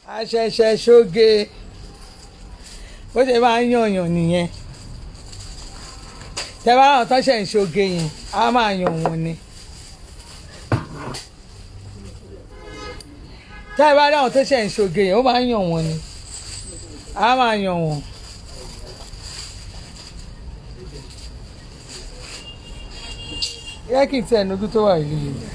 àṣẹ̀ṣẹ̀ ṣoge bó ṣe máa ń yànyàn nìyẹn tẹ bá àwọn tó ṣe ń ṣoge yẹn á máa yàn wọ́n ni tẹ bá àwọn tó ṣe ń ṣoge yẹn ó máa ń yàn wọ́n ni á máa yàn wọ́n. yẹ kí n tẹ ẹnugu tó wà ìlú yìí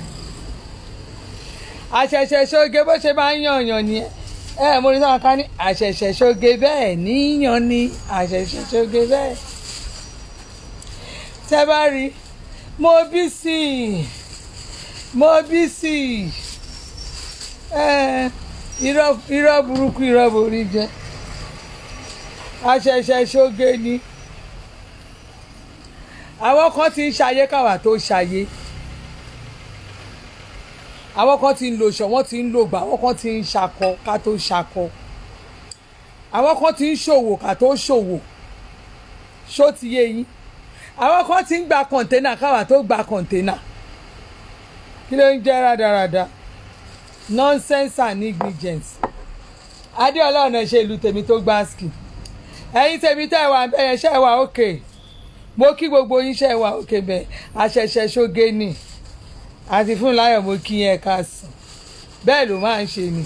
àṣẹ̀ṣẹ̀ ṣoge bó ṣe máa ń yànyàn nìyẹn ẹ mo ní sáwọn ká ní àṣẹ̀ṣẹ̀ ṣoge bẹ́ẹ̀ níyàn ni àṣẹ̀ṣẹ̀ ṣoge bẹ́ẹ̀ tẹ́ bá rí mo bí sí i mo bí sí i ẹ irọ́ irọ́ burúkú irọ́ borí jẹ́ àṣẹ̀ṣẹ̀ ṣoge ni àwọn kan ti ń ṣayé káwa tó ṣayé àwọn kan ti ń lo ṣọ wọ́n ti ń lo gbà àwọn kan ti ń ṣakọ ká tó ṣakọ àwọn kan ti ń ṣòwò ká tó ṣòwò ṣó ti yé yín àwọn kan ti ń gba kọ̀ǹténà káwa tó gba kọ̀ǹténà kí ló ń jẹ́ rádaràda nonsense and negligence adéọlá ọ̀nà ṣe ìlú tèmi tó gbá ski ẹ̀yin tèmi tẹ́ ẹ wà bẹ́ẹ̀ ṣe é wà òkè mo kí gbogbo yín ṣe é wà òkè bẹ́ẹ̀ àṣẹ̀ṣẹ̀ ṣoge ni àti fún láyọ̀ mo kí yẹn ká sùn bẹ́ẹ̀ ló máa ń ṣe ni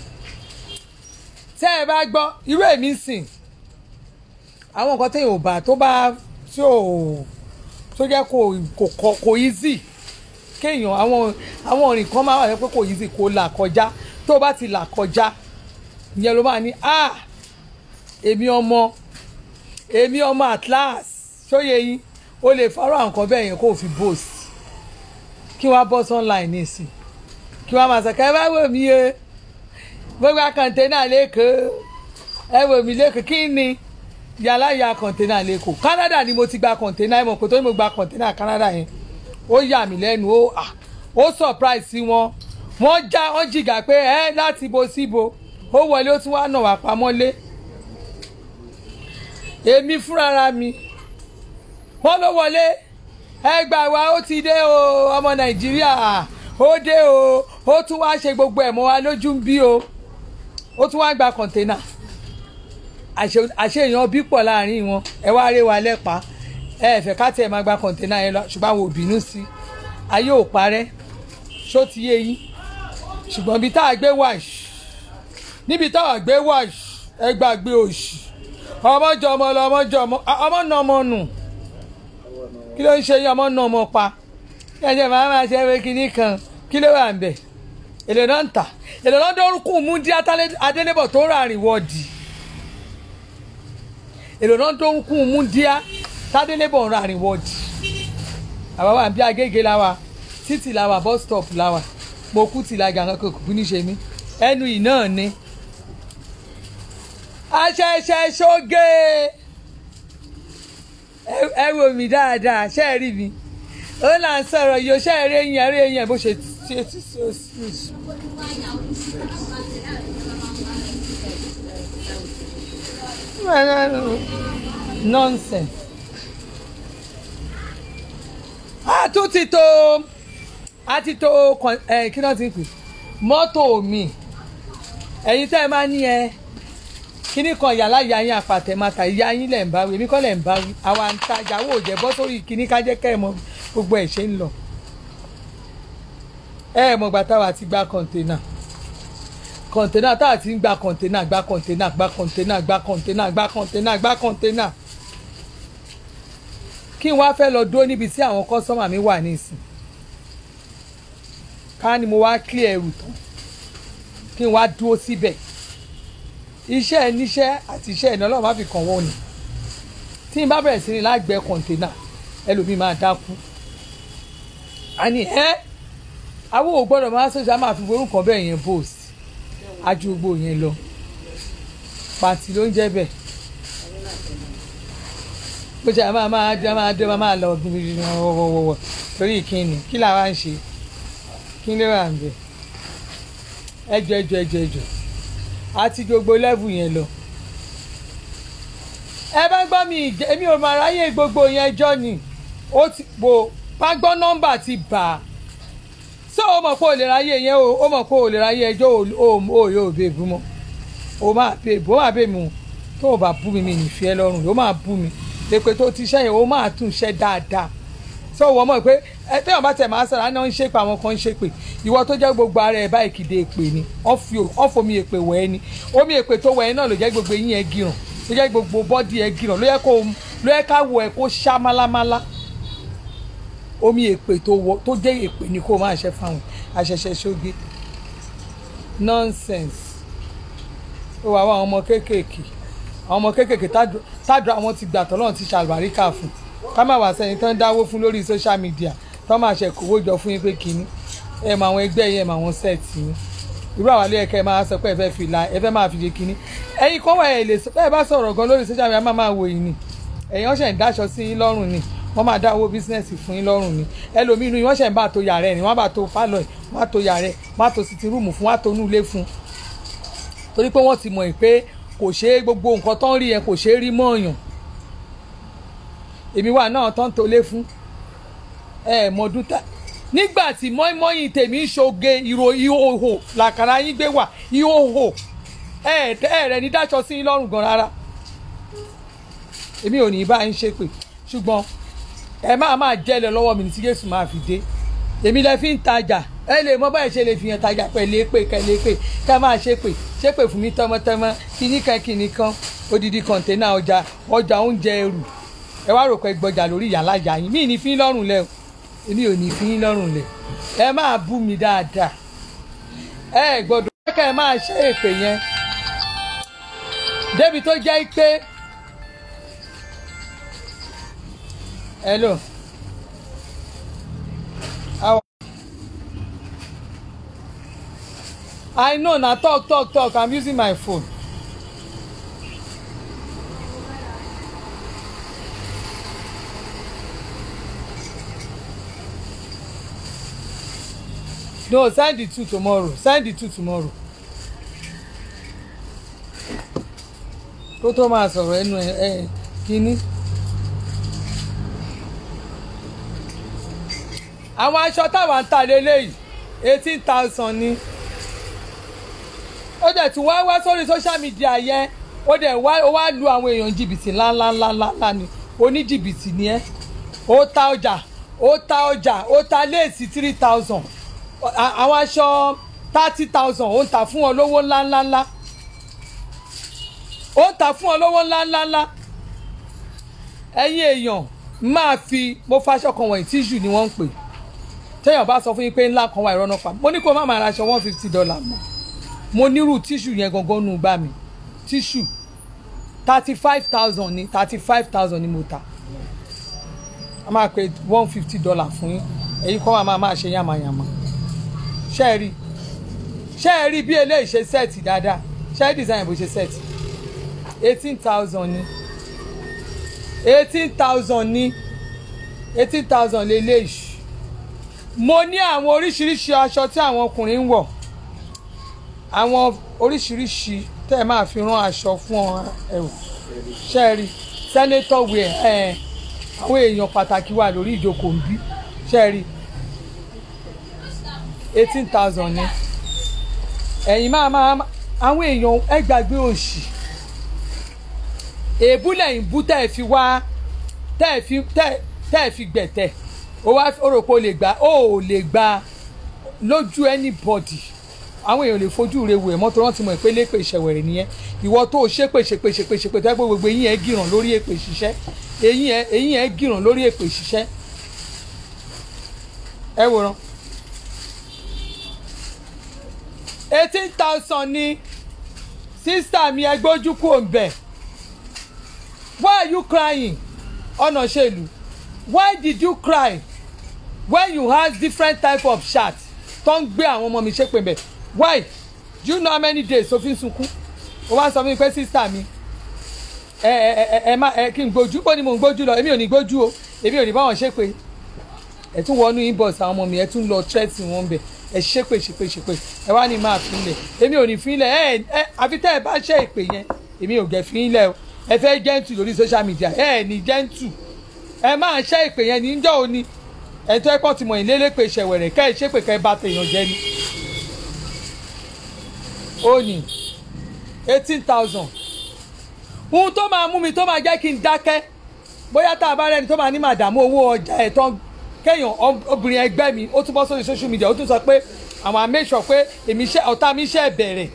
tẹ́ ẹ bá gbọ́ irú èmi sìn àwọn nǹkan téèyàn ò bá tó bá tí ò tó jẹ́ kò kò kò easy kéèyàn àwọn àwọn òrìn kan máa wà pé kò easy kò là kọjá tó bá ti là kọjá ìyẹn ló máa ní ah èmi ọmọ èmi ọmọ at last ṣóye yín o lè fọ́rọ̀ àwọn nǹkan bẹ́ẹ̀ yẹn kó o fi boast kí wọ́n á bọ́ online nísìn kí wọ́n á máa sọ ká ẹ bá wò mí o mo gba kọ̀ǹténà lẹ́kọ̀ọ́ ẹ wò mí lẹ́kọ̀ọ́ kí ni yàrá ya kọ̀ǹténà lẹ́kọ̀ọ́ Canada ni mo ti gba kọ̀ǹténà ẹ̀ mọ̀ kó tó ní mo gba kọ̀ǹténà Canada yẹn ó yà mí lẹ́nu ó à ó surprise sí wọn wọ́n já wọ́n jìgà pé ẹ láti bo síbo ó wọlé ó tún wá nà wá pamọ́lé èmi fúnra mi wọ́n ló wọlé ẹ gbà wá ó ti dé o ọmọ nàìjíríà ó dé o ó tún wá ṣe gbogbo ẹ̀ mọ́ wa lójú ń bí o ó tún wá gba kọ̀ǹténà àṣe èèyàn bí pọ̀ láàrin wọn ẹ wá ré wa lẹ́pa ẹ fẹ́ ká tẹ̀ máa gba kọ̀ǹténà yẹn lọ ṣùgbọ́n àwọn ò bínú sí i ayé ò parẹ́ ṣó ti yé yín ṣùgbọ́n ibi tá a gbé wàṣ níbi tá a gbé wàṣ ẹ gbàgbé òṣì ọmọjọ ọmọ lọ ọmọjọ ọmọ ọmọ nà ọmọ nù kí ló ń ṣe yín ọmọ náà ọmọ pa kí ẹjẹ máa máa ṣe ẹwé kínní kan kí ló wà ń bẹ èlò náà ń tà èlò náà dórúkú mú dí adélébọ̀ tó rà rìn wọ́ọ̀dì èlò náà dórúkú mú díá tádélébọ̀ rà rìn wọ́ọ̀dì àwa wà bí agége la wa títì la wa bus stop la wa mo kú tì lága kankan kò kú ní ṣe mí ẹnu yìí náà ni aṣẹṣẹ ṣoge ẹ wò mí dáadáa ṣe é rí mi ó là ń sọ̀rọ̀ yìí ó ṣe é rí eyín ẹ rí eyín ẹ bó ṣe ṣe ti ṣe oṣù. nonsense. a tún ti tó a ti tó kí náà ti pè mọ́tò mi ẹ̀yin tẹ́ ẹ máa ní ẹ kíní kan yàrá ìyá yín àpàtẹ́mátà ìyá yín lẹ̀ ń bá wí èmi kọ́ lẹ̀ ń bá wí àwa ń tajà wò jẹ́ bọ́ sórí kíní ká jẹ́ kẹ́ ẹ̀ mọ gbogbo ẹ̀ ṣe ń lọ. ẹ ẹ̀ mọ̀ gbà táwa ti gba kọ̀ǹténà kọ̀ǹténà táwa ti ń gba kọ̀ǹténà gba kọ̀ǹténà gba kọ̀ǹténà gba kọ̀ǹténà gba kọ̀ǹténà gba kọ̀ǹténà. kí n wá fẹ́ lọ dúró níbi tí àwọn kọ́sọ́mà mi wà nísìn ká ní mo wá clear ẹrù tán kí n wá dúró síbẹ̀ iṣẹ́ níṣẹ́ àti iṣẹ́ ìnáwó má fi kàn wọ́n ni tí n bá bẹ̀rẹ̀ sí ní lágbẹ́ kọ̀ǹténà ẹlòmíì máa dákú àní ẹ́ àwọn ò gbọ́dọ̀ máa sọ̀jà máa fi orúkọ bẹ́ẹ̀ yẹn bòs ajú gbogbo yẹn lọ pàtì ló ń jẹ́ bẹ́ẹ̀ bó ṣe máa máa dé máa dé máa lọ wọ̀wọ̀wọ̀ torí ìkíni kí làwa ń ṣe kí ló wà ń bẹ̀ ẹjọ ẹjọ ẹjọ ẹjọ àti gbogbo lẹ́bù yẹn lọ. ẹ bá gbọ́ mi ìjẹ́ èmi ò máa ráyè gbogbo yẹn jọ ni ó ti bò bá gbọ́ nọ́mbà ti bà á so ó mọ̀ pé ò lè ráyè yẹn o ó mọ̀ pé ò lè ráyè ẹjọ́ ò yóò bèbú mọ́ o máa bẹ bó máa bẹ mi o tó o bá bú mi mi nìfi ẹ lọ́rùn o máa bú mi èpè tó ti ṣẹ́yìn o máa tún ṣẹ́ dáadáa sọ wọ́n mọ̀ pé ẹ tẹ́wọ̀n bá tẹ̀ máa sọ̀rọ̀ àná ń ṣépè àwọn kan ń ṣépè ìwọ tó jẹ́ gbogbo ara ẹ̀ báyìí kìdé èpè ni wọ́n fomi èpè wẹ̀ ẹ́ ni omi èpè tó wẹ̀ ẹ́ náà ló jẹ́ gbogbo eyín ẹ̀ gíràn ló jẹ́ gbogbo bọ́dì ẹ̀ gíràn ló yẹ kó ló yẹ ká wọ ẹ̀ kó ṣá málámálá omi èpè tó wọ tó jẹ́ èpè ni kó máa ṣe fáwọn àṣẹṣẹ ṣoge nonsense ó wà wá àwọn ọmọ kéékèèké àwọn ọmọ kéékèèké tádùn àwọn ti gbà tọ́lọ́run ti ṣàlùbáríkà fún ká má wá sẹ́ni tán dáwó fún lórí social media tán máa ṣe kówó jọ fún yín pé kínní ẹ mọ àwọn ẹgbẹ́ yẹn mọ àwọn sẹ́ẹ̀tì yín irú àwọn alẹ́ ẹ̀kẹ́ máa sọ pé ẹ fẹ́ fi la ẹ fẹ́ máa fi ṣe kínní ẹ̀yin kọ́ wà ẹ̀ lè sọ bẹ́ẹ̀ bá sọ̀rọ̀ gan lórí social media máa máa wò yín ni ẹ̀yin ọ̀ṣẹ̀ ń dáṣọ sí yín lọ́rùn ni wọ́n máa dá owó bísínẹ́sì fún yín lọ́rùn ni ẹlòmíì inú yín wọ́n ṣẹ̀ ń bá tó yàrá ẹ̀ ni wọ́n bá tó pálọ̀ ẹ̀ wọ́n á tó yàrá ẹ̀ wọ́n á tó sitting room fún wọ́n á tó inú ilé fún torí pé wọ́n ti mọ̀ pé kò ṣeé gbogbo nǹkan tó ń rí yẹn kò ṣeé rí mọ́ọ̀yàn èmi wà náà tán tó lé fún ẹ mọdún tá nígbà tí mọ́ínmọ́ín tèmi ń ṣoge ìrò ìhòhò làkàrà yín gbé wà ìhòhò ẹ ẹ rẹ ní dáṣọ sí yín lọ́rùn gan rárá èmi ò ní bá yín ṣépè ṣùgbọ́n ẹ máa máa jẹ́lẹ̀ lọ́wọ́ mi ní tí Jésù máa fi dé èmi lẹ fi ń tajà ẹ lè mọ báyìí ṣe lè fi hàn tajà pẹ̀lú èpè kẹlẹ́ pè ká máa ṣépè ṣépè fún mi tọmọtọmọ kíní kan kíní kan odidi kọ̀ǹténà ọjà ọjà oúnjẹ ẹrù ẹ wá rò pé gbọjà lórí ìyàlá ìyá yín mí ní fi ń lọ́rùn lẹ o èmi ò ní fi ń lọ́rùn lẹ ẹ máa bú mi dáadáa ẹ gbọ́dọ̀ kẹ́ ẹ máa ṣe èpè yẹn débi tó jẹ́ pé hello. How I know na talk talk talk I'm using my phone. no send the two tomorrow send the two tomorrow kó tó máa sọ̀rọ̀ ẹnu ẹ ẹ kínní. àwọn aṣọ táwa ń ta lélẹ́yìí eighteen thousand ni ó dẹ̀ tún wá wá sórí social media yẹn ó dẹ̀ wá ó wá lu àwọn èèyàn jìbìtì ńláńláńláńlá ni oníjìbìtì ni ẹ́ ó ta ọjà ó ta ọjà ó ta léèsì three thousand àwọn aṣọ thirty thousand ó ń tà fún ọ lówó ńláńláńlá ó ń tà fún ọ lówó ńláńláńlá ẹ̀yin èèyàn máa fi mo faṣọ kan wọ̀nyí tíṣù ni wọ́n ń pè téèyàn bá sọ fún yín pé ńlá kan wà ìrọ́nà pa mo ní kó má máa ra aṣọ one fifty dollar mọ́ mo nírú tíṣù yẹn gangan nù gbà mí tíṣù thirty five thousand ni thirty five thousand ni mo ta a máa pe one fifty dollar fún yín èyí kọ́ máa máa ṣe yàmàyàmà ṣe é rí ṣe é rí bí eléyìí ṣe sẹ́ẹ̀tì dáadáa ṣe é design bó ṣe sẹ́ẹ̀tì eighteen thousand ni eighteen thousand ni eighteen thousand lélẹ́yìí mo ní àwọn oríṣiríṣi aṣọ tí àwọn ọkùnrin ń wọ̀ àwọn oríṣiríṣi tẹ́ ẹ máa fi rán aṣọ fún ọ ẹ̀wò ṣe é rí senator wear ẹ̀ àwọn èèyàn pàtàkì wà lórí ìjókòó ń bí ṣe é rí eighteen thousand ni ẹ̀yin máa máa àwọn èèyàn ẹ gbàgbé òṣì èébú lẹ́yìn bú tẹ́ ẹ fi wá tẹ́ ẹ fi tẹ́ ẹ fi gbẹ̀tẹ̀ ó wá ó rò pé ó lè gbà ó ò lè gbà lójú anybody àwọn èèyàn lè fojú rẹ wò ẹ mọ́tò rántí mọ̀ pé lépè ìṣẹ̀wẹ̀rẹ̀ nìyẹn ìwọ tó o ṣépè ṣépè ṣépè ṣépè tó yẹ pé gbogbo eyín ẹ gíràn lórí èpè ṣiṣẹ́ eyín ẹ eyín ẹ gíràn lórí èpè ṣiṣẹ́ ẹ wòran eighteen thousand ni sísá mi ẹ gbójú kúrò ń bẹ̀ why are you crying ọ̀nà ṣèlú why did you cry when you had different type of shirt tó ń gbé àwọn ọmọ mi ṣépè bẹ̀ why do you know how many days tó fi ń sunkún o wá sọ fún mi pé sísá mi ẹ ẹ ẹ ẹ má ẹ kí n gbójú bó ni mò ń gbójú lọ èmi ò ní gbójú o èmi ò ní báwọn ṣépè ẹ tún wọnú inbox àwọn ọmọ mi ẹ tún lọ threatening wọn bẹ ẹ ṣépè ṣépè ṣépè ẹ wá ní máa fi ilẹ̀ èmi ò ní fi ilẹ̀ ẹ ẹ àfi tẹ́ ẹ bá ṣe ìpè yẹn èmi ò gẹ̀ fi ilẹ̀ o ẹ fẹ́ gentle lórí social media ẹ ẹ ní gentle ẹ máa ṣe ìpè yẹn níjọ́ òní ẹ tó ẹ pọ̀ tí mo ì lélẹ́pẹ̀ ṣẹ̀wẹ̀rẹ̀ kẹ́ ẹ ṣépè kẹ́ ẹ bá tèèyàn jẹ ni. ó ní eighteen thousand ohun tó máa mú mi tó máa jẹ́ kí n dákẹ́ bóyá tá a bá rẹ́ni tó máa ní màdàmú owó ọjà ẹ̀ tán kéèyàn ob- obìnrin ẹgbẹ́ mi ó tún bọ́ sórí social media ó tún sọ pé àwọn á make sure pé èmi iṣẹ́ ọ̀tá mi iṣẹ́ bẹ̀rẹ̀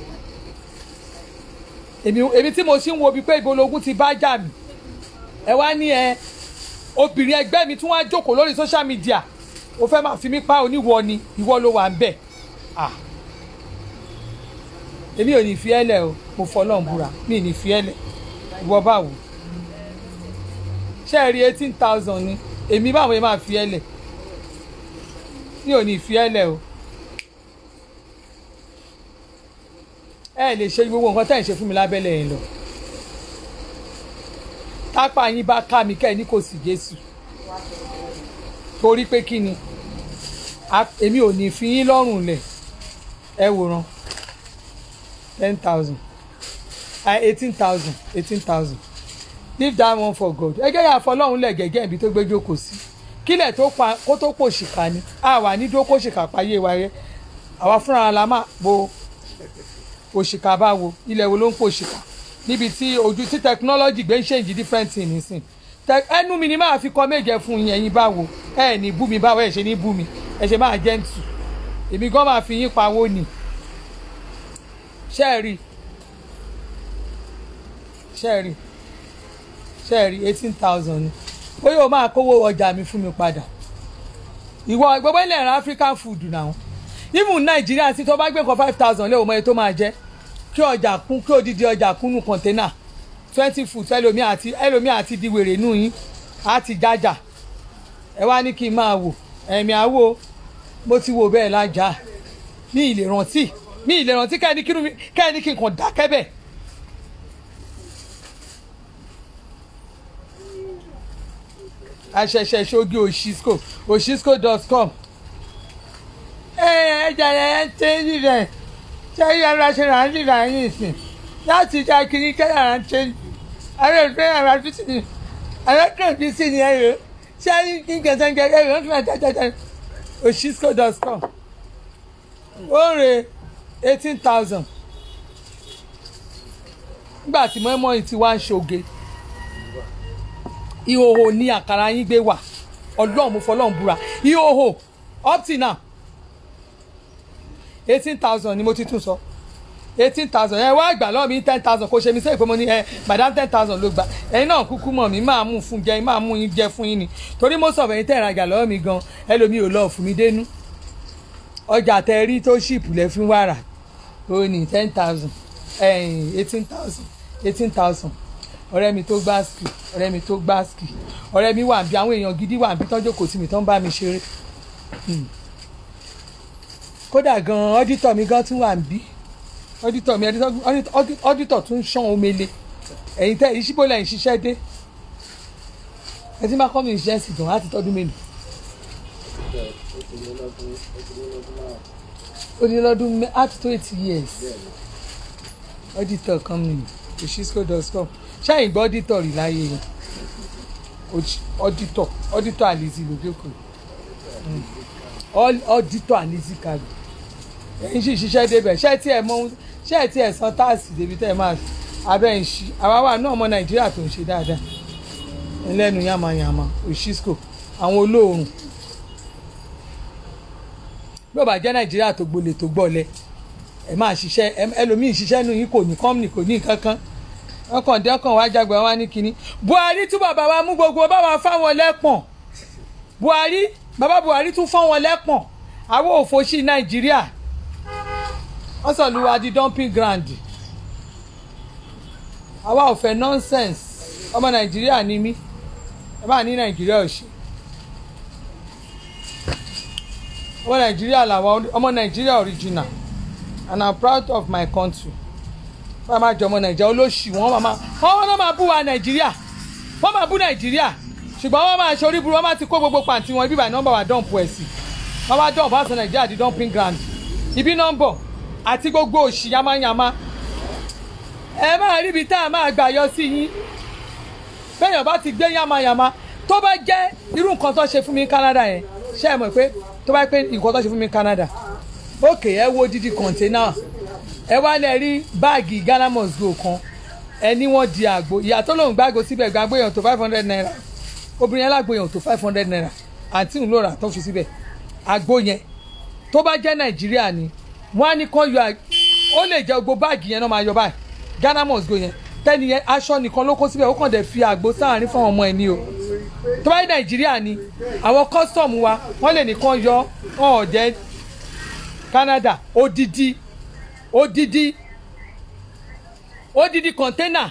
èmi èmi tí mo sì ń wo bíi pé ibo lógún ti bá jà mí ẹ wá ní ẹ obìnrin ẹgbẹ́ mi tún wá jókòó lórí social media ó fẹ́ máa fi mí pa oníwọ ni ìwọ ló wà ń bẹ̀ ah èmi ò ní fi ẹ́ lẹ̀ o mo fọlọ́n búra mi ò ní fi ẹ́ lẹ̀ ìwọ báwo ṣé ẹ rí eighteen thousand ni èmi báwo yẹn máa fi ẹ́ lẹ̀ mi ò ní fi ẹ́ lẹ̀ o ẹ lè ṣe gbogbo nǹkan tẹ́ ẹ̀ ń ṣe fún mi lábẹ́lẹ̀ yẹn lọ tápà yín bá ká mi kẹ́ ẹ ní kò sí Jésù torí pé kí ni a- èmi ò ní fi yín lọ́rùn lẹ̀ ẹ wòran ten thousand eighteen thousand eighteen thousand leave that one for God ẹgẹ́ yà fọlọ́run lẹ̀ gẹ́gẹ́ ibi tó gbé jókòó sí kílẹ̀ tó pa kó tó pò ṣìkà ni a wà ní dúró kó ṣìkà payé wa rẹ àwa fúnra la máa bo òṣìkà bá wo ilẹ̀ wo ló ń pò ṣìkà níbi tí ojú tí technology gbé ń ṣèǹjì different thing nísìn Tẹ- ẹnu mi ni máa fi kọ méje fún yín ẹ̀yin báwo ẹ ní bú mi báwo ẹ ṣe ní bú mi ẹ ṣe máa gentle èmi gan máa fi yín pawó ni ṣe é rí ṣe é rí ṣe é rí eighteen thousand ni bóyá o máa kówó ọjà mi fún mi padà ìwọ gbogbo ilẹ̀ ẹ̀rọ African food náà even Nàìjíríà tí tó bá gbé nǹkan five thousand lé o mọ iye tó máa jẹ́ kí ọjà kún kí odidi ọjà kúnnú kọ̀ńténà twenty foot ẹlòmíì àti ẹlòmíì àti di wèrè nù yín á ti jájà ẹ wá ní kí n máa wò ẹ̀mí àwo mo ti wò bẹ́ẹ̀ lájà mi ì lè rántí mi ì lè rántí kẹ́ni kí mi kẹ́ni kí n kàn dákẹ́ bẹ́ẹ̀. àṣẹ̀ṣẹ̀ ṣogi òṣìṣkò òṣìṣkò dot com ẹ ẹ jẹrẹ ẹ ń tẹ́lẹ̀ rẹ̀ ṣé yàrá ṣe rà ń dìrà yín ìsìn láti já kiri kẹ́yà ń ṣe ààrẹ ìfẹ́ yàrá títì ní ààrẹ bí sí ni ẹ̀rọ ṣé kí n kẹsàn-án jẹ ẹ̀rọ ń fún àtàtàtà òṣìṣkò dot com ó rè eighteen thousand nígbà tí mọ́ẹ́mọ́yìn ti wá ń ṣoge ìhòhò ní àkàrà yín gbé wà ọlọ́run mo fọlọ́run búra ìhòhò up till now eighteen thousand ni mo ti tún sọ eighteen thousand ẹ wá gbà lọ́wọ́ mi ten thousand kò ṣe mi sẹ́yìn pé mo ní ẹ madam ten thousand ló gbà ẹ̀yin náà kúkú mọ̀ mí máa mú fún jẹ máa mú yín jẹ fún yín ni torí mo sọ̀rọ̀ ẹ̀yin tẹ̀ ìrajà lọ́wọ́ mi gan ẹlòmíì ò lọ́ọ̀ fún mi dénú ọjà tẹ rí tó ṣìpù lẹ fún wàrà ó ní ten thousand eighteen thousand eighteen thousand ọ̀rẹ́ mi tó gbá ski ọ̀rẹ́ mi tó gbá ski ọ̀rẹ́ mi wà bí àwọn èèyàn gidi wà bí tọ́jú kò sí mi tán bá mi ṣeré kódà gan ọ́dítọ̀ mi gan tún wà ń bí ọ́dítọ̀ mi ọ́dítọ̀ tún ṣán omele ẹ̀yin tẹ́ ìṣíbó lẹ́yìn ṣiṣẹ́ dé ẹ ti máa kọ́ mi ìṣẹ́ sì gan láti tọ́dún mélòó. ó ní lọ́dún á ti tó eighty years ọ́dítọ̀ kan mi òṣìṣkò dot com ṣáàyìn gbọ́ ọ́dítọ̀ rí láyé yẹn ọ́dítọ̀ ọ́dítọ̀ àlèzì lójókòó ọ́dítọ̀ àlèzì kàgbé ẹ̀yin sì ṣiṣẹ́ débẹ̀ ṣé tí ẹ̀ mọ ṣé tí ẹ̀ san táàsì débi tẹ́ ẹ̀ máa abẹ́ ń ṣí àwa wà náà ọmọ nàìjíríà tó ń ṣe dáadáa ẹlẹ́nu yamayama òṣìṣkò àwọn olóòrùn bí ó bá jẹ́ nàìjíríà tó gbolè tó gbọ́lẹ̀ ẹ máa ṣiṣẹ́ ẹlòmíì ṣiṣẹ́ nù yín kò ní kọ́mìnì kò ní nǹkan kan ọkàn dé ọkàn wá jágbe wá ní kínní buhari tún bàbá wa mú gbogbo bá wa fáwọn lẹ́pọ̀n buhari bàbá buhari tún fáwọn lẹ́pọ̀n àwọn òfòṣì nàìjíríà wọ́n sọ lu wa di dumping ground àwa ò fẹ́ nonsense ọmọ nàìjíríà ni mí ẹ bá ní nàìjíríà ò ṣe ọmọ nàìjíríà làwọn ọmọ nàìjíríà original and i'm proud of my country wọ́n máa jọ ọmọ nàìjíríà olóṣì wọ́n máa wọ́n wọ́n máa bú wa nàìjíríà wọ́n máa bú nàìjíríà ṣùgbọ́n wọ́n máa ṣe orí burú wọ́n máa ti kó gbogbo pàǹtí wọn ibi ìbàdàn nọ́mbà wà dọ́ǹpù ẹ̀ sí wọ́n máa dọ́ǹpù àti nàìjíríà di dumping ground ibi nọ́mbọ̀ àti gbogbo òṣì yamayama ẹ máa ríbi tá a máa gbà yọ sí yín bẹ́ẹ̀yàn bá ti gbé yamayama tó bá jẹ́ irú nǹkan tó ṣe fún mi ní Canada yẹn ṣé ẹ mọ̀ pé tó bá pé nǹkan tó ṣe fún mi ní Canada ókè ẹ wo dídí kọ̀ǹténà ẹ wá lẹ rí báàgì Ghana must go kan ẹ ní wọ́n di àgbo ìyá tó lòun gbàgbó síbẹ̀ gbàgbó èèyàn tó five hundred naira obìnrin alágbó èèyàn tó five hundred naira àǹtí òun ló rà tó fi síbẹ̀ àgbo yẹn tó bá jẹ́ nàìjíríà ni wọ́n á ní kán yọ ó lè jẹ́ gbogbo báàgì yẹn náà máa yọ báyìí Ghana must go yẹn tẹ́ni yẹn aṣọ nìkan ló kó síbẹ̀ ó kàn dẹ̀ fi àgbo sáàárín fún ọmọ ẹ̀ ní o tó bá jẹ́ nàìjíríà ni àwọn kọ́sọ̀mù wa wọ́n lè ní kán yọ ọ̀ jẹ́ Canada odidi odidi odidi kọ̀ńténà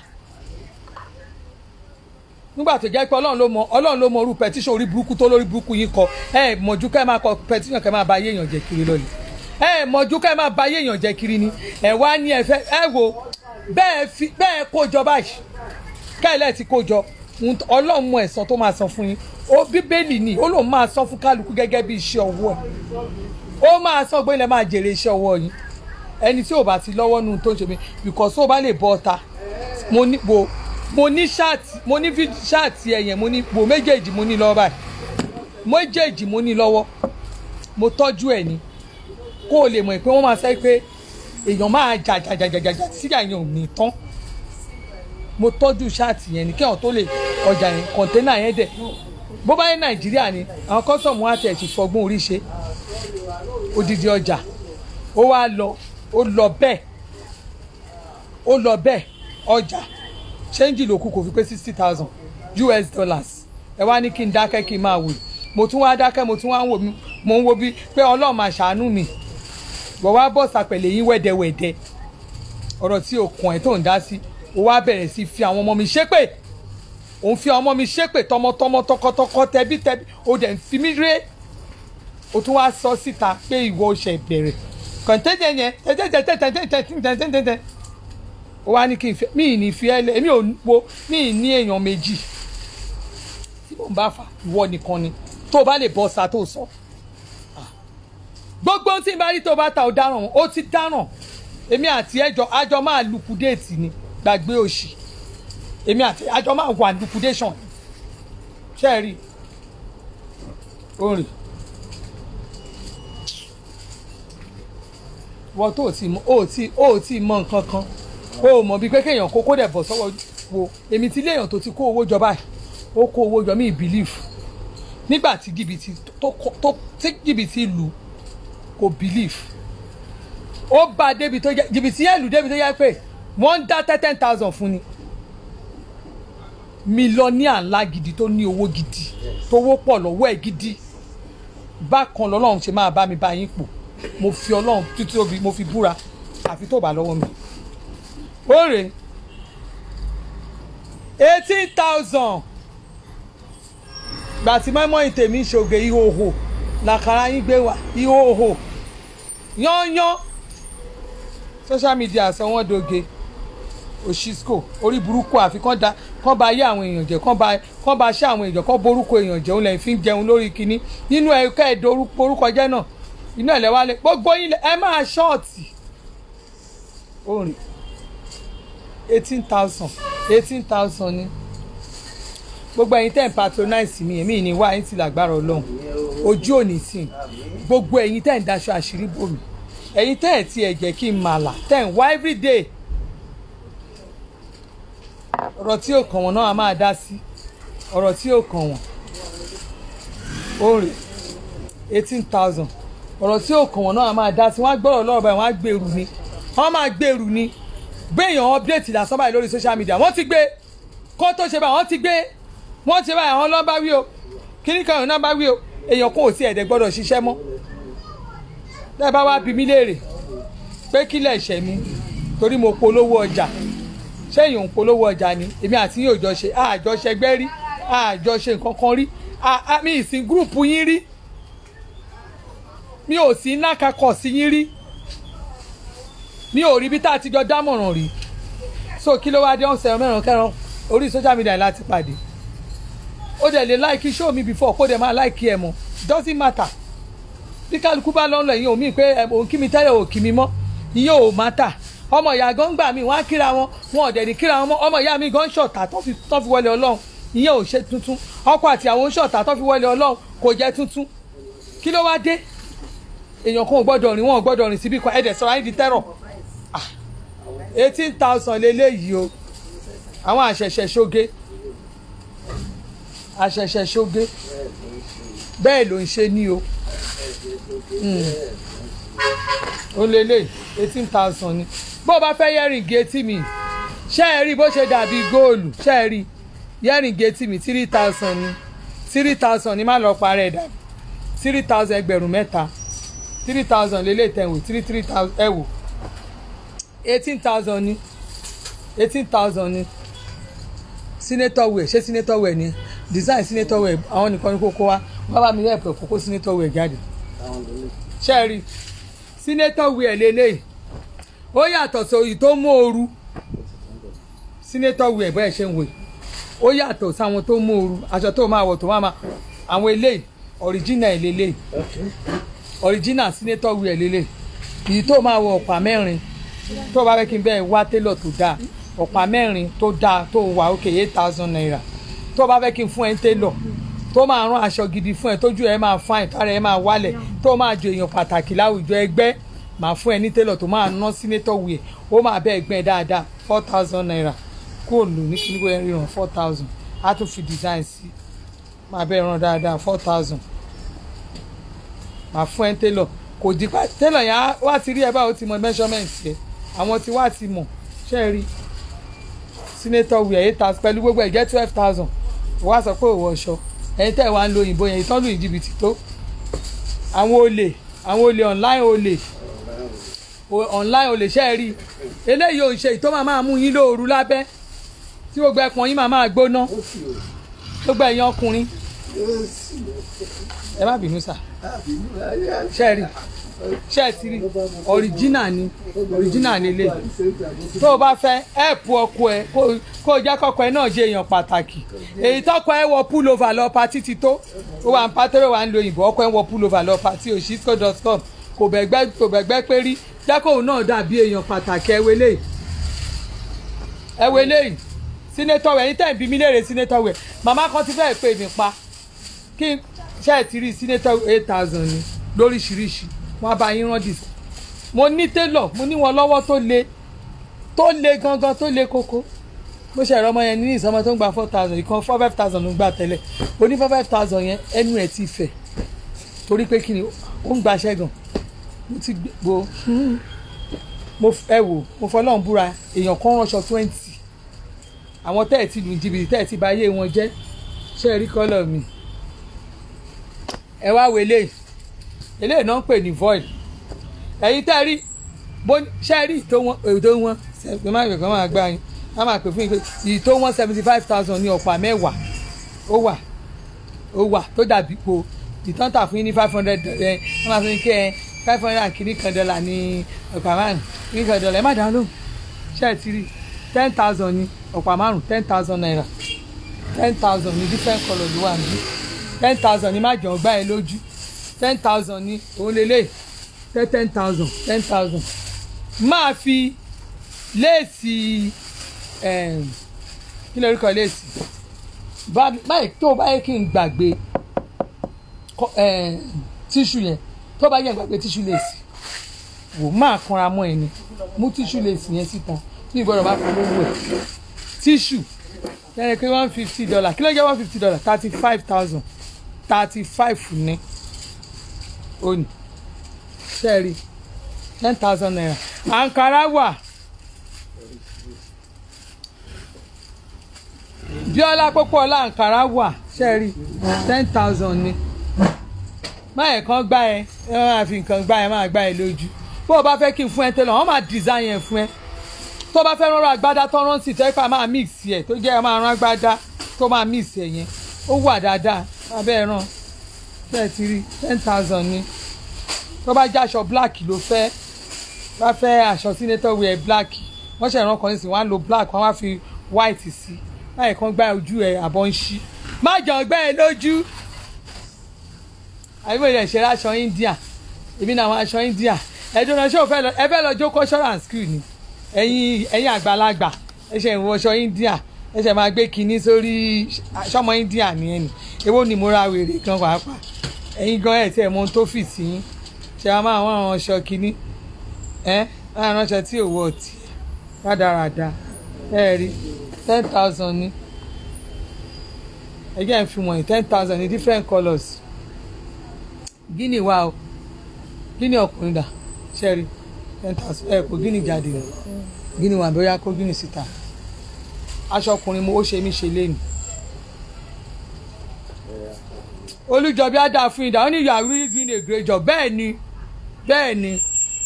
nígbà tó jẹ́ pé ọlọ́run ló mọ ọlọ́run ló mọ orú pẹtíṣàn orí burúkú tó lórí burúkú yín kọ ẹ mọ̀jú ká ẹ máa kọ pẹtíṣàn ká ẹ máa ba ayé èèyàn jẹ kiri lọ́lẹ̀ ẹ mọ̀jú ká ẹ máa ba ayé èèyàn jẹ kiri ni ẹ wá ní ẹ fẹ́ ẹ wo bẹ́ẹ̀ fi bẹ́ẹ̀ kó jọ báyìí káìlẹ̀ ti kó jọ ọlọ́run mọ ẹ̀san tó máa san fún yín ó bíbélì ni ó lòun máa san fún kálukú gẹ́gẹ́ bí iṣẹ́ ọwọ́ ẹ̀ ó máa san pé ilẹ̀ máa jèrè iṣẹ́ ọwọ́ yín ẹni tí ò bá ti lọ́wọ́ nù tó ń ṣe mí because ó bá lè bọ́ ọta mo ní wo mo ní ṣáàtì mo ní ṣáàtì ẹ̀yẹn mo ní wo méjèèjì mo ní lọ́wọ́ báyìí méjèèjì mo ní lọ́wọ́ mo tọ́jú ẹ̀ ni kó o lè mọ̀ pé wọ́n máa sẹ́ pé èèyàn máa jà jà jà jà jà jà síjà yẹn ò ní tán mo tọ́jú ṣáàtì yẹn ni kí àwọn tó lè ọjà yẹn kọ̀ńténà yẹn dẹ̀ bó bá yẹ nàìjíríà ni àwọn kọ́sọ̀mù wa tẹ̀ sí fọgbọ́n orí ṣe odidi ọjà ó wá lọ ó lọ bẹ́ẹ̀ ó lọ bẹ́ẹ̀ ọjà ṣéǹjì ló kù kò fi pé sixty thousand US dollars ẹ wá ní kí n dákẹ́ kí n máa wò mo tún wá dákẹ́ mo tún wá ń wò mí mo ń wo bí pé ọlọ́run máa ṣàánú mi wọ́n wá bọ̀ sàpẹ̀lẹ̀ yín wẹ́dẹ́wẹ́dẹ́ ọ̀rọ̀ tí o kàn ẹ́ tó ń dá sí o wá bẹ̀rẹ̀ sí fi àwọn ọmọ mi ṣépè òun fi àwọn ọmọ mi ṣépè tọmọtọmọ tọkọtọkọ tẹbítẹbí o dẹ̀ ń fi mí ré o tún wá sọ síta pé ìwọ ṣe bẹ̀rẹ̀ kọ̀ǹtẹ́jẹ yẹn tẹ́tẹ́tẹ́tẹ́tẹ́tẹ́tẹ́tẹ́tẹ́ ó wá ní kí n fẹ́ mí ní fi ẹ́ lẹ́ mi ò wo mí ní èèyàn méjì tí mò ń bá fà ìwọ nìkan ni tó o bá lè bọ́ sa tó sọ gbogbo tí n bá rí tó o bá ta ò dáràn ó ti dáràn èmi àti ẹjọ àjọ máa lukudéètì ni gbàgbé òṣì èmi àti àjọ máa wà lukudéṣàn ṣe é rí orin wọ́n tó ti mọ ó ti ó ti mọ nǹkan kan ó mọ̀ bíi pé kéèyàn kó kó dẹ̀ bọ̀ sọ́wọ́ wo èmi ti léèyàn tó ti kó owó jọ báyìí ó kó owó jọ mí believe nígbà tí jìbìtì tó tó tí jìbìtì lù kò believe ó bá débi tó yẹ jìbìtì yẹn lù débi tó yẹ pé wọ́n ń dá ten thousand fún ni mílíọ̀nìà ńlá gidi tó ní owó gidi tówó pọ̀ lọ́wọ́ ẹ̀ gidi bákan lọ́lọ́run ṣe máa bá mi bá yín pò mo fi ọlọ́run títí tóbi mo fi búra àfi tó bá lọ́wọ́ mi. ó rè eighteen thousand gbà tí mọ́mọ́ ìtèmí ṣògè ìhòhò làkàrà yín gbé wá ìhòhò yányán social media sọ wọ́n doge òṣìṣkò orí burúkú àfi kán da kán ba ayé àwọn èèyàn jẹ́ kán ba kán ba ṣé àwọn èèyàn kán borúkọ èèyàn jẹun lẹ́yìn fi ń jẹun lórí kinní nínú ẹ̀ka ẹ̀dọ̀ orúkọ jẹ́ náà inú ẹ̀ lẹ́wálé gbogbo yín ẹ máa ṣọ́ọ̀tì orin eighteen thousand eighteen thousand ni gbogbo ẹ̀yin tẹ́ ń patronize mi èmi ní wá ẹ̀yin ti làgbára ọlọ́run ojú òní sí gbogbo ẹ̀yin tẹ́ ń daṣọ àṣírí bò mí ẹ̀yin tẹ́ ẹ̀ tí ẹ̀ jẹ́ kí n màlà tẹ́ ń wá everyday ọ̀rọ̀ tí ò kàn wọ́n náà a máa dá sí ọ̀rọ̀ tí ò kàn wọ́n orin eighteen thousand ọ̀rọ̀ tí ò kàn wọ́n náà a máa dá sí wọ́n á gbọ́rọ̀ lọ́rọ̀ báyìí wọ́n á gbèrú ni wọ́n máa gbèrú ni gbéyàn update lásán báyìí lórí social media wọ́n ti gbé kó tó ṣe báyìí wọ́n ti gbé wọ́n ti báyìí àwọn lọ́ba wí o kíní kan ìrìnà bá wí o èèyàn kò sí ẹ̀dẹ̀ gbọ́dọ̀ ṣiṣẹ́ mọ́ bẹ́ẹ̀ bá wá bí mi léèrè pé kílẹ̀ ṣẹ̀ mi torí mo polówó ọjà ṣé èèyàn ń polówó ọjà ni èmi àti yóò jọ ṣe àjọ ṣẹgbẹ́ rí àjọ ṣe nǹkan kan rí mi ìsìn gúrùpù yín rí mi ò sí nákàkọ̀ sí yín rí mi ò rí bí tá a ti jọ dámọ̀ràn rí so kí ló wá dé ọ̀sẹ̀ mẹ́rin kẹrin orí social media láti pàdé ó dẹ̀ lè láìkí show mi before kó dẹ̀ máa láìkí ẹ̀ mọ́ doesn't matter bí kálukú bá lọ́nà ẹ̀yìn òmíì pé òun kí mi tẹ́lẹ̀ ò kí mi mọ́ ìyẹn ò matter ọmọ ìyá gan gbà mí wọ́n á kíra wọn wọn ò dẹ̀ ní kíra wọn mọ́ ọmọ ìyá mi gan ṣọ̀tà tó fi wọlé ọlọ́run ìyẹn ò ṣe tuntun ọkọ àti àwọn ṣọ̀tà tó fi wọlé ọlọ́run kò jẹ́ tuntun kí ló wá dé èèyàn kan ò gbọ́dọ̀ rìn wọn ò gbọ́dọ̀ rìn síbí kan ẹ̀dẹ̀ sọ̀rọ̀ ayé di tẹ́rọ̀ eighteen thousand leléyìí o àwọn àṣẹ̀ṣẹ̀ ṣoge àṣẹ̀ṣẹ̀ ṣoge bẹ́ẹ̀ ló ń ṣe ní o ó lélẹ̀ eighteen thousand ni bó o bá fẹ́ yẹ́rìngì etí mi ṣé ẹ rí bó ṣe dàbí góòlù ṣé ẹ rí yẹ́rìngì etí mi three thousand ni three thousand ni má lọ parẹ́ dà three thousand ẹgbẹ̀rún mẹ́ta three thousand lélẹ̀ tẹ̀wò three three thousand ẹ wò eighteen thousand ni eighteen thousand ni senator wear ṣé senator wear ni design senator wear àwọn nìkan ní kókó wa wọ́n bá mi yẹ ẹ̀pẹ̀ kókó senator wear jáde ṣé ẹ rí senator wear lélẹ̀ ó yàtọ̀ sóyì tó mú ooru senator wear bẹ́ẹ̀ ṣe ń wò ó yàtọ̀ sáwọn tó mú ooru aṣọ tó máa wọ̀ tó máa ma àwọn eléyìí original lélẹ̀ original senator wear lélẹ̀ èyí tó máa wọ ọ̀pá mẹ́rin tó bá fẹ́ kí n bẹ́ẹ̀ wá télọ̀ tó dáa ọ̀pá mẹ́rin tó dáa tó wà òkè eight thousand naira tó bá fẹ́ kí n fún ẹ ń télọ̀ tó máa rán aṣọ gidi fún ẹ tójú ẹ máa fáìn tára ẹ máa wálẹ̀ tó máa jọ èèyàn pàtàkì láwùjọ ẹgbẹ́ máa fún ẹ ní télọ̀ tó máa ná sínétọ̀ wìẹ̀ ó máa bẹ́ẹ̀ gbẹ́ dáadáa four thousand naira kó lù ní kí ní kó ríran four thousand á tún fi design sí máa bẹ́ẹ̀ ràn dáadáa four thousand máa fún ẹ télọ̀ kò di pa télọ̀ yẹn wá ti rí ẹ báwo ti mọ measurement yẹ àwọn tí wá ti mọ̀ ṣe é rí sínétọ̀ wìẹ̀ eight thousand pẹ̀lú gbogbo ẹ̀ jẹ́ twelve thousand wá sọ pé òwò ọ̀ṣọ́ ẹ̀yin tẹ́ ẹ̀ wá ń lo òyìnbó yẹn ìtọ́lù ìjìbìtì tó àwọn olè àwọn olè online olè online olè ṣe é rí eléyìí ò ń ṣe ìtọ́ máa máa mú yín lóoru lábẹ́ tí gbogbo ẹpọ̀n yín máa máa gbóná gbogbo ẹ̀yin ọkùnrin ẹ má bínú sà ṣe é rí ṣe é ti rí original ni original ni ilé tó o bá fẹ́ ẹ̀pù ọkọ ẹ kó o jẹ́ kọ́kọ́ ẹ náà jẹ́ èèyàn pàtàkì èyí tọ́kọ ẹ wọ pullover lọ patí ti tó ó wà ń pátẹ́rẹ́ wà ń lo òyìnbó ọkọ ẹ wọ pullover lọ patí òṣìṣkò.com kò bẹ̀gbẹ́ kò bẹ̀gbẹ́ pé rí jẹ́ kóun náà dàbí èèyàn pàtàkì ẹ wẹlé ẹ wẹlé sínétọ̀ wẹ̀ yín tẹ̀ ń bí mi léèrè sínétọ̀ wẹ̀ màmá kan ti fẹ́ẹ̀ pè mí pa kí ṣe é ti rí sínétọ̀ eight thousand ni lóríṣiríṣi wọn bá yín rán dìs mo ní télọ̀ mo ní wọn lọ́wọ́ tó le tó le gangan tó le koko mo ṣe ẹ̀rọ ọmọ yẹn ní ìsọmọ tó ń gba four thousand ìkan four five thousand ló ń gbà tẹ́lẹ̀ o ní four five thousand yẹn ẹnu ẹ̀ ti fẹ̀ torí pé kí ni ó ń gbaṣẹ́ gan mo ti gbó mo ẹ wò mo fọlọ́run búra èèyàn kan ránṣọ twenty àwọn tẹ́ ẹ̀ ti lù jìbìtì tẹ́ ẹ̀ ti bà ayé wọn jẹ́ ṣé ẹ rí kọ́lọ̀ mi ẹ wá wo eléyìí eléyìí náà ń pè ní void ẹ̀yin tẹ́ ẹ rí bó ṣe ẹ rí ìtò wọn ètò wọn ṣe má yọ̀ kán máa gbá yín á máa pè fún yín pé ìtò wọn seventy five thousand ní ọ̀pá mẹ́wàá ó wà ó wà tó dàbí po ìtàn tà fún yín ní five hundred ẹ wọ́n máa fún yín kí ẹ five hundred and kìíní kan dọ́là ní ọ̀pá márùn kìíní kan dọ́là ẹ má dáná lóhùn ṣe ẹ ti rí ten thousand ní ọ̀pá márùn ten thousand naira ten thousand ní different colour ló wà níbí ten thousand ní má jẹun gbá ẹ lójú ten thousand ní òun lélẹ̀ tẹ́ ten thousand ten thousand máa fi léèsì kí lórí kan léèsì báyìí tó bá yẹ kí n gbàgbé tíṣù yẹn tó bá yẹ gbàgbé tíṣù léèsì wò máa kanra mọ́ ẹ ni mú tíṣù léèsì yẹn síta ní ìgbọ́dọ̀ bá fún lówó ẹ̀ tíṣù lẹ́yìn pé one fifty dollar kí ló jẹ́ one fifty dollar thirty five thousand thirty five ní òní sẹ́ẹ̀rì ten thousand naira ankara wà bíọ́lá pópóọlá ankara wà sẹ́ẹ̀rì ten thousand ni máyẹ̀ kan gbá ẹ ẹ máa fi nǹkan gbá ẹ máa gbá ẹ lójú bó o bá fẹ́ kí n fún ẹ tẹ́lẹ̀ wọ́n máa design yẹn fún ẹ tó bá fẹ́ rọra agbádá tó rán sí tẹ́pà máa mix ẹ̀ tó jẹ́ ẹ máa rán agbádá tó máa mix ẹ̀ yẹn ó wà dáadáa abẹ́ ẹ ràn bẹ́ẹ̀ ti rí ten thousand ni tó bá jẹ́ aṣọ black ló fẹ́ bá fẹ́ aṣọ senator wear black wọ́n ṣe ìran kan ní sìn wọ́n á lo black wọ́n á fi white sí láì kan gbá ojú ẹ̀ àbọ̀ ń ṣí má jọ gbẹ́ ẹ lójú àbí mo lè ṣe aṣọ India èmi náà àwọn aṣọ India ẹ̀dùn náà ṣé o fẹ́ lọ ẹ fẹ́ lọ jó cultural school ni ẹ̀yin ẹ̀yin àgbàlagbà ẹ ṣe ìwọṣọ India ẹ ṣe máa gbé kinní sórí aṣọmọ India nìyẹn ni èwo ni mo ra wèrè kan pàápàá ẹ̀yin gan ẹ̀ tí ẹ̀ mọ ohun tó fì sí yín ṣe a máa wọ́n àwọn aṣọ kínní ẹ́ aránṣẹ́ tí òwò ọtí rádaràda ẹ rí ten thousand ní ẹgbẹ́ ń fi wọ̀nyí ten thousand ní different colours gíní wa o gíní ọkùnrin dà ṣẹ́rí ten thousand ẹ kò gíní jáde o gíní wa bóyá kó gíní síta aṣọ ọkùnrin mo ó ṣe mí ṣe léni olùjọbí á dáa fún ìdá ó ní you are really doing a great job bẹ́ẹ̀ ni bẹ́ẹ̀ ni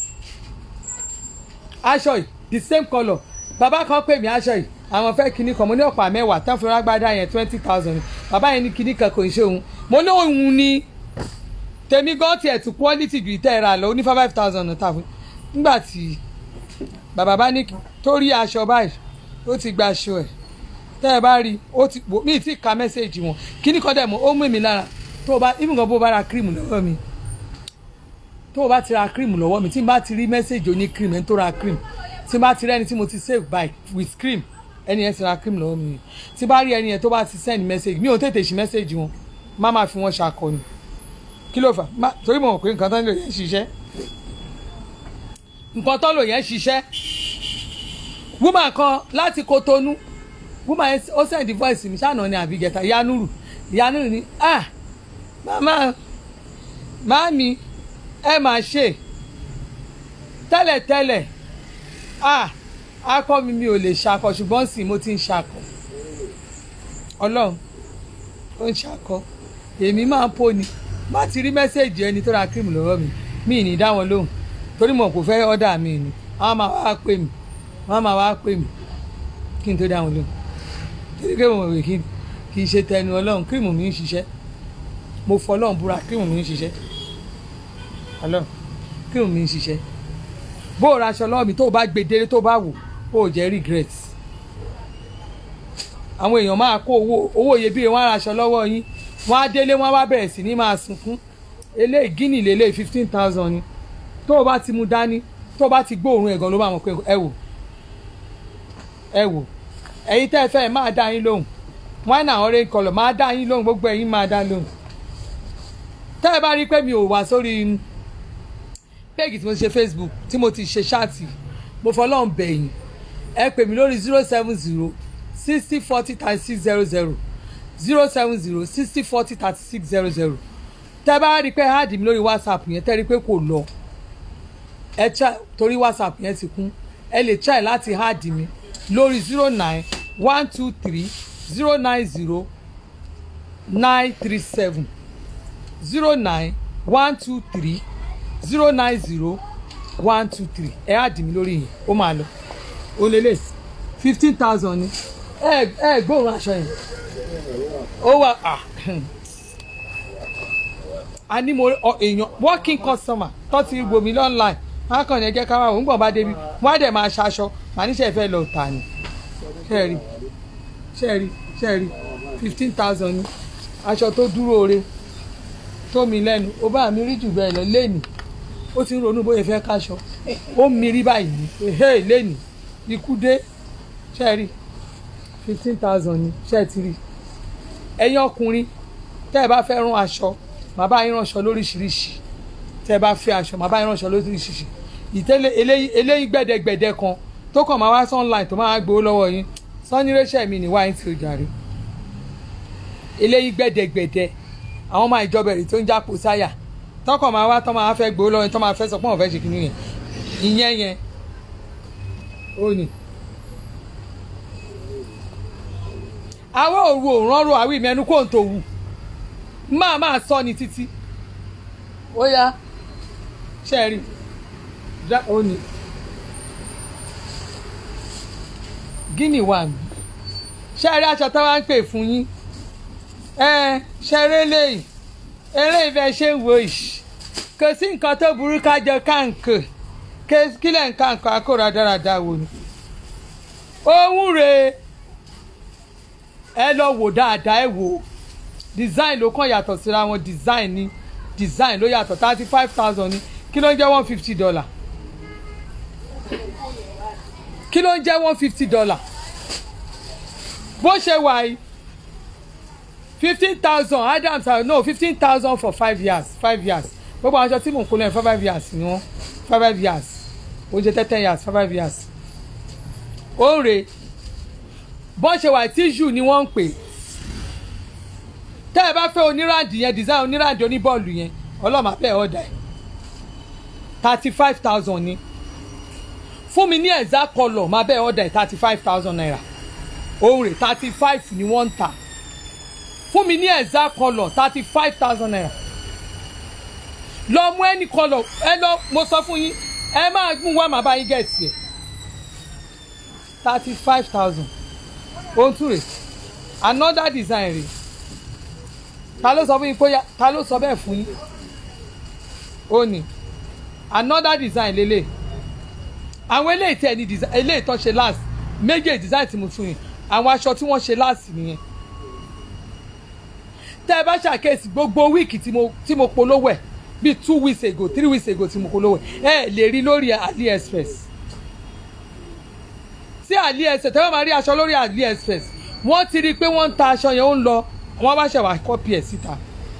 aṣọ yìí the same colour bàbá kan pè mí aṣọ yìí àwọn fẹ́ kinní kan mo ní ọ̀pá mẹ́wàá tán fún rágbádá yẹn twenty thousand bàbá yẹn ní kinní kan kò ń ṣe òun mo ní òun ni tèmi gan tiẹ̀ tún quality ju ìtẹ́ ra lọ ó ní five thousand ta fún nígbà tí bàbá bá ní tó rí aṣọ báyìí ó ti gba aṣọ ẹ̀ tẹ́ ẹ bá rí ó ti wò mí ti ka mẹ́sẹ̀gì wọn kinní kan dẹ̀ mọ́ ó mú mi lára tó o bá even gan bó o bá ra cream lọ́wọ́ mi tó o bá ti ra cream lọ́wọ́ mi tí n bá ti rí mẹ́sẹ̀gì oní cream ẹni tó ra cream tí n bá ti rí ẹni tí mo ti save by with cream ẹni yẹn ti ra cream lọ́wọ́ mi tí n bá rí ẹni yẹn tó bá ti send message mi ò tètè ṣí message wọn má máa fi wọn ṣàkọni kí ló fà má torí mo mọ̀ pé nǹkan tó ń lò yẹn ṣiṣẹ́ nǹkan tó ń lò yẹn ṣiṣẹ́ woman kan láti Kotonu woman yẹn ó send voice mi ṣáà náà ni àbí gẹ̀ta yanuru yanuru ni ah mama mami ẹ máa ṣe tẹ́lẹ̀tẹ́lẹ̀ ah akọ mi mi ò lè ṣakọ ṣùgbọ́n sì mo ti ń ṣakọ ọlọ́run ó ń ṣakọ èmi máa ń pò ní má ti rí mẹ́sẹ̀gì ẹni tó ra cream lọ́wọ́ mi mi ì ní dá wọn lóhùn torí mo kò fẹ́ ọ́dà mi ni wọ́n máa wá pè mí wọ́n máa wá pè mí kí n tó dá wọn lóhùn torí pé mo rè kí kì í ṣe tẹnu ọlọ́run cream mi ń ṣiṣẹ́ mo fọ ọlọ́run búra cream mi ń ṣiṣẹ́ ọlọ́run cream mi ń ṣiṣẹ́ bó o raṣọ lọ́wọ́ mi tó o bá gbé délé tó o bá wò ó jẹ́ regret àwọn èèyàn máa kó owó owó iyebíye wọn á raṣọ lọ́wọ́ yín wọn á délé wọn á wá bẹ̀rẹ̀ sí ní máa sunkún eléyìí gíní lélẹ̀ fifteen thousand ni tó o bá ti mú dání tó o bá ti gbóòórùn ẹ̀gàn ló máa mọ̀ pé ẹ wò ẹ wò ẹ̀yin tẹ́ ẹ fẹ́ ẹ máa dá yín lóhùn wine and orange colour máa dá yín lóhùn gbogbo ẹ̀yin máa dá lóhùn tẹ́ ẹ bá rí i pé mi ò wá sórí péègì tí mo ti ṣe facebook tí mo ti ṣe ṣáàtì mo fọlọ́n bẹ̀yìn ẹ pè mí lórí zero seven zero sixty forty thirty six zero zero zero seven zero sixty forty thirty six zero zero tẹ́ bá rí i pé háàdì mi lórí whatsapp yẹn tẹ́ rí i pé kò lọ ẹ try torí whatsapp yẹn ti kún ẹ lè try láti háàdì mi lórí zero nine one two three zero nine zero nine three seven zero nine one two three zero nine zero one two three ẹ á dì mí lórí yìí ó máa lọ ó lélẹ̀ fifteen thousand ni ẹ ẹ gbóòórùn aṣọ yẹn ó wà á a ní mo ọ èèyàn working customer tó ti gbomi online wọn kàn ní ẹjẹ ká máa wò ń gbọ̀n bá débi wọn á dẹ̀ máa ṣaṣọ màá níṣẹ́ fẹ́ lọ tà ní ṣẹ́ẹ̀rì ṣẹ́ẹ̀rì ṣẹ́ẹ̀rì fifteen thousand ni aṣọ tó dúró re tó mi lẹ́nu ó bá mi rí jù bẹ́ẹ̀ lọ lẹ́nìí ó ti ń ronú bóyá fẹ́ káṣọ ó mi rí báyìí ní ehe lẹ́nìí ikú dé ṣẹ́ẹ̀rì fifteen thousand ni ṣẹ́ẹ̀tìrì ẹ̀yin ọkùnrin tẹ́ ẹ bá fẹ́ rán aṣọ màá bá yín ránṣọ lóríṣiríṣi tẹ́ ẹ bá fẹ́ aṣọ màá bá yín ránṣọ lóríṣiríṣi ìtẹ́lẹ̀ eléyìí eléyìí gbẹ̀dẹ̀gbẹ̀dẹ̀ kan tó kàn máa wá sí online tó máa gbowó lọ́wọ́ yín sọ́nírẹ́ṣẹ̀ mi ní wáyé tí ó jàre eléyìí gbẹ̀dẹ̀gbẹ̀dẹ̀ àwọn ọmọ ìjọba èrè tó ń jápò sáyà tọkàn máa wá tọ́ máa fẹ́ gbowó lọ́wọ́ yín tọ́ máa fẹ́ sọ pé wọ́n fẹ́ ṣe kínní yẹn ìyẹn yẹn ó ní. àwọn òru òrànrò àwọn ìmẹ́nu kò ń tó wù máa máa sọ ní títí ó yá ṣẹ́ẹ̀rì ó ní gíní wà mí ṣẹ́ẹ̀rì aṣọ táwa ń pè fún yín ẹ ṣeré lẹ́yìn eré ìfẹ́ ṣe ń wo ìṣ kò sí nǹkan tó burú kájọ káǹkì kílẹ̀ ń káǹkì akóra dáradára wò ni ohun rèé ẹ lọ wò dáadáa ẹ wò design ló kàn yàtọ̀ síra wọn design ni design ló yàtọ̀ thirty five thousand ni kí ló ń jẹ́ one fifty dollar kí ló ń jẹ́ one fifty dollar bó ṣe wà yìí fifteen thousand adams uh, no fifteen thousand for five years five years gbogbo aṣọ tí mò ń kó lẹ́yìn five years ni wọ́n five years ó ń ṣe ten ten years five five years ó ń rè bọ́n ṣe wà tíṣù ni wọ́n ń pè tẹ́ ẹ bá fẹ́ oníráǹdì yẹn design oníráǹdì oníbọ́ọ̀lù yẹn ọlọ́mà bẹ́ẹ̀ ọ̀dà ẹ̀ thirty five thousand ni fún mi ní exact colour máa bẹ́ẹ̀ ọ̀dà ẹ̀ thirty five thousand naira òun rè thirty five ni wọ́n ń tà fún mi ní exact colour thirty five thousand naira lọ mú any colour ẹ lọ mo sọ fún yín ẹ máa mú wá màá bá yín gẹ̀ẹ́sì ẹ̀ thirty five thousand ohun tún rè another design rè ta ló sọ fún yín kóyá ta ló sọ bẹ́ẹ̀ fún yín ó ní another design lélẹ̀ àwọn eléyìí tẹ̀ ní design eléyìí tó ṣe last méjèèjì design tí mo fún yín àwọn aṣọ tí wọ́n ṣe last nìyẹn tẹ́ ẹ bá ṣàkíyèsí gbogbo wíìkì tí mo tí mo polówó ẹ̀ bíi two weeks ago three weeks ago tí mo polówó ẹ̀ ẹ lè rí lórí AliExpress tí AliExpress tẹ́wọ́n máa rí aṣọ lórí AliExpress wọ́n ti rí i pé wọ́n ń ta aṣọ yẹn ó ń lọ wọ́n bá ṣẹ̀wá kọ́pì ẹ̀ síta.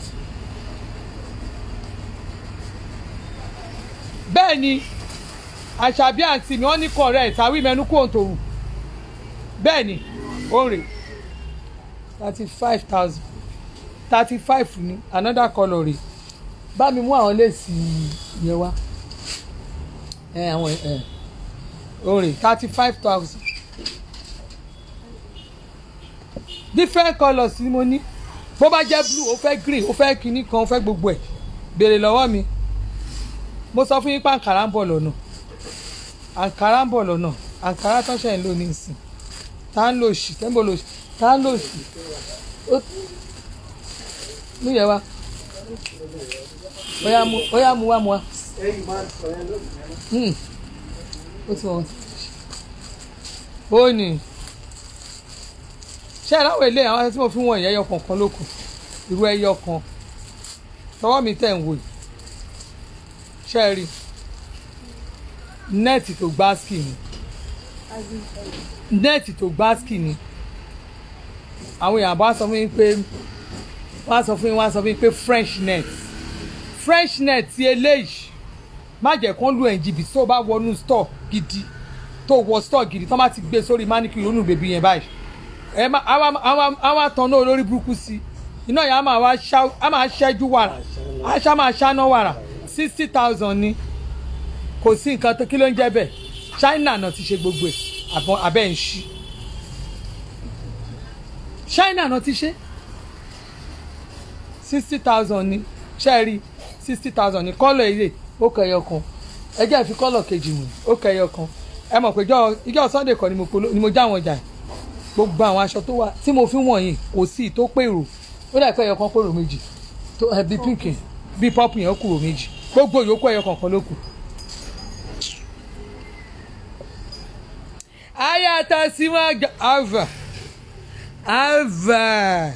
bẹ́ẹ̀ ni àṣàbí àǹtí mi wọ́n ní correct àwí mẹ́nu kó òǹtòrù bẹ́ẹ̀ ni ó rè thirty five thousand thirty five ní another colour rè bá mi mú àwọn léèsì yẹn wá ẹ àwọn ẹ ó rè thirty five thousand different colours ni mo ní bó bá jẹ́ blue ó fẹ́ green ó fẹ́ kinní kan ó fẹ́ gbogbo ẹ̀ béèrè lọ́wọ́ mi mo sọ fún yín pé àǹkárá ń bọ̀ lọ́nà àǹkárá ń bọ̀ lọ́nà àǹkárá tó ṣe ń lò ní ìsìn tá ń lò sí tẹ́ńbò lò sí tá ń lò sí mú yẹ wá bóyá mu bóyá mu wá mu wá Hmm. ó ti wọ́n ó ní ṣé ẹ láwọn ilé àwọn tí mo fi wọn ìyẹyọ kọ̀ọ̀kan ló kù irú ẹyọ kan tọwọ́ mi tẹ̀ ń wò yìí ṣé ẹ rí nẹ́ẹ̀tì tó gbáàsì ni nẹ́ẹ̀tì tó gbáàsì ni àwọn èèyàn bá sọ fún mi pé wọ́n á sọ fún mi wọ́n á sọ fún mi pé french net french net ti eléyìí má jẹ́ kán lu ẹ̀ǹjìbì tó bá wọnú store gidi tó wọ store gidi tó má ti gbé sórí manicure lónìí bèbí yẹn báyìí ẹ má àwọn àtàn náà olórí burúkú sí iná yẹn á máa wá ṣá á máa ṣẹ́jú wàrà aṣá máa ṣáná wàrà sixty thousand ni kò sí nǹkan tó kí ló ń jẹ́ bẹ́ẹ̀ China náà ti ṣe gbogbo ẹ̀ àbọ̀ abẹ́ ń ṣí China náà ti ṣe sixty thousand ni ṣẹ́ẹ̀rí sixty thousand ni kọ́lọ̀ ilé ó kẹyọ kan ẹ jẹ́ fi kọ́lọ̀ kejì mú ó kẹyọ kan ẹ mọ̀ pé ìjọ Sunday kan ni mo já wọn jà gbogbo àwọn aṣọ tó wà tí mo fi wọ̀nyí kò sí tó pèrò ó dà pé ẹyọ kan kúrò méjì tó ẹ bí pink bí pọ́pù yẹn kúrò méjì gbogbo yòókù ẹyọ kankan ló kù. ayata simaga ava ava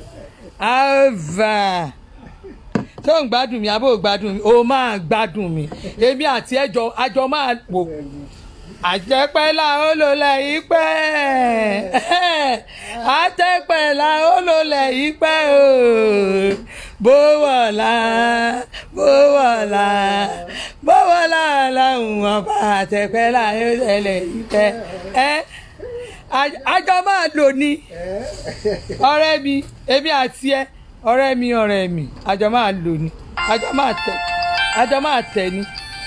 ava tó ń gbádùn mi àbó gbádùn mi ó máa gbádùn mi èmi àti ẹjọ àjọ máa wò àjẹpẹ́ la ó lò lẹ́yìn pẹ́ àjẹpẹ́ la ó lò lẹ́yìn pẹ́ o bówọ̀lá bówọ̀lá bówọ̀lá làwọn ọba àjẹpẹ́ la ó lò lẹ́yìn pẹ́ ẹ àjọ máa lò ní ọ̀rẹ́ mi èmi àti ẹ ọ̀rẹ́ mi ọ̀rẹ́ mi àjọ máa lò ní àjọ máa tẹ̀ àjọ máa tẹ̀ ní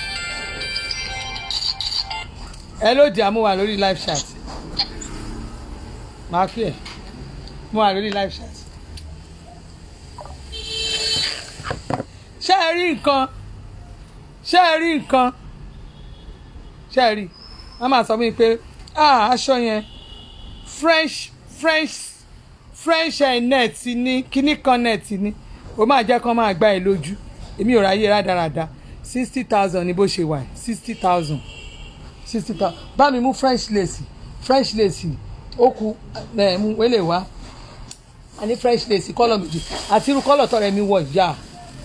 ẹ ló di àmúwà lórí live chat máa kí ẹ mú wà lórí live chat ṣé ẹ rí nǹkan ṣé ẹ rí nǹkan ṣé ẹ rí wọ́n máa sọ fún mi pé ah aṣọ yẹn french french french net ní kíní kan net ní o máa jẹ́ kán máa gbá ẹ lójú èmi ò ráyè rádaràda sixty thousand ní bó ṣe wà sixty thousand sixty thousand bá mi mú french lace french lace ó ku ẹ mú wẹ́lẹ̀ wá a ní french lace kọ́lọ̀ méjì àti irú kọ́lọ̀ tọrẹ mi wọ̀ yá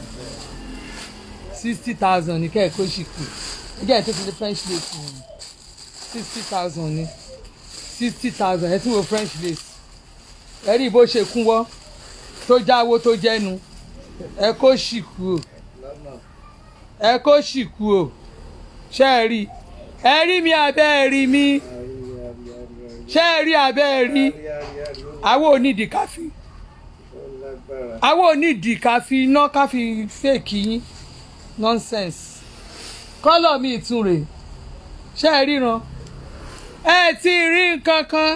sixty thousand ní kẹ́ẹ̀kọ́ sì kù ẹjẹ́ ẹ̀ tó ti di french lace wọ̀n sixty thousand ní sixty thousand ẹ tún wo french lace ẹ rí bó ṣe kún wọ́ tó jáwó tó jẹ́nu ẹ kó sì kú o ẹ kó sì kú o ṣé ẹ rí ẹ rí mi abẹ́ ẹ rí mi ṣé ẹ rí abẹ́ ẹ rí àwọn onídìí káfí àwọn onídìí káfí iná káfí fèkì yín nonsense kọ́lọ̀ mi ìtún rè ṣé ẹ ríran ẹ ti rí nǹkan kan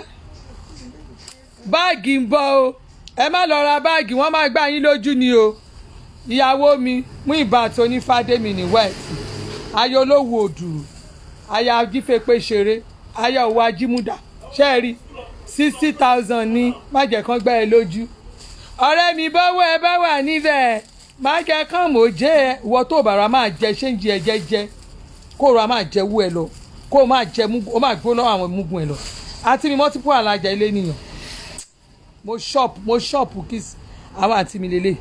báàgì ń bọ̀ o ẹ má lọ ra báàgì wọ́n máa gbá yín lójú ni o ìyàwó mi mú ìbátan onífàdémi ní wẹ́ẹ̀tì ayọ̀ olówó òdùrù aya ajífẹ́pẹ́ ṣeré aya òwò ajímúdà ṣe é rí sixty thousand ní májẹ̀ kan gbá ẹ lójú ọ̀rẹ́ mi bọ́wọ́ ẹ bá wà níbẹ̀ májẹ̀ kan mò jẹ́ ẹ ìwọ tó bàrà máa jẹ ṣéǹjì ẹ jẹ́jẹ́ kó o ra máa jẹ wú ẹ lọ kó o máa jẹ o máa gbó lọ́wọ́ àwọn mugun ẹ lọ àti mi multiple alájà ilé nìyàn mo shop mo shop kiss àwọn àti mi lélẹ̀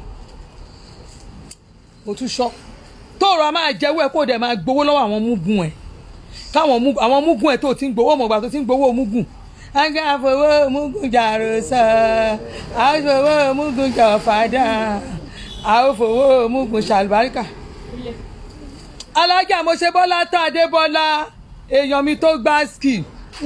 mo tún shop tó o ra máa jẹ wú ẹ kó o dẹ̀ máa gbowó lọ́wọ́ àwọn mugun ẹ káwọn mugun àwọn mugun ẹ tó ti ń gbowó mọ̀gbà tó ti ń gbowó mugun aga fowó mugun jàrò sọ àwọn fowó mugun jà fàdà àwọn fowó mugun ṣàlùbáríkà alájà mo ṣe bọ́lá tó adébọ́lá èèyàn mi tó gbá ski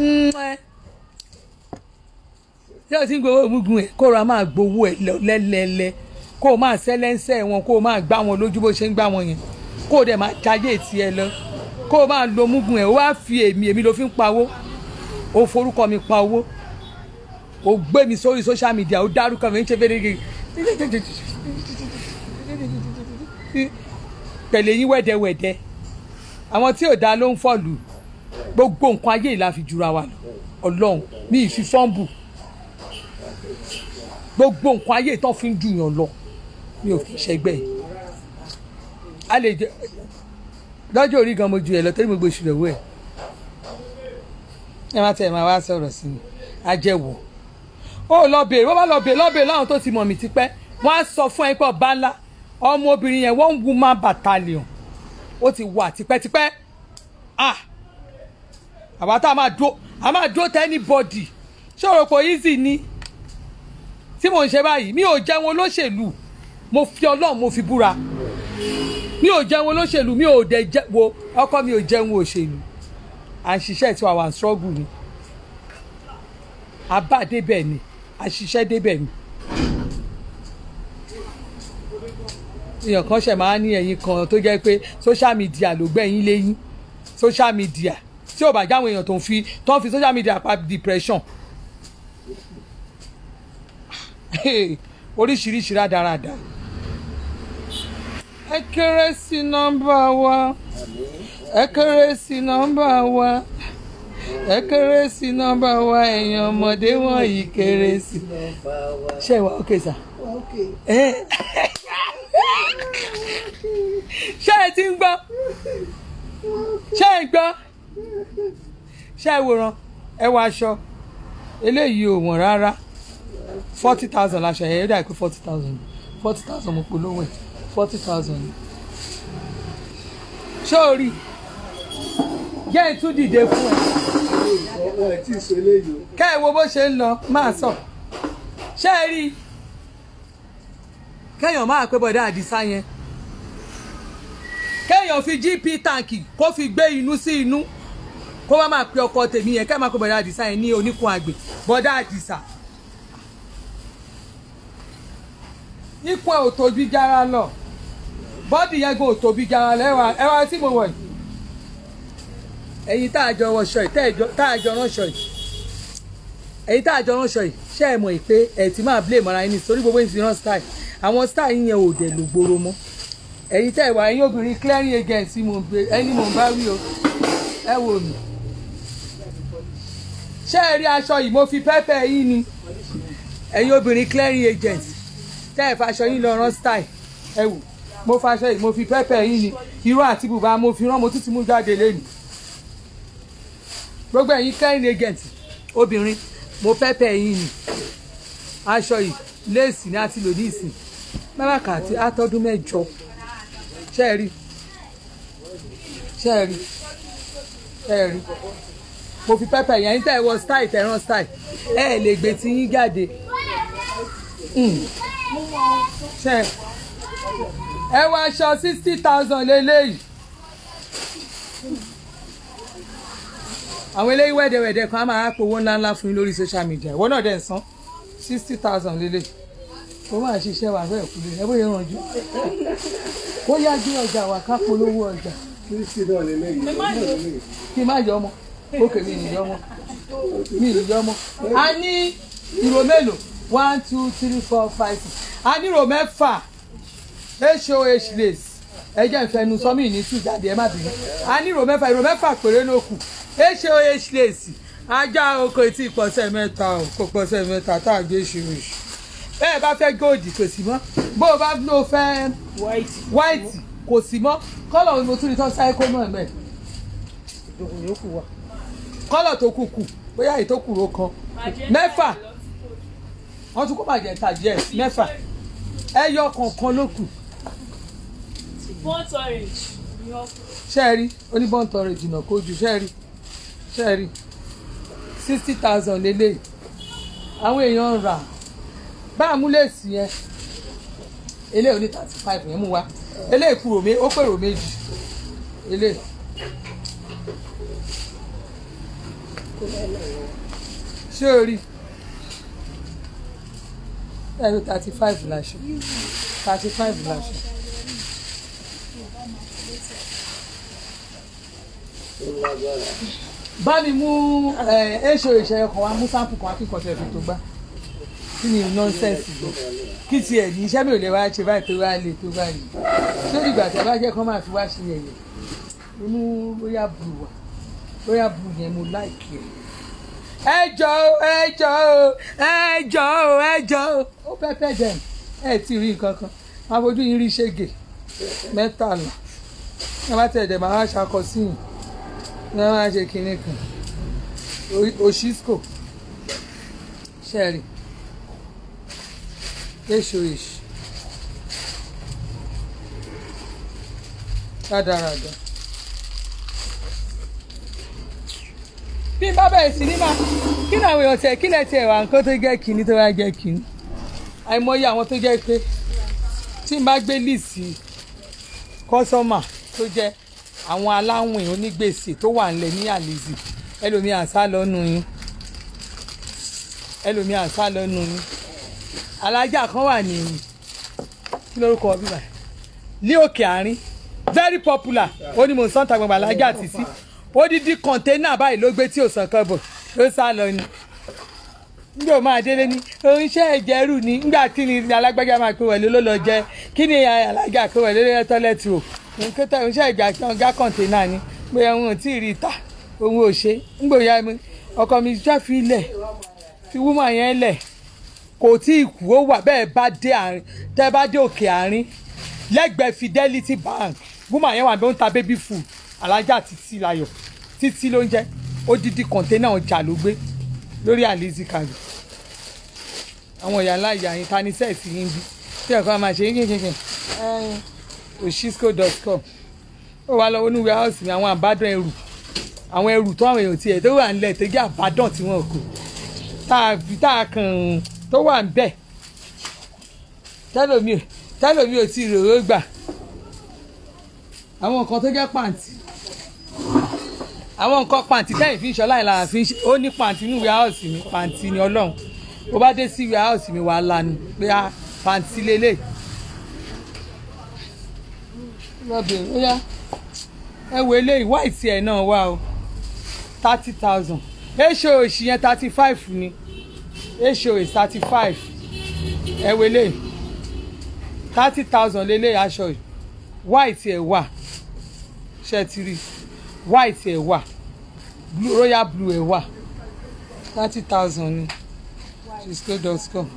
ṣé o ti ń gbowó mugun ẹ kó o ra máa gbowó ẹ lẹ́lẹ́lẹ́ kó o máa sẹ́lẹ́ńsẹ́ wọn kó o máa gbá wọn lójú bó ṣe ń gbá wọn yẹn kó o dẹ̀ máa jayé tiẹ̀ lọ kó o máa lo mugun ẹ̀ o wá fi èmi èmi ló fi ń pawó o forúkọ mi pa owó o gbé mi sórí social media o dárúkọ mi ń ṣe fẹ́rẹ́ tẹ̀lé yín wẹ́dẹ́wẹ́dẹ́ àwọn tí ò dá ló ń fọ̀lù gbogbo nǹkan ayé ìlà fi jura wa lọ ọlọ́run mi ì fi fọ́ǹbù gbogbo nǹkan ayé ìtàn fi ń jùyàn lọ mi ò fi ṣẹgbẹ́ yìí a lè jẹ lọ́jọ́ orí gan mo ju ẹ̀ lọ torí mo gbé ìṣúná owó ẹ̀ ẹ má tẹ̀ ẹ máa wá sọ̀rọ̀ sí mi ajẹ́wò ó lọ bèèrè wọ́n bá lọ bèèrè lọ́bèèrè láwọn tó ti mọ̀ mí tipẹ́ wọ́n á sọ fún ẹ pé ọba ńlá ọmọbìnrin yẹn one woman battalion ó ti wà tipẹ́tipẹ́ ah àbá tá a máa dúró a máa dúró tẹ́ anybody ṣòro kò easy ni tí mò ń ṣe báyìí mi ò jẹun olóṣèlú mo fi ọlọ́run mo fi búra mi ò jẹun olóṣèlú mi ò dẹ̀ jẹ wo ọkọ mi ò jẹun òṣèlú à ń ṣiṣẹ́ tí wàá struggle ni abá débẹ̀ ni àṣìṣe débẹ̀ ni. èèyàn kan ṣẹ̀ máa ní ẹ̀yìn kan tó jẹ́ pé social media ló gbẹ̀yìn léyìn social media tí ò bá jáwọn èèyàn tó ń fi tó ń fi social media pa depression oríṣiríṣi rádaràda ẹ kéré sí nọ́mbà wa ẹ kéré sí nọ́mbà wa ẹ kéré sí nọ́mbà wa ẹ̀yin ọmọdé wọ̀nyí kéré sí. ṣé ìwà ókè sà. ṣé ẹ ti ń gbọ́ ṣé ẹ gbọ́ ṣé ẹ wòran ẹ wọ aṣọ eléyìí ò wọ̀n rárá forty thousand láṣọ yẹn ó dà pé forty thousand forty thousand mo polówó ẹ̀ forty thousand ṣé o rí jẹ́ ìtún dìde fún ẹ wọn ẹ tí ì sọ eléyìí o. kẹ́ ẹ wo bó ṣe ń lọ máa sọ ṣé ẹ rí i kéèyàn máa pé bọ̀dá àdìsá yẹn kéèyàn fi gp táǹkì kó fi gbé inú sí inú kó má máa pe ọkọ tèmi yẹn kéèyàn máa pé bọ̀dá àdìsá yẹn ní oníkun àgbè bọ̀dá àdìsá ikú ẹ ò tóbi jára lọ bọ́dì yẹn gan ò tóbi jára lọ ẹwà ẹwà tí mo wọ̀ yìí ẹ̀yin tá a jọ wọṣọ yìí tá a jọ ránṣọ yìí ẹ̀yin tá a jọ ránṣọ yìí ṣé ẹ mọ̀ pé ẹ̀ ti máa blame ara yín ní torí gbogbo ìsìn rán style àwọn style yín yẹn ò dẹ̀ ló gbòòrò mọ́ ẹ̀yin tẹ́ ẹ wà ẹ̀yin obìnrin clearing agency mo gbé ẹni mò ń bá wí o ẹ wò mí ṣé ẹ rí aṣọ yìí mo fi pẹ́pẹ́ yín ni ẹ̀yin obìnrin clearing agency tẹ́ ẹ faṣọ yín lọ rán style ẹ wò mo faṣọ yìí mo fi pẹ́pẹ́ yín ni irú àti bùbá mo fi rán mo tún ti mú jáde lẹ́nu gbogbo ẹ̀yin clearing agent obìnrin mo pẹ́pẹ́ yín ni aṣọ yìí léèsì ni a ti lò ní ìsìn mẹ́wàá àti àtọ́dún mẹ́jọ ṣe é rí ṣe é rí ṣe é rí mo fi pẹ́pẹ́ yẹn tẹ́ ẹ wọ style tẹ́ ẹ rán style ẹ ẹ lè gbé tí yín jáde ṣe ẹ wọ aṣọ sixty thousand lélẹ́yìí àwọn eléyìí wẹ́dẹ̀wẹ́dẹ̀ kan á máa powó ńláńlá fún yín lórí social media ìwọ náà dẹ̀ ń san sixty thousand lélẹ̀ ó máa ṣiṣẹ́ wà fẹ́ kú lé ẹ bóyá rànjú kó yá gbé ọjà wà ká polówó ọjà kristi náà lélẹ́yìí náà lélẹ́yìí. kí n má yọ ọmọ ókè mi ì yọ ọmọ mi ì yọ ọmọ. a ní ìró mélòó one two three four five six a ní ìró mẹ́fà hoh lace ẹ jẹ́ ìfẹ́nu sọ́mì ní tù jáde ẹ má bínú a ní ìró mẹ́fà ìró mẹ́fà péré ló kù hoh lace ajá oko etí ìpọ̀sẹ̀ mẹ́ta o kò pọ̀sẹ̀ mẹ́ta tá a gbé ṣùrùṣù bẹ́ẹ̀ bá fẹ́ góòdì kò sí mọ́ bó o bá ló fẹ́ white white kò sí mọ́ kọ́lọ̀ ni mo tún rí tán sáíkó náà mẹ́ẹ̀ ìdòkùn yòókù wà. kọ́lọ̀ tó kù kù bóyá èyí tó kù ló kan mẹ́fà wọ́n tún kó magenta yes mẹ́fà ẹyọ kọ̀ọ̀kan ló kù burnt orange ni wọ́n kú. ṣé ẹ rí oníbọ̀ntọ̀ rẹ̀ jìnnà kó ju ṣé ẹ rí ṣé ẹ rí sixty thousand lélẹ̀ àwọn èèyàn ń rà bá àmúlẹ̀sì yẹn eléyìí oní thirty five yẹn mú wa eléyìí kúrò mé ó pèrò méjì eléyìí. ṣé o rí ẹ̀rọ thirty five láṣọ thirty five láṣọ. bá mi mú èso ìṣẹ̀yẹ kan wá mú sáǹpù kan akíkọ̀ọ́ tẹ̀ fi tó gbá kí ni nọ́ńsẹ̀nsì gbọ́ kí tiẹ̀ ní iṣẹ́ mi ò lè wá ṣe báyìí tó wá lè tó báyìí lórí ìgbà tí a bá jẹ́ kán máa fi wá ṣe yẹ̀yẹ̀ inú royal blue wà royal blue yẹn mo láìkì ẹ̀ ẹ jọ o ẹ jọ o ẹ jọ o ẹ jọ o ó pẹ́pẹ́ jẹ ẹ tí rí nǹkan kan máa fojú yín rí ṣègè mẹ́tàlá ẹ bá tẹ̀ dẹ̀ máa ṣakọ sí yìí ní wọ́n máa ṣe kinní kan oshisco ṣẹ́ẹ̀rì èso èṣù rádaràdà. bí n bá bẹ̀rẹ̀ sí ní máa kí ni àwọn èèyàn tẹ̀ kí lẹ̀ tẹ̀ wá nǹkan tó jẹ́ kínní tó wá jẹ́ kínní àìmọye àwọn tó jẹ́ pé tí n bá gbé líìsì kọ́sọ́mà tó jẹ́ àwọn aláwìn onígbèsè tó wà ńlẹ̀ ní àlèzì ẹlòmíì àṣà lọ́nu yín ẹlòmíì àṣà lọ́nu yín alájà kan wà ní kí lórúkọ bíbá ní òkè àárín very popular ó ní mò ń sọ́ńtà gbọ̀ngbà alájà títí odidi kọ̀ńténà báyìí ló gbé tí ò sàn kan bọ̀ ló sá lọ ni nígbà ó máa délé ní oníṣẹ́ ìjẹ́rù ni nígbà tí ni alágbájá máa pé wọlé ló lọ jẹ kí ni alájà pé wọlé ló tọ́lẹ̀tì o nǹkan tó oníṣẹ́ ìjà gá kọ̀ńténà ni pé òun ò tí ì rí ta òun ò ṣe nígbà òyà mi ọkọ mi jẹ́ fi lẹ̀ fi wúmọ̀ yẹn lẹ̀ kò tí ì kú ó wà bẹ́ẹ̀ bá dé àárín tẹ́ bá dé òkè àárín lẹ́gbẹ̀ẹ́ Fidelity Bank wúmọ̀ yẹn wà bí ó ń ta baby food alájà títí láyọ̀ títí ló ń jẹ́ odidi kọ̀ńténà ọjà ló gbé lórí àlìsí kàlù àwọn ìyá ńlá ìyá yín tani sẹ́ẹ̀sì yín bí tí ẹ̀kọ́ máa ṣe yín kínkínkín oshisco.com ó wá lọ onú warehouse mi àwọn àbádàn ẹrù àwọn ẹrù tó àwọn èèyàn tiẹ̀ tó wà nílẹ̀ tó jẹ́ àbádàn tí wọ́n kò tá a kàn tó wà ń bẹ̀ tẹ́lòmí tẹ́lòmí ò tí ì rò ó gbà àwọn nǹkan tó jẹ́ pàǹtí àwọn nǹkan pàǹtí tẹ́yìn fi ń ṣọlá ìlànà fi ń ṣe ó ní pàǹtí ní warehouse mi pàǹtí ni ọlọ́run bó bá dé sí warehouse mi wàá lanu pé a pàǹtí lélẹ̀ lọ́bìnrin ó yá ẹ wo eléyìí white ẹ̀ náà wà o thirty thousand èso òsì yẹn thirty five ni èso òsì thirty five ẹ wo eléyìí thirty thousand lélẹ̀ aṣọ yìí white ẹ̀ wà ṣẹ́tìrì white ẹ̀ wà blue royal blue ẹ̀ wà thirty thousand ni cisco.com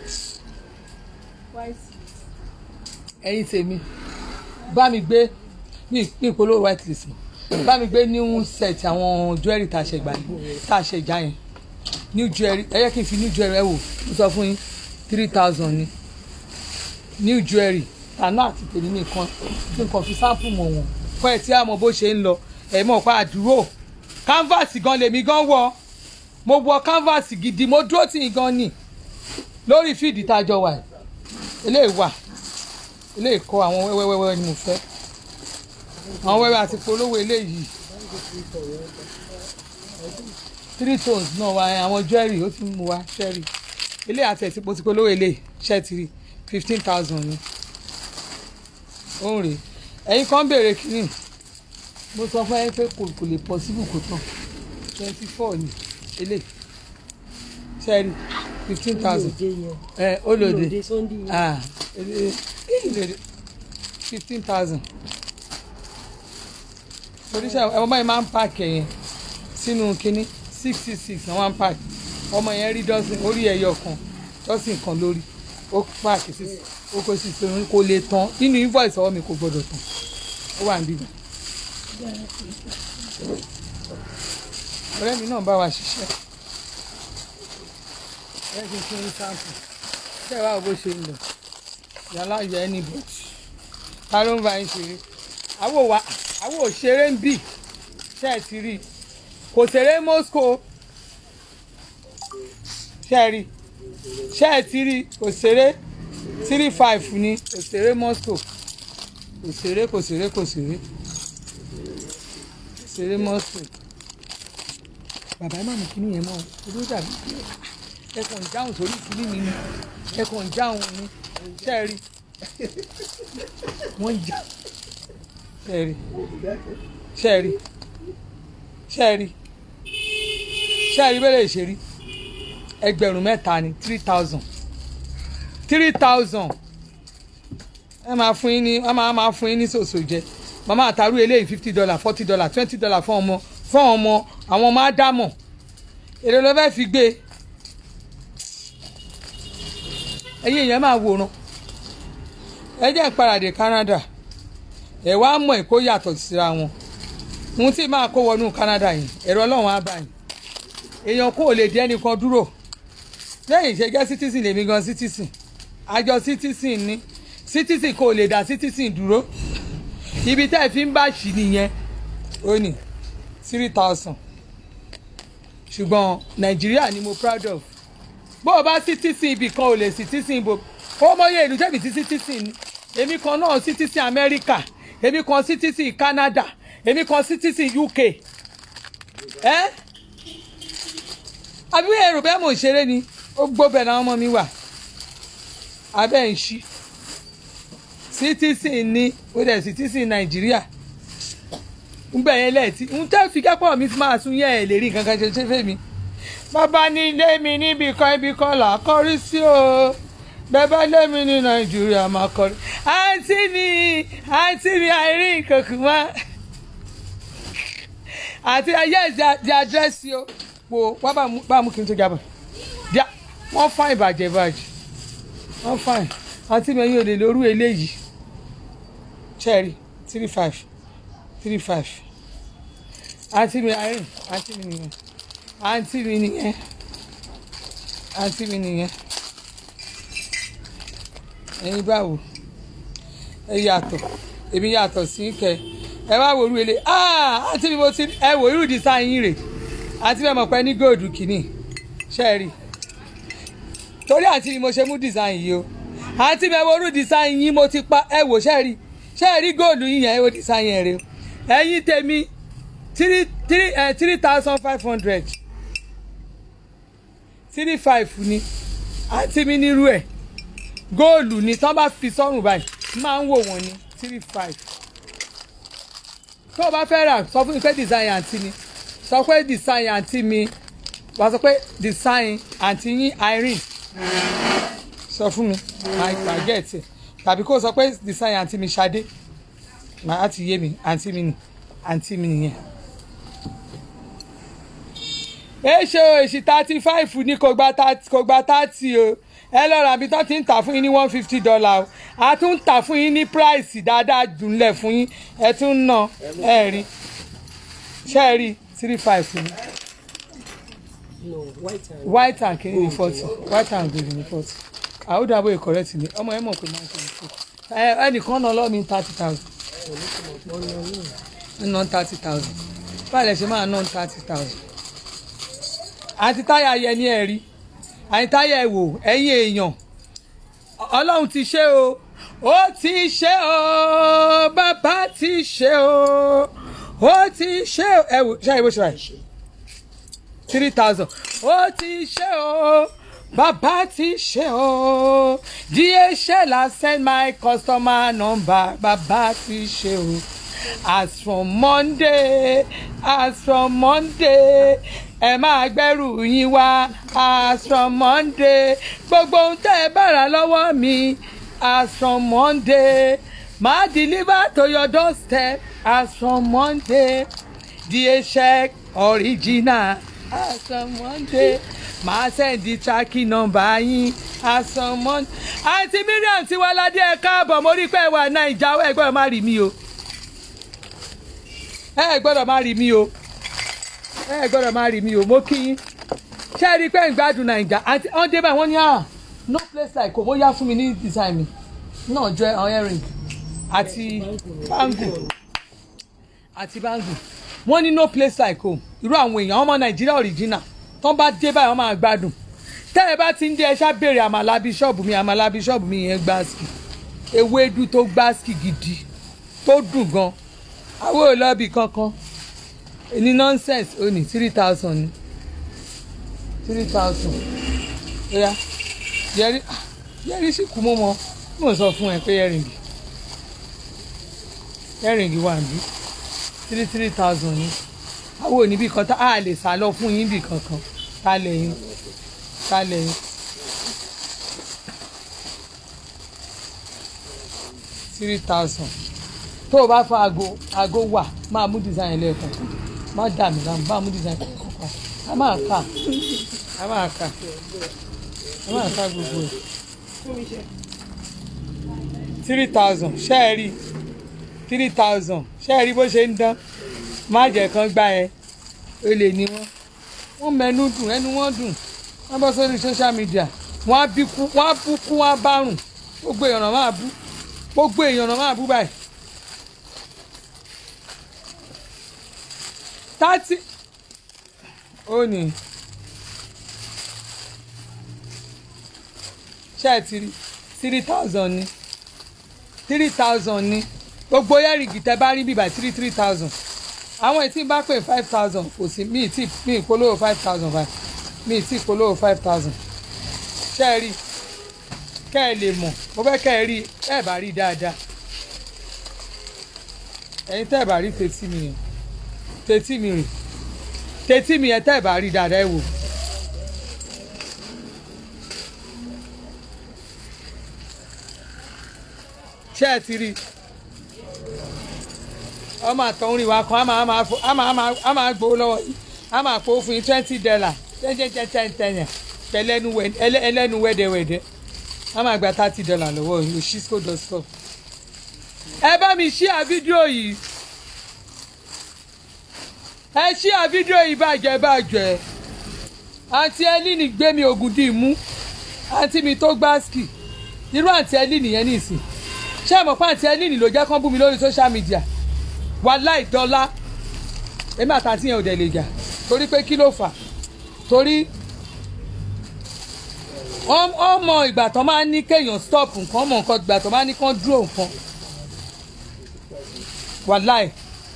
ẹ̀yin tèmi bá mi gbé ní ìpolówó white list bá mi gbé new set àwọn jewelry tá a ṣe gbà tá a ṣe já yẹn new jewelry ẹ yẹ kí n fi new jewelry ẹ wò mo sọ fún yín three thousand ni new jewelry tànà àti tèmi nìkan kí n kàn fi sample mọ̀ wọ́n fún ẹ tí a mọ̀ bó ṣe ń lọ ẹ mọ̀ pa àdúró canvas gan lèmi gan wọ mo wọ canvas gidi mo dúró tì í gan ni lórí fíìdì tájọ wà eléyìí wà eléyìí kọ àwọn wẹ́wẹ́wẹ́wẹ́ ni mo fẹ́ àwọn wẹ́wẹ́ àti polówó eléyìí three tones náà wá àwọn jewelry ó ti mú wá jewelry ilé àti ẹ̀sìn pòsípò lówó ilé ṣẹ́ẹ̀tìrì fifteen thousand ni ó ń rè ẹ̀yin kan béèrè kínní mo sọ fún ẹ pé kò kò lè possible kò tán twenty four ni ilé ṣẹ́ẹ̀rì fifteen thousand Olóde yẹn. ẹ olóde Olóde Sunday yẹn. ah olóde fifteen thousand oríṣi ọmọ báyìí máa ń pààkì ẹ̀yẹn sínú kínní six six six náà wọ́n ń pààkì ọmọ yẹn rí dọ́sìn orí ẹ̀yọ kan dọ́sìn kan lórí ó pààkì sí ó kó sí sínú kò lè tán nínú invoice ọwọ́ mi kò gbọdọ̀ tán ó wà níbí ọ̀rẹ́ mi náà bá wa ṣiṣẹ́ ẹ kí n fún yín sáǹpù ṣé wàá bó ṣe ń lọ yàrá yẹ ẹni bọ̀tì ta ló ń bá yín ṣeré àwọ̀ wa àwọ̀ òṣèré ń bì ṣe é ti rí i kò ṣeré Moscow ṣe é rí i ṣe é ti rí i kò ṣeré three five ni kò ṣeré Moscow kò ṣeré kò ṣeré kò ṣeré kò ṣeré Moscow bàbá ẹ má mú kíní yẹn mọ́ ojú dàbí ẹ kàn ń dáhùn sórí kíní mi ni ẹ kàn ń dáhùn ni ṣe é rí wọ́n ń jà ṣe é rí ṣe é rí ṣe é rí ṣe é rí bẹ́ẹ̀ ṣe rí ẹgbẹ̀rún mẹ́ta ni three thousand three thousand ẹ máa fún yín ní ẹ máa máa fún yín ní sòsò jẹ màmá àtàrú eléyìí fifty dollar forty dollar twenty dollar fún ọmọ fún ọmọ àwọn ọmọ ádámọ̀ èrè ló fẹ́ fi gbé ẹ̀yin èèyàn máa wòran ẹ jẹ́ ìparadè Canada ẹ̀ wá mọ̀ ẹ̀ kó yàtọ̀ síra wọn ohun tí máa kó wọnú Canada yìí ẹ̀rọ ọlọ́run á bá yìí èèyàn kò lè dé ẹnìkan dúró lẹ́yìn ìṣe jẹ́ citizen lèmi gan citizen àjọ citizen ni citizen kò lè dá citizen dúró ibi tẹ́ ẹ fi ń bá ṣì nìyẹn ó ní three thousand ṣùgbọ́n nàìjíríà ni mo proud of bó o bá citizen ibì kan ò lè citizen ibo ó mọyé ìlú tẹ́bi tí citizen ni èmi kan náà citizen America èmi kan citizen Canada èmi kan citizen UK ẹ́ eh? àbí èrò bẹ́ẹ̀ mò ń ṣeré ni ó gbóbẹ̀ làwọn ọmọ mi wà abẹ́ ń ṣí citizen ni ó dẹ̀ citizen nàìjíríà ń bẹ̀ yẹn lẹ́ẹ̀tì ń tẹ́ fi kẹ́pọ̀ mi fi máa sún yẹ́ ẹ̀ lè rí nǹkan kan ṣe ṣe fẹ́ mi. bàbá ní ilé mi níbi kan ibi kan là á kọrí sí o bẹ́ẹ̀ lé mi ní nàìjíríà máa kọrí. àǹtí mi àǹtí mi àìrí nǹkan kù mọ́ àti ayé di àdírẹ́sì o po wá bá mú kí n tó jábọ̀ díà wọ́n fà ìbàjẹ́ ìbàjẹ́ wọ́n fà ì àti mẹ́yìn òde lórú eléyìí cherry three five three five àǹtí mi àárín àǹtí mi nìyẹn àǹtí mi nìyẹn àǹtí mi nìyẹn ẹ̀yin báwo ẹ yàtọ̀ èmi yàtọ̀ sí kẹ ẹ wá wòlú ele àǹtí mi mo ti ẹ wò irú design yín rè àti bẹ́ẹ̀ mọ̀ pé ní góòdù kìíní ṣe rí torí àǹtí mi mo ṣe mú design yìí o àǹtí mi ẹ wo irú design yín mo ti pa ẹ wò ṣe rí ṣe rí góòdù yín yẹn ẹ wo design yẹn rè o ẹ̀yin tèmi three three ẹ three thousand five hundred three five ni àǹtí mi nírú ẹ̀ góòlù ni tán bá fi sọ́rùn báyìí máa ń wò wọ́n ní three five tó o bá fẹ́ rà sọ fún mi pé design àǹtí mi sọ pé design àǹtí mi wàá sọ pé design àǹtí yín Irene sọ fún mi máa gẹ̀ẹ́tì tàbí kó o sọ pé design àǹtí mi Ṣadé màá ti yé mi àǹtí mi nì àǹtí mi nìyẹn. èṣe o èṣì thirty five ní kò gba thirty o ẹ lọ ra ibi tó ti ń tà fún yín ní one fifty dollar o a tún ń tà fún yín ní price dáadáa jùlẹ̀ fún yín ẹ tún ń ná ẹ rí ṣe é rí three five ni no white and white and kiri ni forty white and gold ni forty àwòdàbò ìkọrẹ́tì ni ọmọ ẹ mọ̀ pé máa ń ṣe ní forty ẹnìkan náà lọ́ọ́ mi thirty thousand ná thirty thousand báyìí lẹ ṣe máa ná thirty thousand àti táyà yẹ ní ẹ̀rí àti táyà ẹ̀ wò ẹ̀yìn èèyàn ọlọ́run ti ṣe o ó ti ṣe o bàbá ti ṣe o ó ti ṣe o ẹ wò ṣáà ìbò ṣe báyìí three thousand ó ti ṣe o bàbá ti ṣe o DHL has send my customer number bàbá ti ṣe o as from Monday as from Monday ẹ máa gbẹ́rù yín wá as from Monday gbogbo ohun tẹ́ ẹ bá rà lọ́wọ́ mi as from Monday máa deliver to your doorstep as from Monday DHL original as from Monday máa sẹ́ndì tracking number yín as from Monday. àǹtí Miriam tí wọ́n ládé ẹ káàbọ̀ mo rí pé ẹ wà Naija ẹ gbọ́dọ̀ má rí mi o ẹ gbọ́dọ̀ má rí mi o ẹ gbọ́dọ̀ má rí mi o mo kí yín ṣé ẹ rí i pé ń gbádùn Naija àti wọ́n dé báyìí wọ́n ní à no place like kò bóyá fún mi ní design mi náà jọ àwọn earring àti bangle àti bangle wọ́n ní no place like home irú àwọn èèyàn ọmọ nàìjíríà original tó bá dé báyìí wọ́n máa gbádùn tẹ́ ẹ bá ti ń dé ẹ ṣá béèrè àmàlà bíṣọ́ọ̀bù mi àmàlà bíṣọ́ọ̀bù mi yẹn gbáàsì ewédú tó gbáàsì gidi tó dùn gan àwọn olóbì kankan ní nonsense ó ní three thousand ní three thousand oya yẹrí yẹrí sì kú mọ́ mọ́ mo sọ fún ẹ pé ẹrìngì ẹrìngì wà ní three three thousand ní àwọn oníbì kan tá a lè sá lọ fún yín bì kankan tá lẹ́yìn tá lẹ́yìn. three thousand tó o bá fa aago aago wà máa mú design lẹ́ẹ̀kan má dà mí láàmú bá mú design kọ̀ọ̀kan a máa kà a máa kà a máa kà gbogbo ẹ̀ three thousand ṣé ẹ rí three thousand ṣé ẹ rí bó ṣe ń dán má jẹ́ kán gbá ẹ olè ní wọ́n wọ́n mẹ́nu dùn ẹnu wọ́n dùn wọ́n bọ́ sórí social media wọ́n á bí kú wọ́n á bú kú wọ́n á bárùn gbogbo èèyàn náà máa bú gbogbo èèyàn náà máa bú báyìí. thirty ó ní ṣé ẹ ti rí three thousand ní three thousand ní gbogbo yẹ́rìngì tẹ́ bá rí bíbá three three thousand àwọn ètí bá pè five thousand kò sí mi tí mi ìpolówó five thousand five mi tí ìpolówó five thousand ṣé ẹ rí kẹ́ ẹ lè mọ̀ mo fẹ́ kẹ́ ẹ rí ẹ bá rí dáadáa ẹ̀yin tẹ́ ẹ bá rí tètí mi yẹn tètí mi rìn tètí mi yẹn tẹ́ ẹ bá rí dáadáa ẹ wò. ṣé ẹ ti rí ọmọ àtọ̀húnrin wa kan á máa á máa á máa gbowó lọ́wọ́ yìí á máa kó fún yín twenty dollar ten ten ten ten ten yẹn pẹ̀lẹ́nu ẹlẹ́nu wẹ́dẹ́wẹ́dẹ́ á máa gba thirty dollar lọ́wọ́ yìí oshisco dot com. ẹ bá mi ṣíà fídíò yìí ẹ ṣíà fídíò yìí bàjẹ́ bàjẹ́ àǹtí ẹlíìnì gbé mi ògùn dì mú àǹtí mi tó gbáàsì irú àǹtí ẹlíìnì yẹn nìsín ṣé àmọ́ pé àǹtí ẹlíìnì ló jẹ́ kán bú mi lórí social media wàláì dọ́là èmi àtàntí yẹn ò dẹ̀ lè jà torí pé kí ló fà torí ọmọ ìgbà tó máa ń ní kéèyàn stop nǹkan ọmọ nǹkan ìgbà tó máa ń ní kán dúró nǹkan wàláì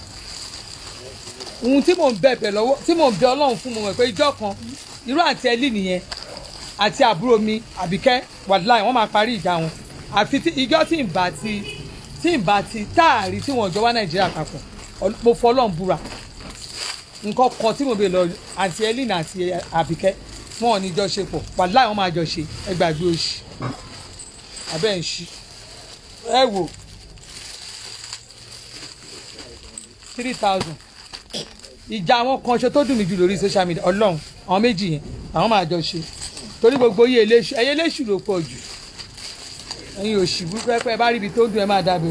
ohun tí mò ń bẹ̀bẹ̀ lọ́wọ́ tí mò ń bẹ ọlọ́run fún mo mọ̀ pé ijọ́ kan irú àǹtí ẹlí nìyẹn àti àbúrò mi àbíkẹ́ wàláì wọ́n máa parí ìjà wọn àfi ijọ́ tí ń bá ti tí n bá ti táàrí tí wọn jọ wá nàìjíríà papọ̀ mo fọlọ́n búra nǹkan kan tí mo bè lọ àti elina àti àbíkẹ́ wọn ò ní jọ ṣe pọ̀ wàláì wọn máa jọ ṣe ẹ gbàgbé oṣù abẹ́ ń ṣí ẹ wò three thousand ìjà àwọn kan ṣe tó dùn mí jù lórí social media ọlọ́run àwọn méjì yẹn àwọn máa jọ ṣe torí gbogbo yìí eléṣù ẹyẹ eléṣù ló pọ̀ jù ẹ̀yin òṣì burúkú ẹ pé ẹ bá rí ibi tó dùn ẹ máa dábẹ́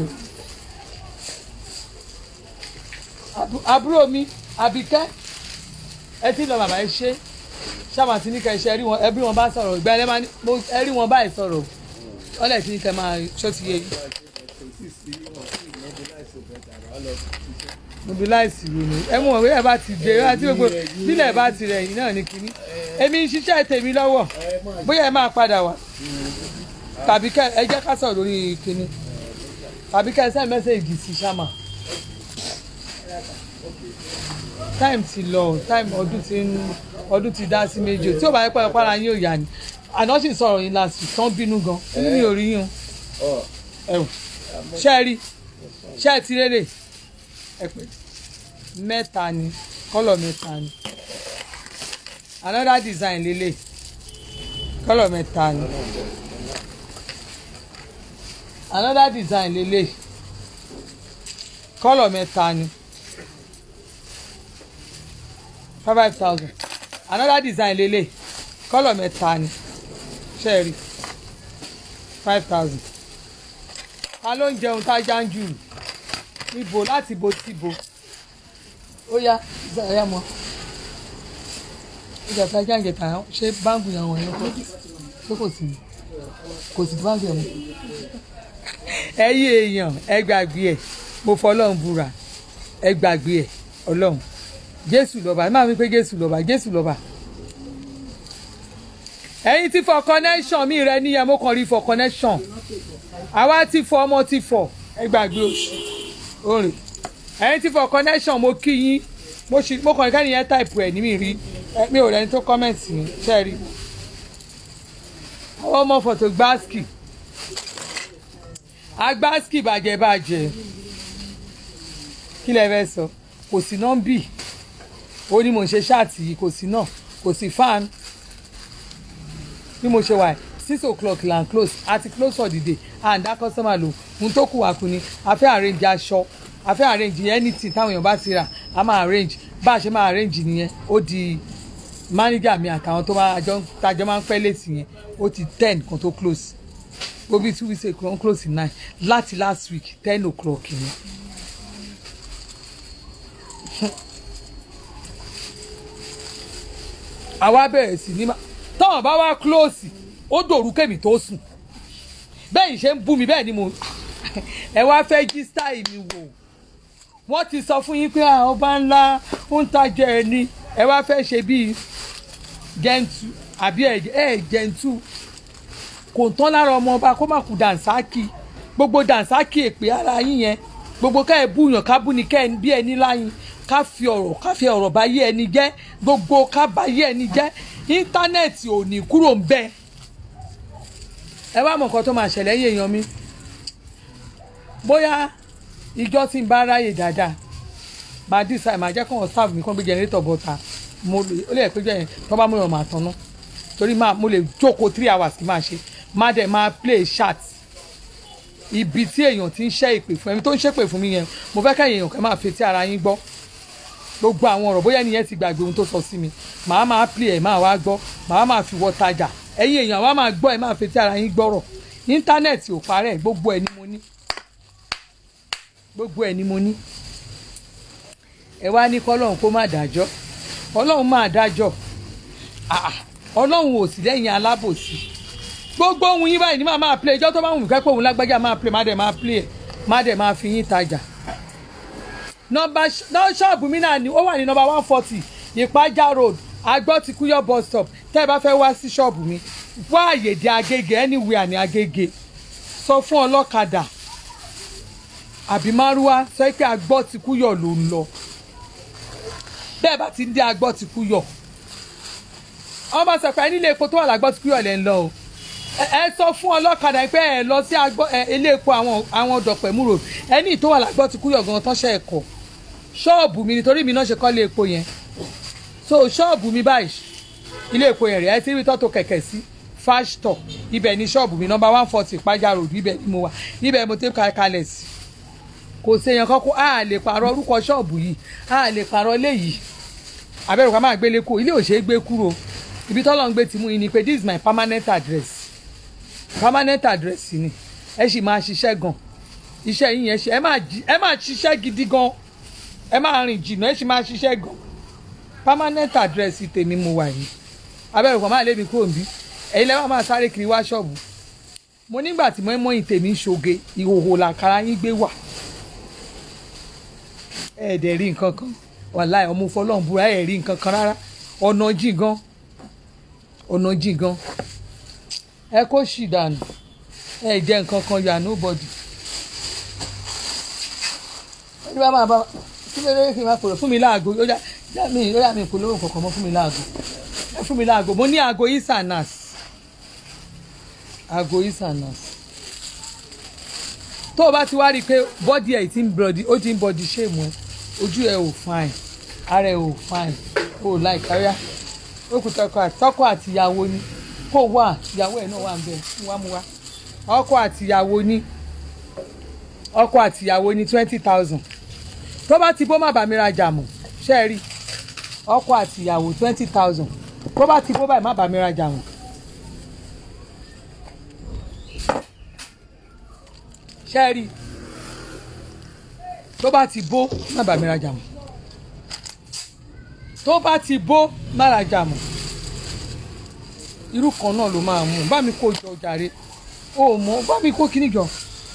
o àbúrò mi àbíkẹ́ ẹ ti lọ bàbá ẹ ṣe ṣáàmà tí ní kẹ ṣe ẹ bí wọn bá sọ̀rọ̀ ìgbà ẹ máa ẹ rí wọn báyìí sọ̀rọ̀ ọlẹ̀ tí ní kẹ máa ṣó ti yé yìí. mobilize ronú ẹ mú wọn bóyá bá ti dé àti gbogbo nílẹ̀ bá ti rẹ̀ yìí náà ní kínní èmi ń ṣiṣẹ́ tèmi lọ́wọ́ bóyá ẹ máa padà wá tàbí kẹ ẹ jẹ́ ká sọ̀rọ̀ lórí kínní tàbí kẹ ẹ send message sí ṣáma time ti lọ time ọdún ti ń ọdún ti dá sí méjì tí ò bá yẹ pé ọpára yín ò yá ni àná sì sọ̀rọ̀ yín last week tán bínú gan inú mi ò rí yín o ẹ̀wọ̀n ṣé ẹ rí ṣé ẹ ti rere ẹ pè mẹ́ta ni kọ́lọ̀ mẹ́ta ni another design lélẹ̀ kọ́lọ̀ mẹ́ta ni another design lélẹ̀ kọ́lọ̀ mẹ́ta ni five thousand another design lélẹ̀ kọ́lọ̀ mẹ́ta ni ṣẹ́ẹ̀rì five thousand ta ló ń jẹun tá a já ń jù níbo láti bo síbo ó yá ìyá mọ ìjà tá a já ń jẹ tà ṣé báńkì yẹn wọ̀nyẹn kọ́ ṣé kò sí kò sí báńkì yẹn mọ́ ẹ̀yin èèyàn ẹ gbàgbé ẹ̀ mo fọlọ́run búra ẹ gbàgbé ẹ̀ ọlọ́run jésù lọ́ba ẹ máa wí pé jésù lọ́ba jésù lọ́ba ẹ̀yin ti fọ connection mi rẹ níyẹn mo kàn rí fọ connection àwa ti fọ ọmọ ti fọ ẹ gbàgbé oṣù orin ẹ̀yin ti fọ connection mo kí yín mo ṣì mo kàn rí kẹ́ni yẹn táìpù ẹ̀ ní mi rí ẹ, mi ò rẹ́ni tó kọ́mẹ̀ntì yín ṣe rí àwọn ọmọ fọ̀tò gbáàsì agbáàsì bàjẹ́ bàjẹ́ kí lẹ fẹ́ sọ kò sí nọ́mbì ó ní mo ṣe ṣáàtì yìí kò sí náà kò sí fan bí mo ṣe wà six o'clock là ń close àti close for the day and that customer lò ohun tó kù wá kù ni a fẹ́ arrange aṣọ a fẹ́ arrange anything táwọn èèyàn bá ti rà a máa arrange bá a ṣe máa arrange nìyẹn ó di manager mi àtàwọn tó máa jọ tajọ máa ń pẹ́ létí yẹn ó ti ten kan tó close ó bí two weeks ago wọ́n close nine láti last week ten o'clock yẹn. àwa bẹ̀rẹ̀ sí ní ma táwọn bá wá close ó dòrú kèmí tó sùn bẹ́ẹ̀ yìí ṣe ń bú mi bẹ́ẹ̀ ni mo ẹ wá fẹ́ jí style mi wò wọ́n ti sọ fún yín pé àwọn ọba ńlá ń tajà ẹ ní ẹ wá fẹ́ ṣe bíi gentu àbí ẹ ẹ gentu kò tán lára ọmọ ọba kó má kú dànsákì gbogbo dànsákì èpè ara yín yẹn gbogbo ká ẹ búyàn ká bú ni ká ẹ bí ẹni láyìn ká fi ọ̀rọ̀ ká fi ọ̀rọ̀ bá yé ẹni jẹ́ gbogbo ká bá yé ẹni jẹ́ íńtánẹ́ẹ̀tì ò ní kúrò ń bẹ́ẹ̀ ẹ wá mọ nǹkan tó máa ṣẹlẹ̀ yín èèyàn mi bóyá ìjọ tí ń bá ráyè dáadáa máa dísà máa jẹ́ kóhàn staff mi kán gbé jẹnrétọ̀ bọ́ta mo lè ó lè pé jẹ́ yẹn tó bá mú ìrọ̀ máa tanná torí máa mo lè jókòó three hours kí máa ṣe má dẹ̀ máa play chat ibi tí èèyàn ti ń ṣẹ́ ìpè fún ẹni tó ń ṣépè fún mi yẹn mo fẹ́ kẹ́yìn èèyàn kẹ́ máa fetí ara yín gbọ́ gbogbo àwọn ọ̀rọ̀ bóyá ẹnìyẹn ti gbàgbé ohun tó sọ sí mi màá máa play ẹ̀ máa wá gbọ́ màá máa fi wọ́ tajà ẹ̀yin èèyàn wa máa gbọ́ ẹ̀ máa fetí ara yín gbọ́rọ̀ íńtánẹ́ẹ̀tì ò parẹ́ gbogbo ẹ̀ ni mo ní gbogbo ẹ̀ ni mo ní ẹ wá ní kọ́lọ́hún kó má dájọ́ ọlọ́run máa dájọ́ Ah, ọlọ́run ò sí lẹ́yìn alábòsí gbogbo ohun yín báyìí ní máa máa play ìjọ́ tó bá wù mí kẹ́pẹ́ òun lágbájá máa play má dẹ̀ máa play ẹ̀ má dẹ̀ máa fi yín tajà nọ́mbà ṣọ́ọ̀bù mi náà ni ó wà ní nọ́mbà one forty ìpájà road agbọ́ ti kúyọ́ bus stop tẹ́ ẹ bá fẹ́ wá sí ṣọ́ọ̀bù mi wá àyè dé agége anywhere ní agége sọ fún ọlọ́kadà àbí márúwá sọ pé agbọ́ ti kúyọ̀ ló ń lọ bẹ́ẹ̀ bá ti ń dé agbọ́ ti kúyọ̀ ọmọ sọ pé nílé epo tó wà lágbọ́ ti kúyọ̀ lẹ́ ń lọ o ẹ- ẹ sọ fún ọlọ́kadà pé ẹ lọ sí agbọ́ ẹ ilé epo àwọn àwọn dọ̀pẹ̀mú road ẹni tó wà lágbọ́ ti kúyọ̀ gan-an tán ṣe ẹ̀kọ́ ṣọ́ọ̀bù mi nítorí mi náà ṣe kọ́ lé epo yẹn so ṣọ́ọ̀bù mi báyìí ilé epo yẹn rẹ̀ ẹ ti rí tọ́tò kẹ̀kẹ́ sí fásitọ̀ ibẹ̀ ni ṣọ́ọ̀bù mi nọ́mbà one forty ìpájà road ibẹ̀ ni mo wà ibẹ̀ mo ti ka kalẹ̀ sí kò séèyàn kọ́kọ́ a lè pààrọ̀ orúkọ ṣọ́ọ̀bù yìí a lè pààrọ̀ ilé yìí abẹ́rù ká máa gbélé kú ilé ò ṣeé gbé kúrò ibi tọ́lọ́ ń gbé ti mú yín ni pé this is my permanent address permanent address ni ẹ sì máa ṣiṣẹ́ gan iṣẹ́ yín yẹn ṣe ẹ máa jí- ẹ máa ṣiṣẹ́ gidi gan ẹ máa rìn jìnnà ẹ sì máa ṣiṣẹ́ gan permanent address tèmi mo wà yìí abẹ́rù kan máa lé mi kúrò níbí ẹ̀yin lẹ́wọ̀n máa sáré kiri wá ṣọ́ọ̀bù mo nígbà tí mọ́ínmọ́ín tèmi ń ṣoge ìhòhò làkàrà yín gbé wà ẹ dẹ̀ rí nǹkan kan wàláì ọmọ fọlọ́n búra ẹ rí nǹkan kan rárá ọ̀nà jìn gan ọ̀nà jìn gan ẹ kó ṣì dànù ẹ jẹ́ nǹkan kan yà nobody ẹni bá máa bá kí ló dé kí n máa pòrò fún mi láago ó yá yá mi ó yá mi polówó kankan mọ́ fún mi láago ẹ fún mi láago mo ní aago isanas aago isanas tó o bá ti wá rí i pé bọ́dì ẹ̀ ti ń bọ̀dì ó ti ń bọ̀dì ṣéèmù ẹ ojú ẹ ò fine ara ẹ ò fine ó láì káríà ó kù tọkọ àti tọkọ àti ìyàwó ni kó wà ìyàwó ẹ náà wà ń bẹ mú wá mú wá ọkọ àti ìyàwó ni ọkọ àti ìyàwó ni twenty thousand tó bá ti bó má bàa mi rajà mọ́ ṣe é rí ọkọ àti ìyàwó twenty thousand tó bá ti bó báyìí má bàa mi rajà mọ́ ṣe é rí tó bá ti bó má bàa mi rajà mọ́ tó bá ti bó má rajà mọ́ irú kan náà ló máa mú bá mi kó jọ jàre o mọ bá mi kó kíní jọ.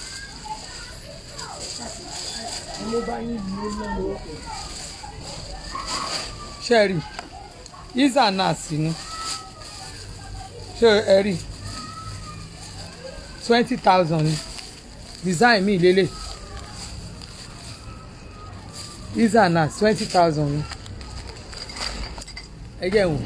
ṣe rí isa náà sí ni ṣe ẹ rí twenty thousand ni design mi lélẹ̀ isa náà twenty thousand ni ẹ jẹ́ wò.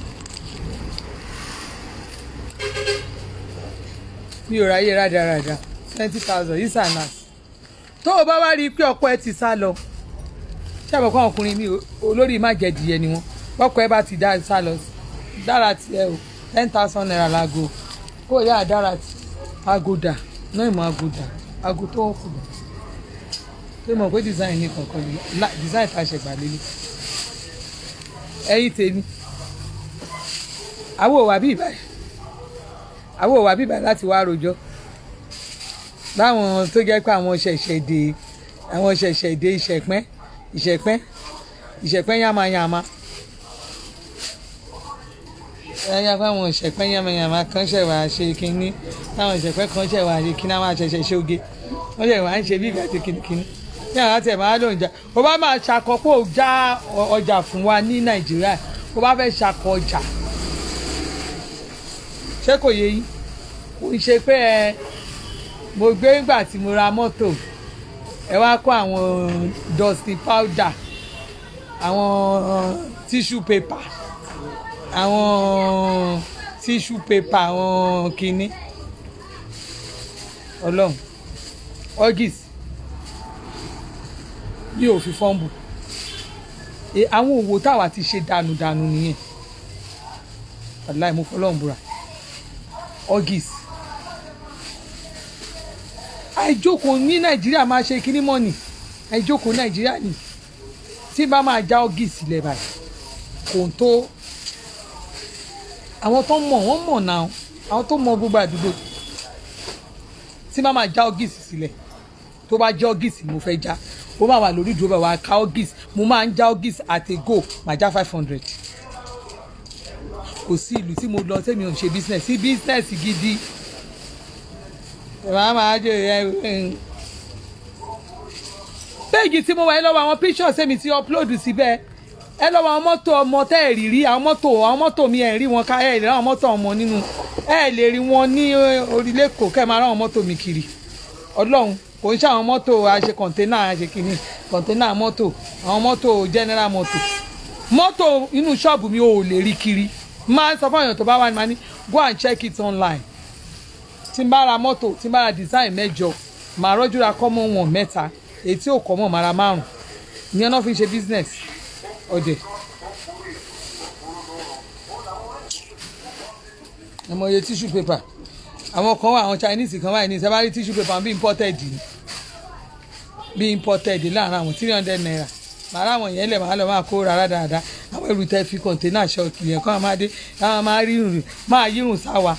mi ò ráyè rádaràda twenty thousand isa náà tó o bá wá rí i pé ọkọ ẹ ti sá lọ ṣàbọ̀ kọ́ ọkùnrin mi olórí má jẹ dìyẹ ni wọn ọkọ ẹ bá ti dá sá lọ dára tiẹ o ten thousand naira láago kó o yá dára tí aago dà náà ìmọ̀ aago dà aago tó wọ́n kù dà tó mọ̀ pé design ní kankan ni design tá a ṣe gbà lélẹ̀ ẹ̀yin tèmi àwọn òwà bíi báyìí àwọn òwà bíi báyìí láti wá rojọ́ láwọn tó jẹ́ pé àwọn ṣẹ̀ṣẹ̀ dé àwọn ṣẹ̀ṣẹ̀ dé ìṣẹ̀pẹ́ ìṣẹ̀pẹ́ ìṣẹ̀pẹ́ yamayama ẹ̀yà fáwọn ìṣẹ̀pẹ́ yamayama kan ṣẹ̀ wá ṣe kínní táwọn ìṣẹ̀pẹ́ kan ṣẹ̀ wá ṣe kínní àwọn àṣẹṣẹ ṣoge wọ́n ṣẹ̀ wá ń ṣe bí ìgbà tí kínní ní àwọn àti ẹ̀ máa lò ń jà ó bá máa ṣakọ pé ó já ọjà fún wa ní nàìjíríà ó bá fẹ́ ṣakọ ọjà ṣé kò yé yín kò ń ṣe pé ẹ mo gbé ńgbà tí mo ra mọ́tò ẹ wá kó àwọn dusty powder àwọn tissue paper àwọn tissue paper àwọn kinní ọlọ́run orgis mi ò fi fọ́ǹbù àwọn òwò táwa ti ṣe dànù-dànù nìyẹn aláì mo fọlọ́run búra orgis àìjókòó ní nàìjíríà máa ṣe kíní mọ́nì àìjókòó nàìjíríà ni tí bá máa já ọ́gì sílẹ̀ báyìí kò tó àwọn tó mọ̀ wọ́n mọ̀ náà àwọn tó mọ̀ gbogbo àdúgbò tí bá máa já ọ́gì sílẹ̀ tó bá já ọ́gì sí mo fẹ́ já ó máa wà lórí ìdúró bá wa ká ọ́gì mo máa ń já ọ́gì àti go máa já five hundred kò sí ìlú tí mo lọ tẹ́mi ò ń ṣe business sí business gidi màá máa jẹ ẹ péèjì tí mo wà ẹ lọ́wọ́ àwọn pictures èmi ti upload síbẹ̀ ẹ lọ́wọ́ àwọn mọ́tò ọmọ tẹ́ ẹ̀ rí rí àwọn mọ́tò àwọn mọ́tò mi ẹ̀ rí wọn ká ẹ̀ rí àwọn mọ́tò ọmọ nínú ẹ̀ lè rí wọn ní orílẹ̀ èkó kẹ́ ẹ̀ máa rán àwọn mọ́tò mi kiri ọlọ́run kò ń ṣe àwọn mọ́tò àṣe kọ̀ǹténà àṣe kìíní kọ̀ǹténà mọ́tò àwọn mọ́tò general mọ́tò mọ́tò inú ṣọ́ọ̀bù mi ò lè rí kiri máa ń sọ fún èèyàn tó bá wà ní ma ní go and check it online tí n bá ra mọ́tò tí n bá ra design mẹ́jọ màá rọ́jú ra kọ́mọ́ wọn mẹ́ta èyí tí ò kọ́mọ́ màá ra márùn ìyẹn náà fi ń ṣe business ọ̀dẹ̀. ẹ mọ iye tissue paper àwọn kan wà àwọn Chinese kan wà ní ìṣẹ́ bá rí tissue paper bí imported ni bí imported láàrin àwọn three hundred naira màá ra àwọn yẹn lẹ̀ màá lọ máa kó rárá dáadáa àwọn ẹrù tẹ́ fi kọ̀ǹténà ṣọ́ọ̀kì yẹn kọ́ máa dé àwọn máa rírun máa yírun sáwa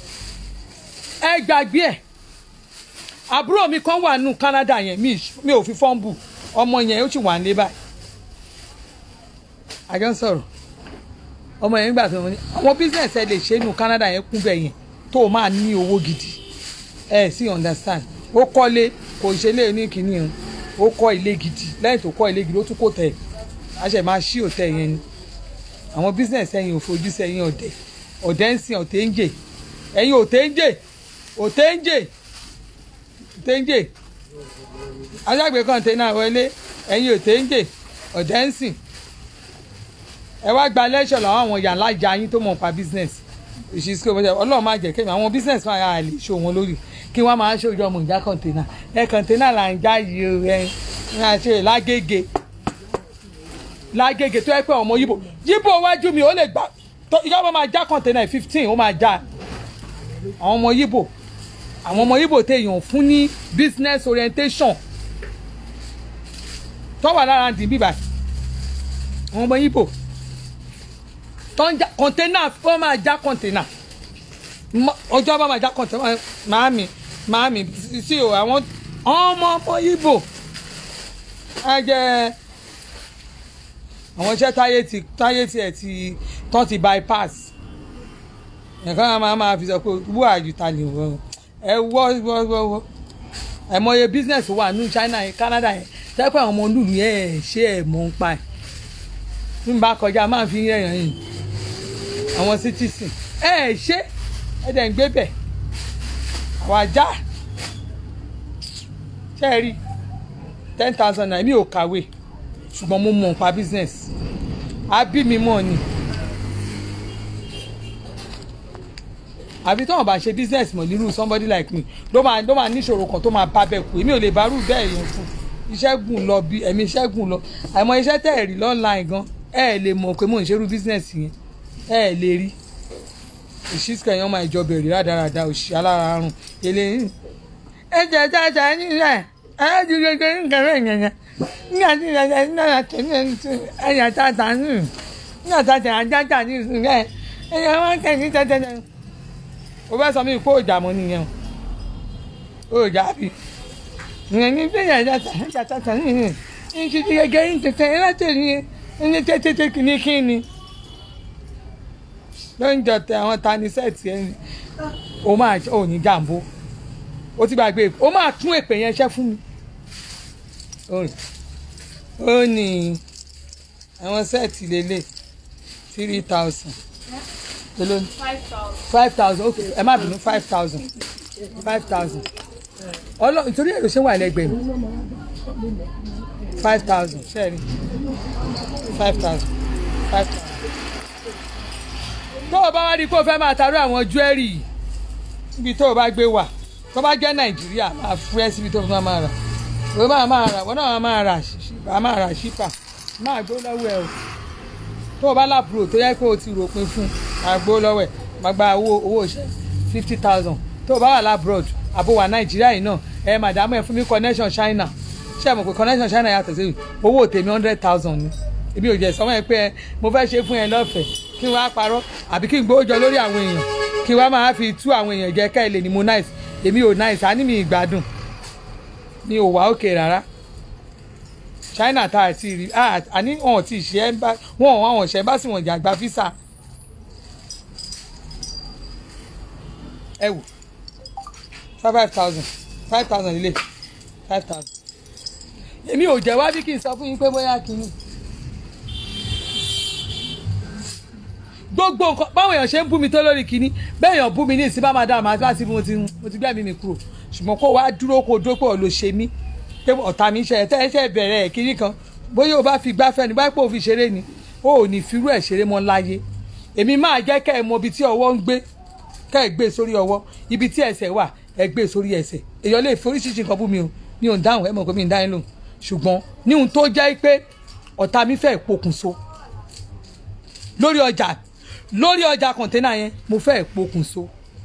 ẹ gbàgbé ẹ àbúrò mi kan wà nù Canada yẹn mi ò fi fọ́ǹbù ọmọ yẹn ó sì wà ní báyìí àjọ ń sọ̀rọ̀ ọmọ yẹn nígbà tó ń àwọn business ẹ lè ṣe nù Canada yẹn kún bẹ́ẹ̀ yẹn tó o máa ní owó gidi ẹ sì understand ó kọ́lé kò ṣe lé ní kínní o ó kọ́ ilé gidi lẹ́yìn tó kọ́ ilé gidi ó tún kò tẹ̀ a ṣe máa ṣí òtẹ́ yẹn ni àwọn business ẹ̀yìn ò fojú sẹ́yìn ọ̀dẹ̀ ọ̀dẹ̀ ń sìn ọ̀tẹ̀ ń jè ẹ̀yìn òtẹ̀ ń jè òtéńjè òtéńjè aṣágbé kọ́ńténà wọlé ẹ̀yin òtéńjè ọ̀dẹ́nsìn ẹ wá gba lẹ́ṣọ̀ làwọn àwọn ìyá alájà yín tó mọ̀ pa business ìṣísí kò bọ́jà ọlọ́run máa jẹ́ kémi àwọn business máa yà lè ṣó wọn lórí kí wọ́n máa ṣòjọ́ ọmọ ìjà kọ̀ǹténà ẹ kọ̀ǹténà là ń já yìí o ẹ ń ṣe lágége lágége tó yẹ pé ọmọ yíbo yíbo wájú mi ó lè gbà ìjọba máa já kọ̀ǹténà fifteen ó máa já àwọn ọmọ yíbo àwọn ọmọ yíbo téèyàn fún ní business orientation tó wà lára dì bíbà àwọn ọmọ yíbo tó ń já kọ̀ǹténà ó máa já kọ̀ǹténà ọjọ́ bá máa já kọ̀ǹténà màámi màámi sí o àwọn ọmọ ọmọ yíbo ẹ jẹ́ àwọn iṣẹ́ táyé ti táyé tiẹ̀ ti tán ti bypass nǹkan máa máa fi sọ pé wú àjùtà ni wọ́n ẹ wọ́ wọ́ wọ́ wọ́ àìmọye business wà ní China yẹn Canada yẹn tẹ́pẹ́ àwọn ọmọ olúùlú yẹn ẹ̀ ṣe ẹ̀ mọ̀ ń pa ẹ̀ bí n bá kọjá máa fi yẹ̀yàn yìí àwọn citizen ẹ̀ ẹ̀ ṣe ẹ̀ dẹ̀ ń gbé bẹ̀ àwọn ajá ṣe é rí ten thousand naira mi ò kàwé ṣùgbọ́n mo mọ̀ nípa business àbí mi mọ̀ ni àbí tí wọn bá ṣe business mọ̀ nírú somebody like me ló máa ló máa níṣòro kan tó máa bá bẹ́ẹ̀ kú èmi ò lè bá rú bẹ́ẹ̀ yẹn fún iṣẹ́ gùn lọ bí ẹ̀mí iṣẹ́ gùn lọ àmọ́ iṣẹ́ tẹ̀ rí lọ́nline gan ẹ̀ lè mọ̀ pé mò ń ṣerú business yẹn ẹ̀ lè rí ìṣísìkà yẹn máa ìjọba èrè rádaràda òṣì alára àrùn èlé ẹ jẹ jájà nílẹ̀ ẹ ti gbẹgbẹ nǹkan rẹ̀ yẹn yẹn nígbà tí ìyàjà náà tẹ̀lé ẹ̀yà tàtà nù nígbà tàtà àjájà ní ìsúnlẹ̀ ẹ̀yà wọn tẹ̀lé tẹ̀tẹ̀tẹ̀ o fẹ́ sọ mí kó o jà mọ́ nìyẹn o ò jà bí ìyẹn ní bí ìyàjà tàtà tàtà nìyẹn ní ti ti gẹ́gẹ́ ní tẹ̀tẹ̀ ẹ̀ látẹ̀lé ní tẹ̀tẹ̀ kìíní kìíní ló ń jọ tẹ àwọn tani sẹ́ẹ̀tì ẹ̀ ní o máa ò ní jàǹbó o ti gbàgbé o máa tún èpè yẹn ṣẹ́ fún mi ó ní àwọn sẹ́ẹ̀tì lélẹ̀ three thousand èló ni five thousand ok ẹ má bínú five thousand five thousand ọlọ nítorí èrò ṣé wà lẹ́gbẹ̀ẹ́ mi five thousand ṣẹ́ẹ̀rì five thousand five thousand tó o bá wá rí i pé o fẹ́ máa taró àwọn jewelry yìí níbi tó o bá gbé wà tó bá jẹ́ nàìjíríà máa fúrẹ́ síbi tó o fẹ́ máa rà o máa máa rà wọ́n náà máa rà ṣípà máa rà ṣípà máa gbó lọ́wọ́ ẹ o tó o bá lápúrò tó yẹ pé o ti ròpin fún máa gbó lọ́wọ́ ẹ máa gba owó owó iṣẹ́ fifty thousand tó o bá wà lábroad àbò wà nàìjíríà yìí náà ẹ màdàmú ẹ fún mi connection china ṣé ẹ mọ̀ pé connection china yàtọ̀ sí owó tèmi hundred thousand ni èmi ò jẹ́ sọ́mọ́ ẹ pé mo fẹ́ ṣe fún ẹ lọ́fẹ̀ẹ́ kí wọ́n á parọ́ àbí kí n gbówó jọ lórí àwọn èèyàn kí wọ́n á máa fi tú àwọn èèyàn jẹ́ ká ẹ lè ní mo nice èmi ò nice àní mi ìgbádùn mi ò wá òkè rárá China tá a ti rí àní wọn ò tí ì ṣe ẹ bá wọn ò àwọn ọ̀ṣẹ́ bá sì wọ̀n jà gba físà ẹ wò five thousand five thousand ilé five thousand èmi ò jẹ́ wá bí kí n sọ fún yín pé bóyá kí ni. gbogbo nǹkan báwọn èèyàn ṣe ń bú mi tó lórí kínní bẹ́ẹ̀ èèyàn bú mi ní ìsìn bá máa dá àmọ́ àti láti mo ti mo ti gbẹ́mí mi kúrò ṣùgbọ́n kó wá dúró kó dúró pé ọ̀ ló ṣe mí pé ọ̀tá mi ṣe ẹ̀tẹ́ ẹ̀ṣẹ̀ bẹ̀rẹ̀ ẹ̀ kínní kan bóyá o bá fi gbáfẹ́ ni báyìí pé o fi ṣeré ni o ò ní firú ẹ̀ ṣeré mọ́ láyé èmi máa jẹ́ kẹ́ ẹ mọ ibi tí ọwọ́ ń gbé kẹ́ ẹ gbé sórí ọwọ́ ibi tí ẹsẹ̀ wà ẹ gbé sórí ẹsẹ̀ èèyàn lè foríṣiríṣi nǹkan bú mi o mi ò ń dáhùn ẹ mọ̀ pé mi ń dáhùn lóhùn ṣùgbọ́n ní ohun tó jẹ́ pé ọ̀tá mi fẹ́ pokùnso lórí ọjà lórí ọjà kọ̀ǹténà yẹn mo fẹ́ pokùnso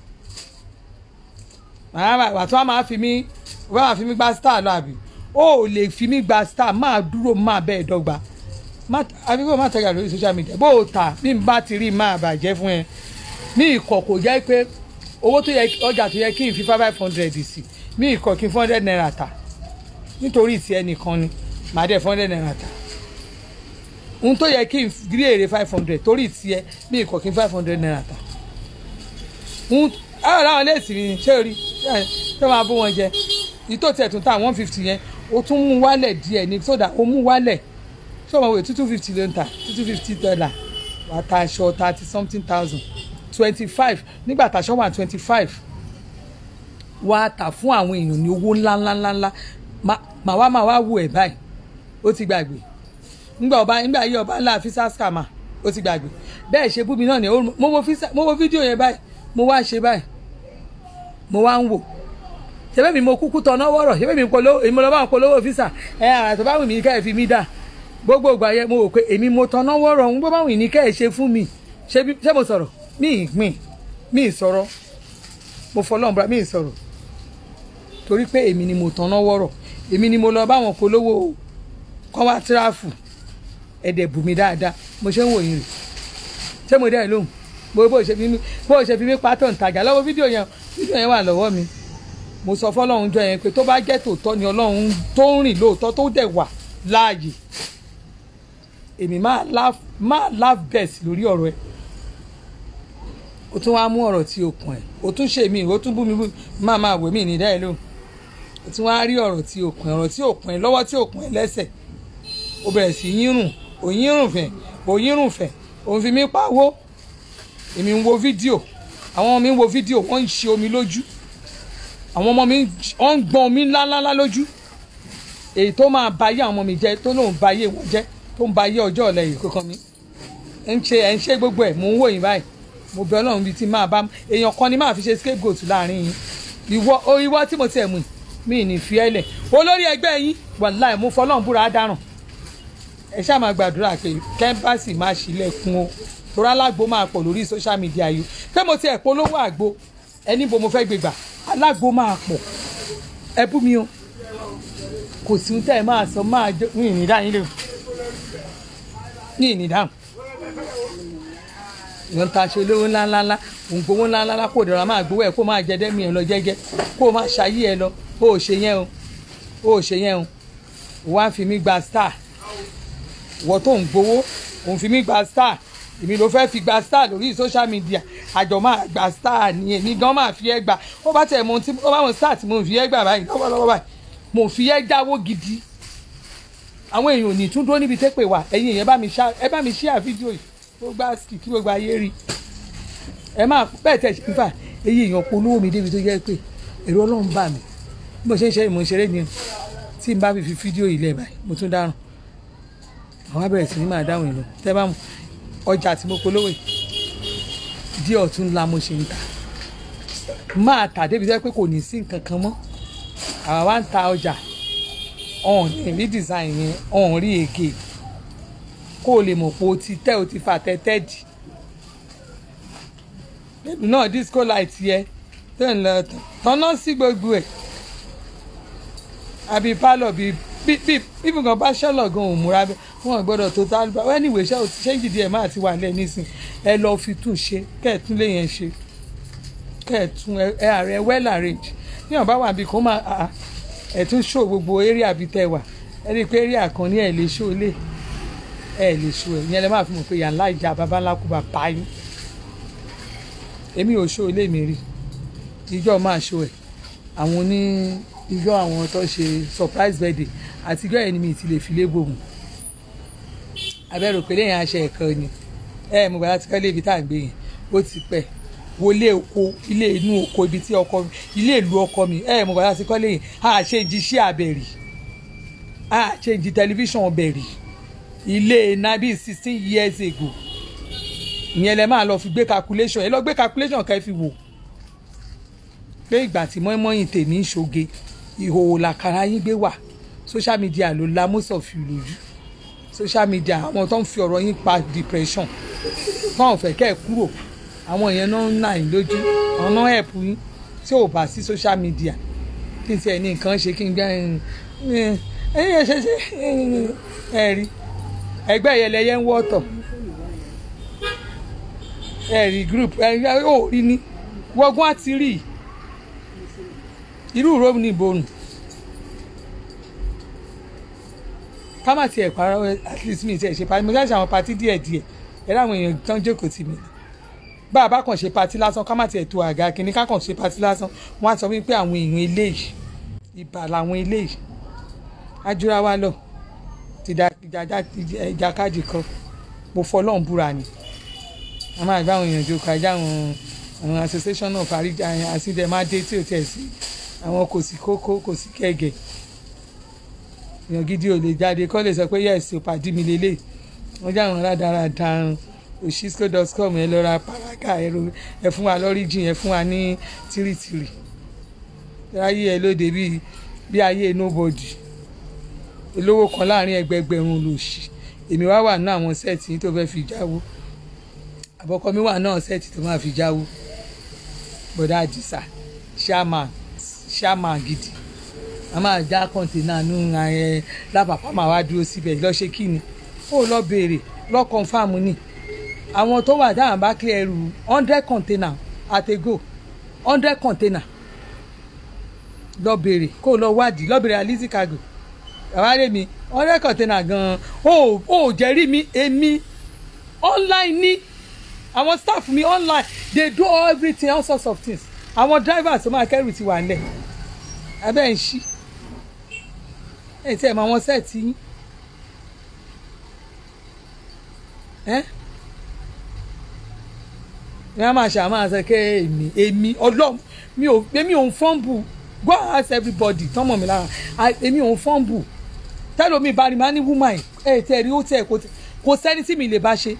wà tí wọ́n máa fi mí wọ́n máa fi mí gba star lọ àbí ó lè fi mí gba star máa dúró máa bẹ́ẹ̀ dọ́gba àbí bó má tẹ̀gà lórí social media bó o tà bí n bá ti rí máa bàjẹ́ fún ẹ ní ìkọ̀ kò jẹ́ pé owó tó yẹ ọjà tó yẹ kí n fi five hundred sí ní ìkọ̀ kí n four hundred naira tà nítorí ti ẹnìkan ni màá dẹ̀ four hundred naira tà ohun tó yẹ kí n rí èrè five hundred torí tiẹ̀ ní ìkọ̀ kí n five hundred naira tà ohun àwọn làwọn léèsì mi ṣé o rí tó máa bó wọn jẹ ìtò tiẹ̀ tún ta one fifty yẹn o tún mú wálẹ̀ díẹ̀ ní sódà o mú wálẹ̀ ṣé o mọ̀ wẹ̀ two two fifty ló ń ta two two fifty dollar wàá ta aṣọ thirty something thousand twenty five nígbà tàṣọ wà twenty five wàá tà fún àwọn èèyàn ní owó ńláńláńláńlá màá wá máa wá wù ẹ̀ báyìí ó ti gbàgbé ńgbà ọba ńgbà yí ọba ńlá fisa scammer ó ti gbàgbé bẹ́ẹ̀ ṣe bú mi náà ni ó- mo wo fisa mo wo fídíò yẹn báyìí mo wá ṣe báyìí mo wá ń wò ṣebí mi mo kúkú tọ̀nà wọ̀rọ̀ ṣebí mi polówó èmi lọ́ bá ń polówó fisa ẹ àrà tó bá wù mí kẹ́ ẹ fi mí dà gbogbo ìgbà yẹn mo wò pé èmi mo tọ̀nà wọ̀rọ̀ ń bó bá wù ní kẹ́ ẹ ṣe fún mi ṣé bí- ṣé mo sọ̀rọ̀ mi ì gbìn mi ì sọ̀rọ̀ mo fọlọ́n bra mi ì sọ̀rọ̀ torí pé èmi ni mo tọ̀nà wọ̀rọ̀ èmi ni mo lọ bá wọn polówó kọ́ wá tíráfù ẹ̀dẹ̀ bù mí dáadáa mo ṣe ń wò yín rè ṣé mo dá ẹ lóhùn bó bó ṣe fi mí bó ṣe fi mí pátọ̀ ntajà lọ́wọ́ fídíò yẹn fídíò yẹn wà lọ́wọ́ mi mo sọ fọlọ́run jọ yẹn pé tó bá jẹ́ tòótọ́ ni ọlọ́run tó ń rìn lóòótọ́ tó dẹ̀ wà láàyè èmi máa laugh máa laugh best lórí ọ̀rọ̀ ẹ̀ o tún wá mú ọ̀rọ̀ tí o kàn ẹ̀ o tún ṣe mí o tún bú mi bú máa máa wò mí ní dá ẹ lóhùn o tún wá rí ọ̀rọ̀ tí o kàn ẹ̀ ọ̀rọ̀ tí o kàn ẹ̀ lọ́wọ́ tí o kàn ẹ̀ lẹ́sẹ̀ o bẹ̀rẹ̀ sí yírùn o yírùn fẹ̀ o yírùn fẹ̀ o fi mí pawó èmi ń wo fídíò àwọn ọmọ mi ń wo fídíò wọ́n ń ṣe omi lójú àwọn ọmọ mi wọ́n ń gbọ́n omi ńláńlá lójú èyí tó máa ba ayé àwọn ọmọ mi jẹ́ tó lóun ba ayé wọn jẹ́ tó ń ba ayé ọjọ́ ọ̀la yìí kankan mi ń ṣe ẹ̀ ń ṣe gbogbo ẹ̀ mò ń wò yín báyìí mo bẹ ọlọ́run bíi tí máa bá èèyàn kan ni máa fi ṣe scapegoat láàrin yín ìwọ o ìwọ tí mo tiẹ̀ mú yìí mi ní fi ẹ́ lẹ̀ olórí ẹgbẹ́ yín wàláì mo fọlọ́run búra á dáràn ẹ ṣáà máa gbàdúrà pé kẹ́ńbàsì máa ṣílẹ̀kùn o torí alágbo máa pọ̀ lórí social media yìí pé mo ti ẹ̀ polówó àgbo ẹni bo mo fẹ́ gbé gbà alágbo máa pọ̀ ẹ bú mi o kò sí ohun tẹ́ ẹ máa sọ máa jọ ní ìnídá yín lè ní ìnídá ìwọ̀n ta ṣe olówó ńláńláńlá òun gbowó ńláńláńlá kó dọ̀rọ̀ máa gbowó ẹ̀ kó máa jẹ dẹ́mi ẹ̀ lọ jẹ́jẹ́ kó máa ṣayé ẹ lọ ó ò ṣe yẹn o ó ò ṣe yẹn o wọ́n á fi mí gba star wọ́n tó ń gbowó òun fi mí gba star èmi ló fẹ́ fi gba star lórí social media àjọ máa gba star ni èmi gan máa fi ẹ́ gbà ó bá tẹ̀ mọ́ tí ó bá wọn star tí mo fi ẹ́ gbà báyìí lọ́wọ́lọ́wọ́ báyìí mo fi ẹ́ jáwó gidi àwọn èèyàn ò ní tún dúró níbi tẹ́pẹ̀ wà ẹ̀yin èèyàn bá mi ṣá ẹ bá mi share fídíò yìí ó gbá ski kí gbogbo ayé rí ẹ máa bẹ́ẹ̀ tẹ̀ ṣe fà èyí èèyàn polówó mi débi tó jẹ́ pé èrò ọlọ́run bà mí bí mo ṣe ń ṣe ìmọ̀ ìṣeré ni tí n bá fi fi fídíò yìí lẹ̀ báyìí mo tún dáràn àwọn abẹ́rẹ́ sí ni máa dáhùn ìlú tẹ́ bá mu ọjà tí mo polówó yìí díẹ̀ ọ̀tún ńlá mo ṣe ń ta máa tà débi tẹ́ pé kò ní sí nǹkan kan mọ́ àwa wá ń ta ọjà ọ̀hún ní rí design yẹn ọ̀hún rí ègè kó o lè mọ̀ pé o ti tẹ́ o ti fà tẹ́tẹ́ dì lẹ́nu náà disco light yẹ tó ń lọ tán tọ́nà sí gbogbo ẹ̀ àbí pálọ̀ bíi bí bí bí nǹkan bá ṣẹlọ̀ gan òun múra bẹ́ẹ̀ wọn gbọ́dọ̀ tó tá bá wẹ́n ìwé ṣẹ́ ṣẹ́ǹjì díẹ̀ máa ti wà lẹ́ nísìn ẹ lọ fi tún ṣe kẹ́ẹ̀tún lè yẹn ṣe kẹ́ẹ̀tún ẹ ààrẹ well arrange ní ọ̀bá wà bí kò máa à ẹ̀ tún ṣó gbogbo area bíi tẹ wà ẹ rí i pé area kan ní ẹ̀ lè ṣó lè ẹ̀ lè ṣó ẹ̀ yẹn lè máa fi mọ̀ pé yàrá ìjà bàbá ńlá kú bá pa yín èmi ò ṣó ilé mi rí ìjọ máa ṣó ẹ̀ àwọn ní ìjọ àwọn tó ṣe surprise birthday àti ìjọ ẹni mi ti lè fi lé gbòmù abẹ́rò pé lẹ́yìn aṣọ ẹ̀kan ni ẹ mo gbàdá ti kọ́lé ibi tá à ń gbé yẹn ó ti pẹ́ wọlé oko ilé inú oko ibi tí ọkọ ilé ìlú ọkọ mi ẹ mo gbàdá ti kọ́lé yẹn a ṣe jí sí abẹ́rì a ṣe jí tẹlifíṣàn bẹ̀rì ilé nabi sixteen years ago ìyẹn lẹ máa lọ fi gbé calculation ẹ lọ gbé calculation ká ẹ fi wò pé ìgbà tí mọ́ínmọ́ín tèmi ń ṣoge ìhòòhò làkàrà yín gbé wà social media ló la most of you lójú social media àwọn tó ń fi ọ̀rọ̀ yín pa depression tó ń fẹ́ kẹ́ ẹ̀ kúrò àwọn yẹn náà ń nà yín lójú àwọn náà help yín tí ò bá sí social media kí n tiẹ̀ ní nǹkan ṣe kí n gbẹ́ ẹ̀yìn ẹ̀ ṣe ṣe ẹ̀ rí ẹgbẹ́ ìyẹlẹyẹ ń wọ́tọ̀ ẹ̀ rí group ẹ̀ ò rí ní wọ́gbọ́n àti rí irú ìró ní ìbòrùn ká má tiẹ̀ parọ́ at least mi tiẹ̀ ṣe pati mo ṣáà ṣe àwọn pati díẹ̀ díẹ̀ ẹ láwọn èèyàn tán jókòó tì mí bá a bá kàn ṣe pati lásán ká má tiẹ̀ tó àga kínní ká kàn ṣe pati lásán wọ́n á sọ wípé àwọn èèyàn eléyìí ibà làwọn eléyìí ajúra wa lọ ti da ìjàkadì kan mo fọlọ́n búra ni a máa gbá àwọn èèyàn jókòó ajá àwọn àwọn association náà fàríjà àsìndẹ̀mádé tí ò tẹ̀ sí àwọn kò sí kókó kò sí kẹ̀gẹ̀ èèyàn gidi ò lè jáde kọ́ lè sọ pé yẹ́sì pàdé mi lélẹ̀ wọ́n jẹ́ àwọn rádaràda òṣìṣkò.com ẹ lọ ra pàrágà ẹ fún wa lọ́ríjìn ẹ fún wa ní tìrìtìrì ayé ẹ lóde bíi bí ayé nobody olówó kan láàrin ẹgbẹgbẹ̀rún lòṣì èmi wá wà ní àwọn sẹ́ẹ̀tì tó fẹ́ fi jáwó àbọ̀kọ mi wà náà sẹ́ẹ̀tì tó máa fi jáwó bọ̀dá àdìsá ṣáàmà ṣáàmà gidi a máa já kọ́ńténà nù ẹ lápapọ̀ máa wá dúró síbẹ̀ lọ ṣe kí ni ó lọ béèrè lọ kọ́nfàmù ni àwọn tó wà dáhùn bá clear ẹrù hundred container àtẹ̀gò hundred container lọ béèrè kó o lọ wádìí lọ béèrè alizi cargo àwárẹ̀ mi hundred container gan-an ó ó jẹ́rìí mi èmi online ní àwọn staff mi online they do everything all sorts of things àwọn drivers tó máa kẹ́rù ti wà nílẹ̀ abẹ́ ń ṣí ẹ̀ tí ẹ̀ mọ àwọn sẹ́ẹ̀tì yín ẹ́ ní a máa ṣe àmọ́ àṣẹ kẹ́ èmi èmi ọlọ́run mi ò èmi ò ń fọ́ǹbù go and ask everybody tọ́mọ̀ mi lára èmi ò ń fọ́ǹbù tẹ́lómi bá rí ma ní woman ẹ̀ tẹ́ rí ó tẹ́ kò sẹ́ni tí mi lè bá ṣe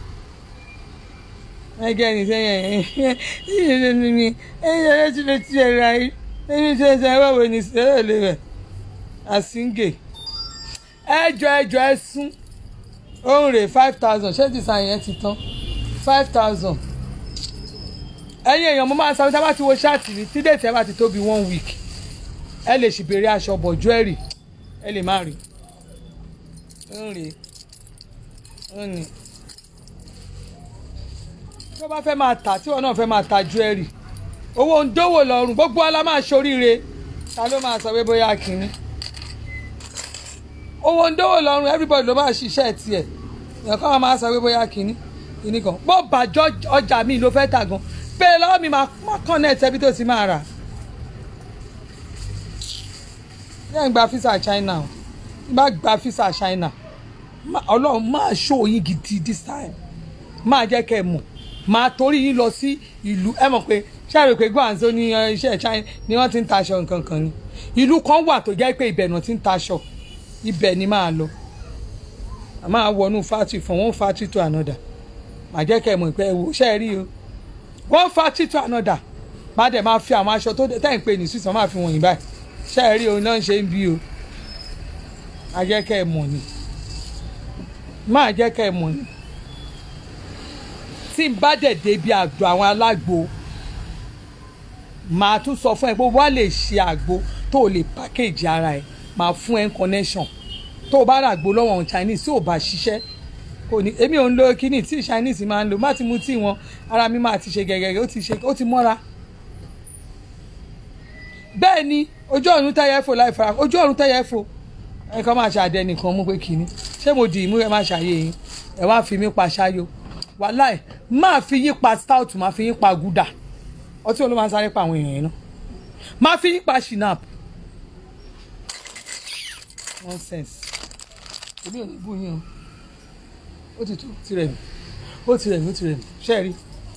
ẹgẹ ní sẹ́yìn ẹyìn ní ní ẹyìn ẹyìn tí lè ti ẹ ra yìí ẹyìn tí ẹ sẹ wẹwẹ ní sẹyìn lè rẹ àsíngè ẹjọ ẹjọ ẹ sún òun rè five thousand ṣé ti sàn yẹn ti tán five thousand ẹ̀yin èèyàn mo máa ń sọ tá a bá ti wo ṣáàtì rí tí déètì ẹ bá ti tó bí one week ẹ lè ṣì béèrè aṣọ bọ̀ jewelry ẹ lè má rí ń rè ń ní tí wọ́n bá fẹ́ máa tà tí wọ́n náà fẹ́ máa ta jewelry owó ń dówó lọ́rùn gbogbo ala máa ṣoríire ta ló máa sọ pé bóyá kínní owó ń dówó lọ́rùn everybody ló máa ṣiṣẹ́ tiẹ̀ èèyàn kan máa sọ pé bóyá kínní kínní kan bó bàjọ́ ọjà mi ló fẹ́ tà gan bẹ́ẹ̀ lọ́wọ́ mi máa connect ẹbí tó ti máa rà yẹn gba fisa China o bá gba fisa China ọlọ́run máa ṣó yín gidi this time máa jẹ́ kẹ́ ẹ mọ̀ máa torí yín lọ sí ìlú ẹ mọ̀ pé ṣáàrò pé gbọ́nzó ní iṣẹ́ China ni wọ́n ti ń taṣọ nǹkan kan ni ìlú kan wà tó jẹ́ pé ibẹ̀ náà ti ń taṣọ ibẹ̀ ni máa lọ a máa wọnú factory from one factory to another màá jẹ́ kẹ́ ẹ mọ̀ pé ẹ wò ṣe é rí o one factory to another má dẹ̀ máa fi àwọn aṣọ tó tẹ̀ ń pè ní sísan máa fi wọ̀nyí báyìí ṣe é rí o náà ń ṣe ń bí o má jẹ́ kẹ́ ẹ mọ̀ ni má jẹ́ kẹ́ ẹ mọ̀ ni tí n bá dẹ̀ débi àgbò àwọn alágbo màá tún sọ fún ẹ pé wọ́n lè ṣe àgbo tó o lè package ara ẹ màá fún ẹ connection tó o bá rà àgbo lọ́wọ́ Chinese tí ò bá ṣiṣẹ́ kò ní èmi ò ń lo kíní tí Chinese máa ń lò má ti mu tí wọn ara mi máa ti ṣe gẹ́gẹ́ ó ti ṣe ó ti mọ́ra bẹ́ẹ̀ ni ojú ọ̀run tẹ́yẹ fò láì fara ojú ọ̀run tẹ́yẹ fò ẹ kàn máa ṣàdẹ nìkan mú pé kíní ṣé mo dì í mú ẹ má ṣàyè yín ẹ wá fi mí pa ṣáyò wàláì máa fi yín pa stout máa fi yín pa gúdà ọtí olóò máa ń sáré pa àwọn èèyàn yẹn náà máa fi yín pa shinap nonsense èmi ò ní bú yín o ó ti tó tirẹ̀ mi ó tirẹ̀ mi ó tirẹ̀ mi ṣe é rí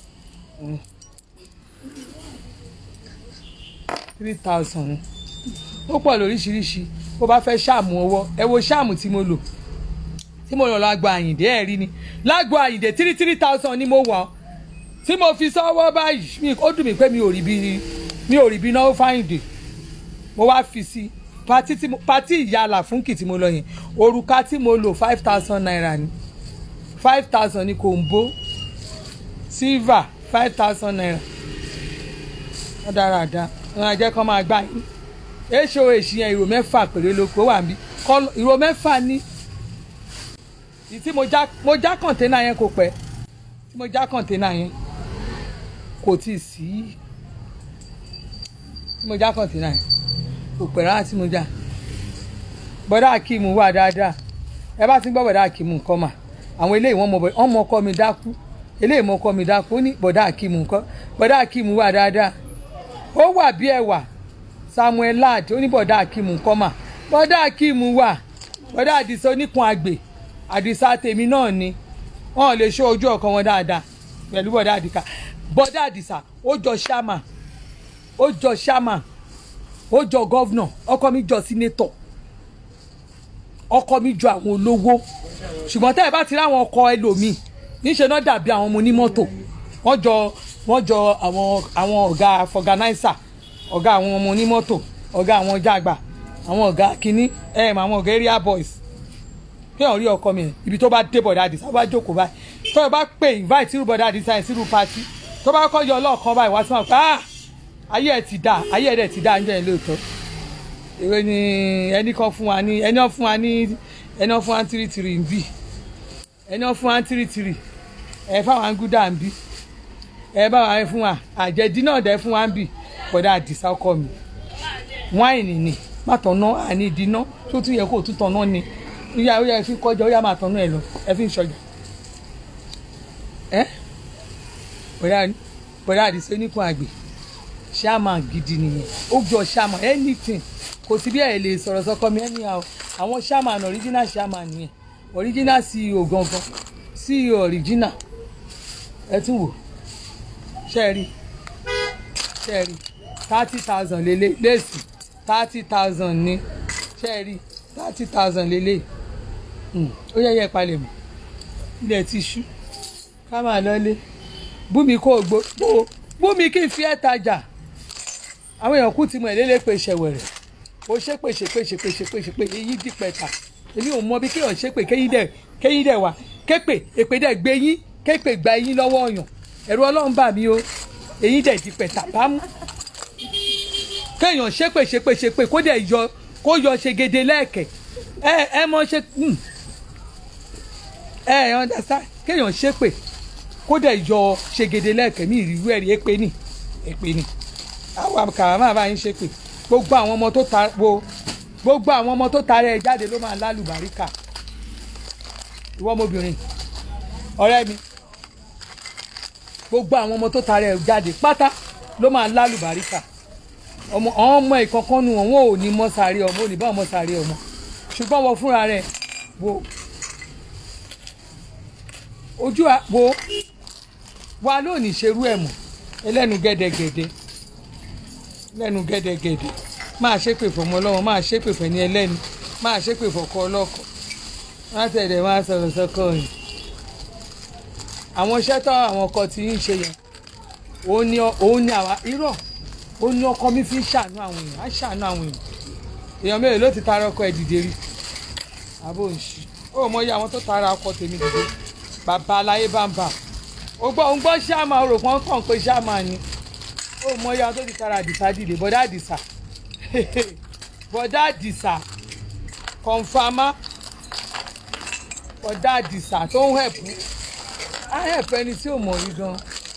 three thousand ó pọ̀ lóríṣiríṣi bó bá fẹ́ ṣáàmù ọwọ́ ẹ wo ṣáàmù tí mo lò tí mo lọ lágbo àyìndé ẹ̀ rí ni lágbo àyìndé three three thousand ni mo wọ̀ tí mo fi sọ́wọ́ báyìí ó dùn mí pé mi ò rí bí mi ò rí bí náà fáyìndé mo wá fi sí pati tí mo pati ìyàlà fúnkì tí mo lọ yẹn òrùka tí mo lò five thousand naira ni five thousand ni kòǹbó silver five thousand naira wọ́n dára dá wọn á jẹ́ kó máa gbá yín èso èsì yẹn ìró mẹ́fà péré ló kó wà mí ìró mẹ́fà ní tí mo já mo já kọ̀ǹténà yẹn kò pẹ́ tí mo já kọ̀ǹténà yẹn kò tí ì sí tí mo já kọ̀ǹténà yẹn kò pẹ́ rárá tí mo já bọ́dá akíìmù wà dáadáa ẹ bá ti gbọ́ bọ́dá akíìmù nǹkan mà àwọn eléyìí wọ́n mọ wọ́n mọ ọkọ mi dákú eléyìí mọ ọkọ mi dákú ó ní bọ́dá akíìmù nǹkan bọ́dá akíìmù wà dáadáa ó wà bí ẹwà Samuel lad ó ní bọ́dá akíìmù nǹkan mà bọ́dá akíìmù wà bọ́dá àdìsá oníkun àgbè àdìsá tèmi náà ni wọn lè ṣó ojú ọkàn wọn dáadáa pẹ̀lú bọ́dá àdìsá bọ́dá àdìsá ó jọ ṣáàmà ó jọ ṣáàmà ó jọ gọ́vnà ọkọ mi jọ sínétọ̀ ọkọ mi ju àwọn olówó ṣùgbọ́n tẹ́ ẹ bá ti rí àwọn ọkọ ẹlòmíì níṣẹ́ náà dàbí àwọn ọmọ onímọ́tò wọ́n jọ wọ́n jọ àwọn àwọn ọ̀gá fọganáísà ọ̀gá àwọn ọmọ onímọ́tò ọ̀gá àwọn jàgbà àwọn ọ̀gá kínní ẹ̀ àwọn ọ̀gá area boys kéèyàn rí ọkọ mi yẹn ibi tó bá dé bọ̀dá àdìsá bá jókòó báyìí tó o bá pè invite sírú bọ̀dá àdìsá yẹn sírú pati tó bá kọ́ yọ ọlọ́ọ̀kan báyìí wá sí wọn pé ah ayé ẹ̀ ti dà ayé ẹ̀ dẹ̀ ti dà ń jẹ́ ẹ̀ lóòótọ́ ìwé ni ẹni kan fún wa ní ẹni kan fún wa ní ẹni kan fún wa ní tìrìtìrì ń bì ẹni kan fún wa ní tìrìtìrì ẹ fáwọn angúdà ń bì ẹ bá wa fún wa àjẹdí náà dẹ fún wa ń bì bọ̀dá àdìsá ọkọ mi wáìnì ni má tọ̀nà àní ìdíná tó tún yẹ kó o tún tọ̀nà ni ìyá ó yẹ fi kọjá ó yà máa tọ̀nà ẹ lọ ẹ fi ń ṣọjà ẹ bọ̀dá bọ̀dá àdìsá oníkun àgbè ṣáàmà gidi nìyẹn ó jọ ṣáàmà anything kò sí bí ẹ lè sọ̀rọ̀ sọ́kọ mi anyhow àwọn ṣáàmà original ṣáàmà nìyẹn original ceo gangan ceo original ẹ tún wò ṣe é rí ṣe é rí thirty thousand lélẹ̀ léèsì thirty thousand ní ṣe é rí thirty thousand lélẹ̀ ó yẹ yẹ palẹ̀ mọ́ ilẹ̀ ti ṣú ká máa lọ́lé bùnmi kò gbó bùnmi kí n fi ẹ́ tajà àwọn èèyàn kú ti mọ̀ ẹ́ lélẹ́ pé ṣẹ̀wẹ̀rẹ̀ o ṣe pé ṣe pé ṣe pé ṣe pé ṣe pé èyí di pẹ̀ta èmi ò mọ bí kéèyàn ṣe pé kéyìn dẹ̀ kéyìn dẹ̀ wá képè èpè dẹ̀ gbé yín képè gba yín lọ́wọ́ ọ̀yàn ẹ̀rù ọlọ́run bà mí o èyí dẹ̀ di pẹ̀ta bámú kéèyàn ṣe pé ṣe pé ṣe pé kó dẹ̀ yọ kó yọ ṣègede lẹ́ẹ̀kẹ́ ẹ ẹ mọ ṣe ẹ ẹ understand kéèyàn ṣe pé kó dẹ̀ yọ ṣègede lẹ́ẹ̀kẹ́ mi ìrírú ẹ̀rí èpè ni èpè ni àwọn àkàrà máa bá yín ṣe pé gbogbo àwọn ọmọ tó ta wo gbogbo àwọn ọmọ tó ta rẹ jáde ló máa lálùbáríkà ìwọ ọmọbìnrin ọ̀rẹ́ mi gbogbo àwọn ọmọ tó ta rẹ jáde pátá ló máa lálùbáríkà ọmọ àwọn ọmọ ìkankan nu wọn wọn ò ní mọ sáré ọmọ ò ní bá ọmọ sáré ọmọ ṣùgbọ́n wọ fúnra rẹ wo ojú wo wa lónìí ṣerú ẹ̀ mọ́ ẹlẹ́nu gẹ́dẹ́gẹ́dẹ́ lẹ́nu gẹ́dẹ́gẹ́dẹ́ máa ṣépè fọmọ ọlọ́wọ́ máa ṣépè fẹ́ni ẹlẹ́ni máa ṣépè fọkọ ọlọ́kọ má tẹ̀lé máa sọ̀rọ̀ sọ́kọ yìí. àwọn iṣẹ́ tó àwọn ọkọ tí ń ṣe yẹn òun ni òun ni àwa irọ́ òun ni ọkọ mi fi ń ṣàánú àwọn èèyàn á ṣàánú àwọn èèyàn èèyàn mélòó ló ti tara ọkọ ẹ̀ dìde rí àbò ń ṣí ó mọ iye àwọn tó tara ọkọ tèmi dìde bàbá aláyé bá ń bà ó gbọ́ ó gbọ́ ṣáàmà ó rò pọ́n kàn pé ṣáàmà ni ó mọ ya tó ti tara àdìsá dìde bọ́dá àdìsá bọ́dá àdìsá kọ̀nfàmá bọ́dá àdìsá tó ń hẹ̀pù á hẹ̀pù ẹni tí ò mọ̀ rí gan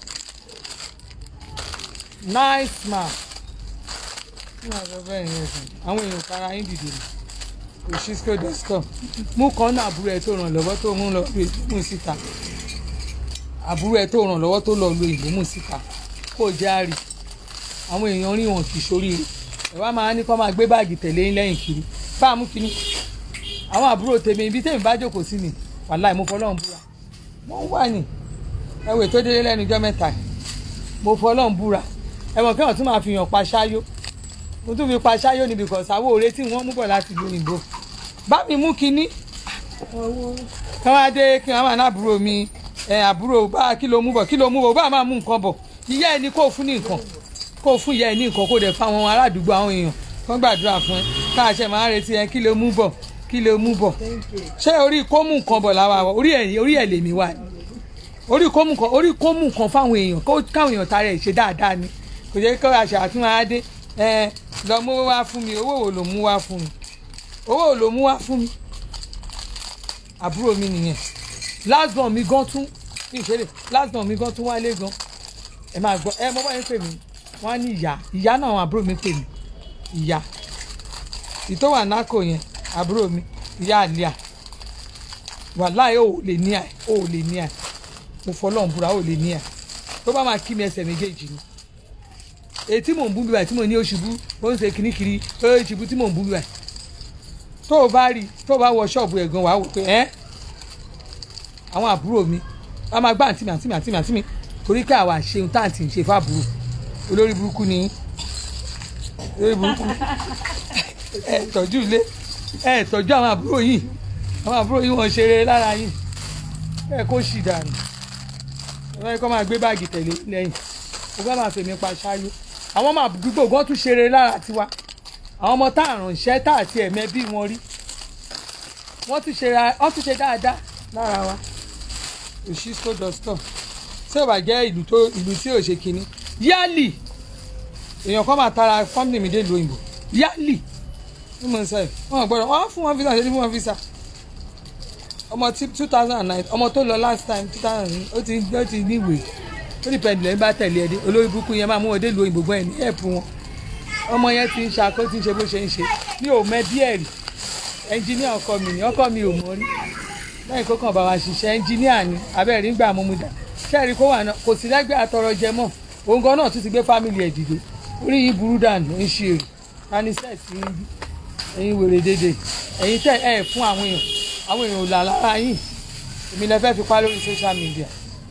nice man ní àjọ bẹ́ẹ̀ yẹn sùn àwọn èèyàn tara yín dìde ni òṣìṣẹ́ dọ́sítọ̀ mú kan náà àbúrò ẹ̀ tó ràn lọ́wọ́ tó mú lọ lu ìbomú síta àbúrò ẹ̀ tó ràn lọ́wọ́ tó lọ lu ìbomú síta kó jẹ́ àrí àwọn èèyàn rí wọn kì í sóríire ẹ wá máa ní kó máa gbé báàgì tẹ̀lé yín lẹ́yìn kiri fáàmù kínní àwọn àbúrò tèmi ibi tèmi bá jókòó sí ni wàláì mo fọlọ́run búra wọ́n wà ní ẹwẹ́ tó délé lẹ́nu ijọ́ mẹ́ta mo fọlọ́run búra ẹ̀wọ̀n kẹ́wọ̀n tún máa fi hàn pa ṣáyó mo tún fi pa ṣáyó níbi kan sáwó òre tí wọ́n mú bọ̀ láti lu òyìnbó bá mi mú kínní kí wọ́n á dé kí wọ́n máa ná àbúrò mi ẹ̀ àbúrò bá kí ló mú bọ̀ kí ló mú bọ̀ bá máa mú nǹkan bọ̀ ìyá ẹni kò fún ní nǹkan kó fún ìyá ẹ ní nǹkan kó dẹ̀ fáwọn aládùúgbò àwọn èèyàn kán gbàdúrà fún ẹ káàṣẹ máa ń retí ẹ kí ló mú bọ̀ kí ló mú bọ̀ ṣé orí kó mú nǹkan bọ̀ làwa wọ orí ẹ̀ orí ẹ̀ lèmi wà ní orí kó mú nǹkan orí kó mú nǹkan fáwọn èèyàn kó káwọn èèyàn tara ẹ̀ ṣe dáadáa ni kò jẹ́ kí aṣọ àtúnwá á dé ẹ lọ mú wá fún mi owó wo ló mú wá fún mi owó wo ló mú wá fún mi àbúrò mi nìyẹn last born mi gan tún ní ìṣẹ̀lẹ̀ last born mi gan tún wálé gan ẹ máa gbọ́ ẹ mọ báyìí pè mí wọ́n á ní ìyá ìyá náà àwọn àbúrò mi pè mí ìyá ìtò wà nákò yẹn àbúrò mi ìyá àlíà wàláì ò lè ní àì ò lè ní àì mo fọlọ́n búra ò lè ní àì tó bá máa kí mi ẹsẹ̀ méjèèjì ni èyí tí mò ń bú bíbà tí mo ní oṣùbú ó ń ṣe kìnnìkìnnì ó ń ṣubú tí mò ń bú bíbà tó o bá rí tó o bá wọ ṣọ́ọ̀bù ẹ̀gan wàá wò pé ẹ́ àwọn àbúrò mi wọ́n máa gbá àǹtí mi àǹtí mi àǹtí mi àǹtí mi torí pé àwa ṣeun tá àǹtí ń ṣe fáàbùrò olórí burúkú ni olórí burúkú ẹ tọ́jú ilé ẹ tọ́jú àwọn àbúrò yìí àwọn àbúrò yìí wọ́n ṣeré lára yìí ẹ kó ṣì dànù ẹ kọ́ máa gbé báàgì tẹ̀lé lẹ́yìn ó bá máa fèmí pa ṣáájú àwọn ọmọ àdúgbò gan tún ṣeré lára tiwa àwọn ọmọ tá àrùnṣẹ́ tá àti ẹ̀mẹ́ bí wọn rí wọ́n tún ṣe wọ́n tún ṣe dáadáa lára wa òṣìṣẹ́ dọ́stọ̀ tí ò bá jẹ́ ìlú tó ìlú tí ò ṣe kínní yálì èèyàn kan máa tara fámìlì mi dé ìlú òyìnbó yálì ní mo ń sọ yìí wọn gbọ́dọ̀ wọn á fún wọn visa ṣe ní fún wọn visa ọmọ tí two thousand and nine ọmọ tó lọ last time two thousand ó ti ó ti níwèé ó ní pẹ̀lú ẹ̀ ń bá tẹ̀lé ẹ̀ dé olórí burúkú yẹn máa mú wọn dé ìlú òyìnbó gbọ́n ẹ̀ ní ẹ̀pù wọn ọmọ yẹn ti ń ṣakó ti ń ṣe bó ṣe ń ṣe ní òmẹ díẹ̀ rí ẹnjíníà ọkọ mi ni ọkọ mi ò mọ rí lẹ́yìn kó kàn bá wa ṣiṣẹ́ ẹnjíníà ni abẹ́rẹ́ nígbà mú mu dà kẹ́rì kó wà náà kò sí lẹ́gbẹ̀ẹ́ àtọrọ jẹ mọ́ òun gan náà tún ti gbé fámìlì ẹ̀ dìde orí yìí burú dànù ń ṣe èrè tani sẹ́ẹ̀sì ń bí ẹ̀yin wèrè dédé ẹ̀yin tẹ̀ ẹ̀ fún àwọn èèyàn àwọn èèyàn ò là lára yín èmi lẹ fẹ́ fi pa lórí social media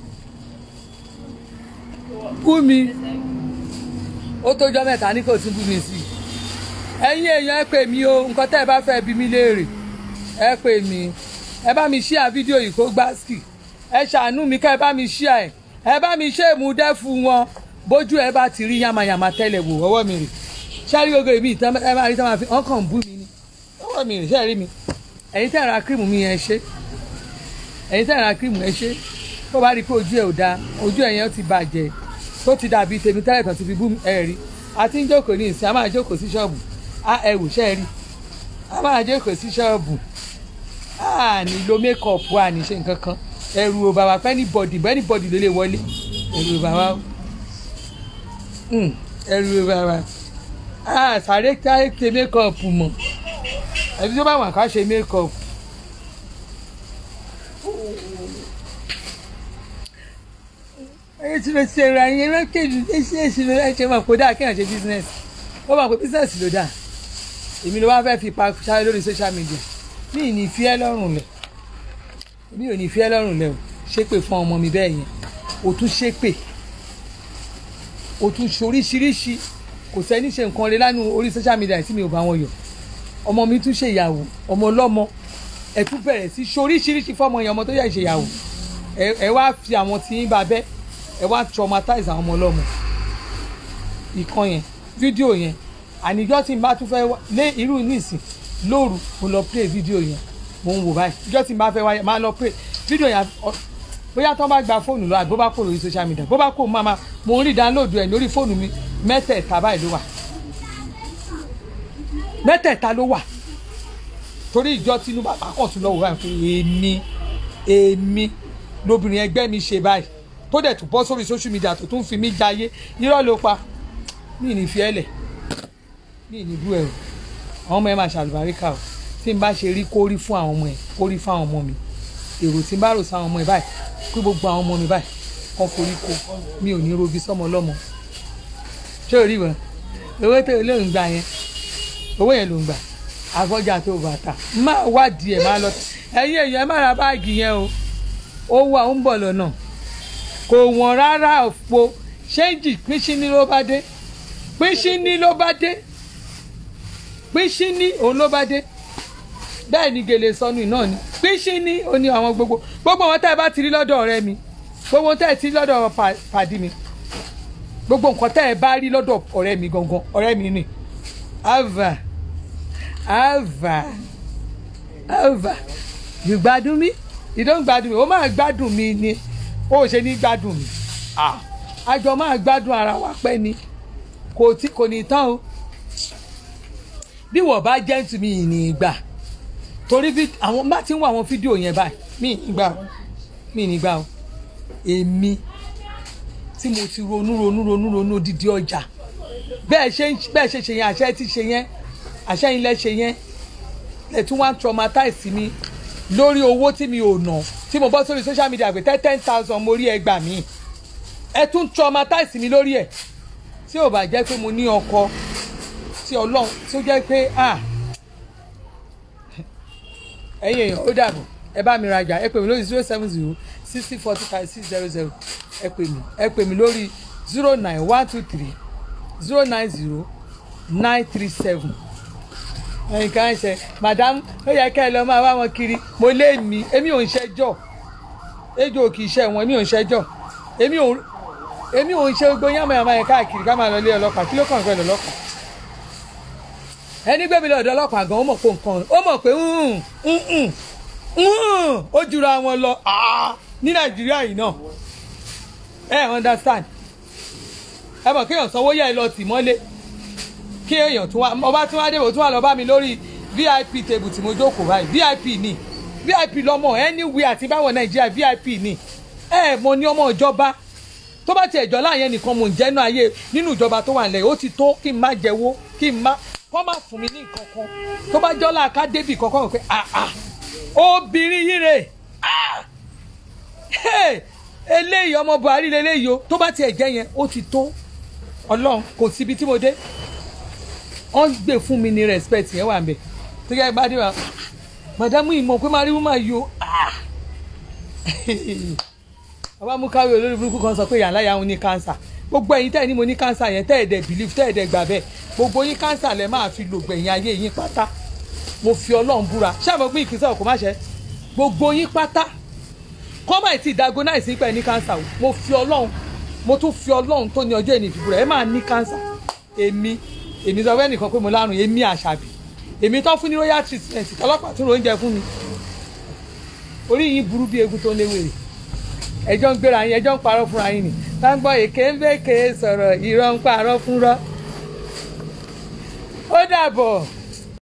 bú mi ó tójọ́ mẹ́ta ní kò tún bú mi sí i ẹ̀yin èèyàn ẹ pè mí o nǹkan tẹ́ ẹ bá fẹ́ bí mi léèrè ẹ pè mí ẹ bá mi ṣíà fídíò yìí kó gbá ski ẹ ṣàánú mi ká ẹ bá mi ṣíà ẹ ẹ bá mi ṣe ìmúdẹ́ fún wọn bójú ẹ bá ti rí yamayama tẹ́lẹ̀ wò ọwọ́ mi rè ṣáàrí gbogbo èmi ìtàn ẹ máa rí tán máa fi ọkàn bú mi ni ọwọ́ mi rè ṣáàrí mi ẹ̀yin tẹ́ ẹ ra kírìmù mi yẹn ṣe ẹ̀yin tẹ́ ẹ ra kírìmù yẹn ṣe tó bá rí i pé ojú ẹ ò dáa ojú ẹ yẹn ti bàjẹ́ tó ti dàbí tèmi tẹ́lẹ̀ tán ti fi bú ẹ rí a ti ń jókòó ní ìsìn a máa jókòó sí ṣọ́ọ̀bù a ẹ wò ṣẹ́ rí a máa jókòó sí ṣọ́ọ̀bù a ní lo mékọ̀pù a ní ṣe nǹkan kan ẹ̀rù ò bàbá pẹ́ ní bọ̀dì bẹ́ẹ̀ ní bọ̀dì ló lè wọlé ẹ̀rù ò bàbá ẹ̀rù ò bàbá a sáré sáré ṣe mékọ̀pù mọ̀ ẹbí tó bá wà ká ṣe mékọ̀pù. ẹyẹ tí mo ṣe ra yẹn lọ́kẹ́jù ẹṣin ẹṣin ló ṣe máa kó dáa kéèyàn ṣe business ó máa kó business ló dáa èmi ló wá fẹ́ fi pa sáré lórí social media mi ì ní fi ẹ́ lọ́rùn lẹ̀ mi ò ní fi ẹ́ lọ́rùn lẹ̀ o ṣépè fún ọmọ mi bẹ́ẹ̀ yẹn o tún ṣépè o tún ṣoríṣiríṣi kò sẹ́ni ṣe nǹkan rẹ lánàá orí social media tí mi ò bá wọn yọ ọmọ mi tún ṣe ìyàwó ọmọ ọlọ́mọ ẹ tún bẹ̀rẹ̀ sí ṣoríṣiríṣi fọ́mọ yẹn ọmọ tó yẹ ìṣèyàwó ẹ wá fi àwọn tí ń ba bẹ́ẹ̀ ẹ wá traumatize àwọn ọmọ ọlọ́mọ ìkan yẹn fídíò yẹn àníjọ́ tí n bá tún fẹ́ lé irú nísìn lóru mo lọ play fídíò yẹn mo ń wò báyìí ìjọ́ tí n bá fẹ́ wáyé máa lọ play fídíò yẹn bóyá tó bá gba fóònù lọ àbí bó bá kó lórí social media bó bá kó máa mo ń rí download ẹ̀ lórí fóònù mi mẹ́tẹ̀ẹ̀ta báyìí ló wà mẹ́tẹ̀ẹ̀ta ló wà torí ìjọ Tinubu àpapọ̀ tún lọ wò báyìí fún èmi èmi lóbìnrin ẹgbẹ́ mi ṣe báyìí tó dẹ̀ tún bọ́ sórí social media tó tún fi mí jayé irọ́ ló pa mí ní fi ẹlẹ̀ mí ní bú ẹ o àwọn ọmọ ẹ máa ṣàlùbáríkà o tí n bá ṣe rí kórí fún àwọn ọmọ ẹ kórí fún àwọn ọmọ mi èrò tí n bá rò sáwọn ọmọ ẹ báyìí pé gbogbo àwọn ọmọ mi báyìí kọ́ forí ko mi ò ní robi sọ́mọ lọ́mọ ṣé o rí wọn owó tó ló ń gbà yẹn owó yẹn ló ń gbà àfọjà tó bàtà máa wádìí ẹ máa lọ ẹ̀yin èèyàn ẹ má ra báàgì yẹn o owó àwọn ń bọ̀ lọ́nà kò wọ́n rárá òfo ṣéǹjì pínṣíní ló bá dé pínṣíní ló bá dé pínṣíní òun ló bá dé bẹ́ẹ̀ ni gèlè sọnù náà ni pínṣíní ó ní àwọn gbogbo gbogbo wọn tẹ́ ẹ bá ti rí lọ́dọ̀ ọ̀rẹ́ mi gbogbo wọn tẹ́ ẹ ti rí lọ́dọ̀ pàdí mi gbogbo nǹkan tẹ́ ẹ bá rí lọ́dọ̀ ọ̀rẹ́ mi gangan ọ̀rẹ́ mi ni ava ava ava you gbádùn mi you don gbádùn mi ó máa gbádùn mi ni ó ṣe ní gbádùn mi àjọ máa gbádùn ara wa pẹ́ ni kò tí kò ní tán o bí wọ́n bá jẹ́ tù mí ní ìgbà torí bí àwọn bá ti ń wọ àwọn fídíò yẹn báyìí mí ìgbà o mí ní ìgbà o èmi tí mo ti ronú ronú ronú ronú odidi ọjà bẹ́ẹ̀ ṣe bẹ́ẹ̀ ṣe ṣe yẹn àṣẹ ti ṣe yẹn àṣẹ yín lẹ ṣe yẹn lẹ tún wá traumatize mi lórí owó tí mi ò ná tí mo bọ́ sórí social media pé ten ten thousand mo rí ẹgbàá mi ẹ tún traumatize mi lórí ẹ̀ tí ò bá jẹ́ pé mo ní ọkọ tí ọlọ́run tí ó jẹ́ pé ah ẹ̀yin èèyàn ó dàbọ̀ ẹ bá mi rajà ẹ pè mí lórí zero seven zero sixty forty five six zero zero ẹ pè mí ẹ pè mí lórí zero nine one two three zero nine zero nine three seven nǹkan ṣe madam ó yẹ kẹ́ ẹ lọ máa wá wọn kiri mo lé mi èmi ò ń ṣẹjọ́ ejò kì í ṣe wọn èmi ò ń ṣẹjọ́ èmi ò èmi ò ń ṣe gbogbo yánmọ̀ yánmọ̀ yẹn káàkiri ká máa lọ lé ọlọ́pàá kí ló kàn fẹ́ lọ́lọ́pàá ẹni gbé mi lọ́dọ̀ ọlọ́pàá gan ó mọ̀ pé nǹkan ó mọ̀ pé "Mm, mm, mm, mm," ó jura wọn lọ Ah, ní nàìjíríà yìí náà ẹ understand ẹ mọ̀ kéèyàn sanwó yẹ ẹ lọ tì mọ́lé kí èèyàn tún wá ọba tún wá débò tún wá lọ bá mi lórí vip table tí mo jókòó báyìí vip ni vip lọmọ anywhere àti báwọn nàìjíríà vip ni ẹ mo ní ọmọ ìjọba tó bá tiẹ̀ jọ láàyè nìkan mò ń jẹ́nu ayé nínú ìjọba tó wà nílẹ̀ ó ti tó kí n má jẹ́wó kí n má kọ́ má fún mi ní nǹkan kan tó bá jọ́ láàká débì kankan wọ̀ pé ah ah obìnrin yìí rè ah hey, eléyìí ọmọ buhari lélẹ́yìí o tó bá tiẹ̀ jẹ́ yẹn ó ti tó ọlọ́run kò síbi tí mo dé wọ́n gbé fún mi ní respect yẹn wà mbẹ̀ tó yẹ gbádùn wa màdámù ìmọ̀ pé máa rí wọ́n máa yọ àwa mú káwé olórí burúkú kan sọ pé yàrá yàrá ní kánsà gbogbo ẹ̀yin tẹ́ ẹ̀ ní mo ní kánsà yẹn tẹ́ ẹ̀ dẹ̀ believe tẹ́ ẹ̀ dẹ̀ gbà bẹ́ẹ̀ gbogbo yín kánsà lẹ máa fi lò gbẹ̀yìn ayé yín pátá mo fi ọlọ́run búra ṣáàmù pé ìkísà òkú má ṣe gbogbo yín pátá kọ́mà ti diagnose nípa ẹ̀ ní kánsà o mo fi ọlọ́run mo tún fi ọlọ́run tó ní ọjọ́ ìní ìfìbúra ẹ máa ní kánsà èmi èmi sọ fẹ́ nìkan pé mo lárùn èmi àṣàbí èmi tó fún ní royal treatment ọlọ́pàá tún oúnjẹ fún mi orí yín burú bí egun tó ń léwèrè ẹjọ́ ń gbéra yín ẹjọ́ ń parọ́ fúnra yín ni táǹgbọ́ èké ń bèké sọ̀rọ̀ irọ́ ń parọ́ fúnrọ́ ó dàbọ̀.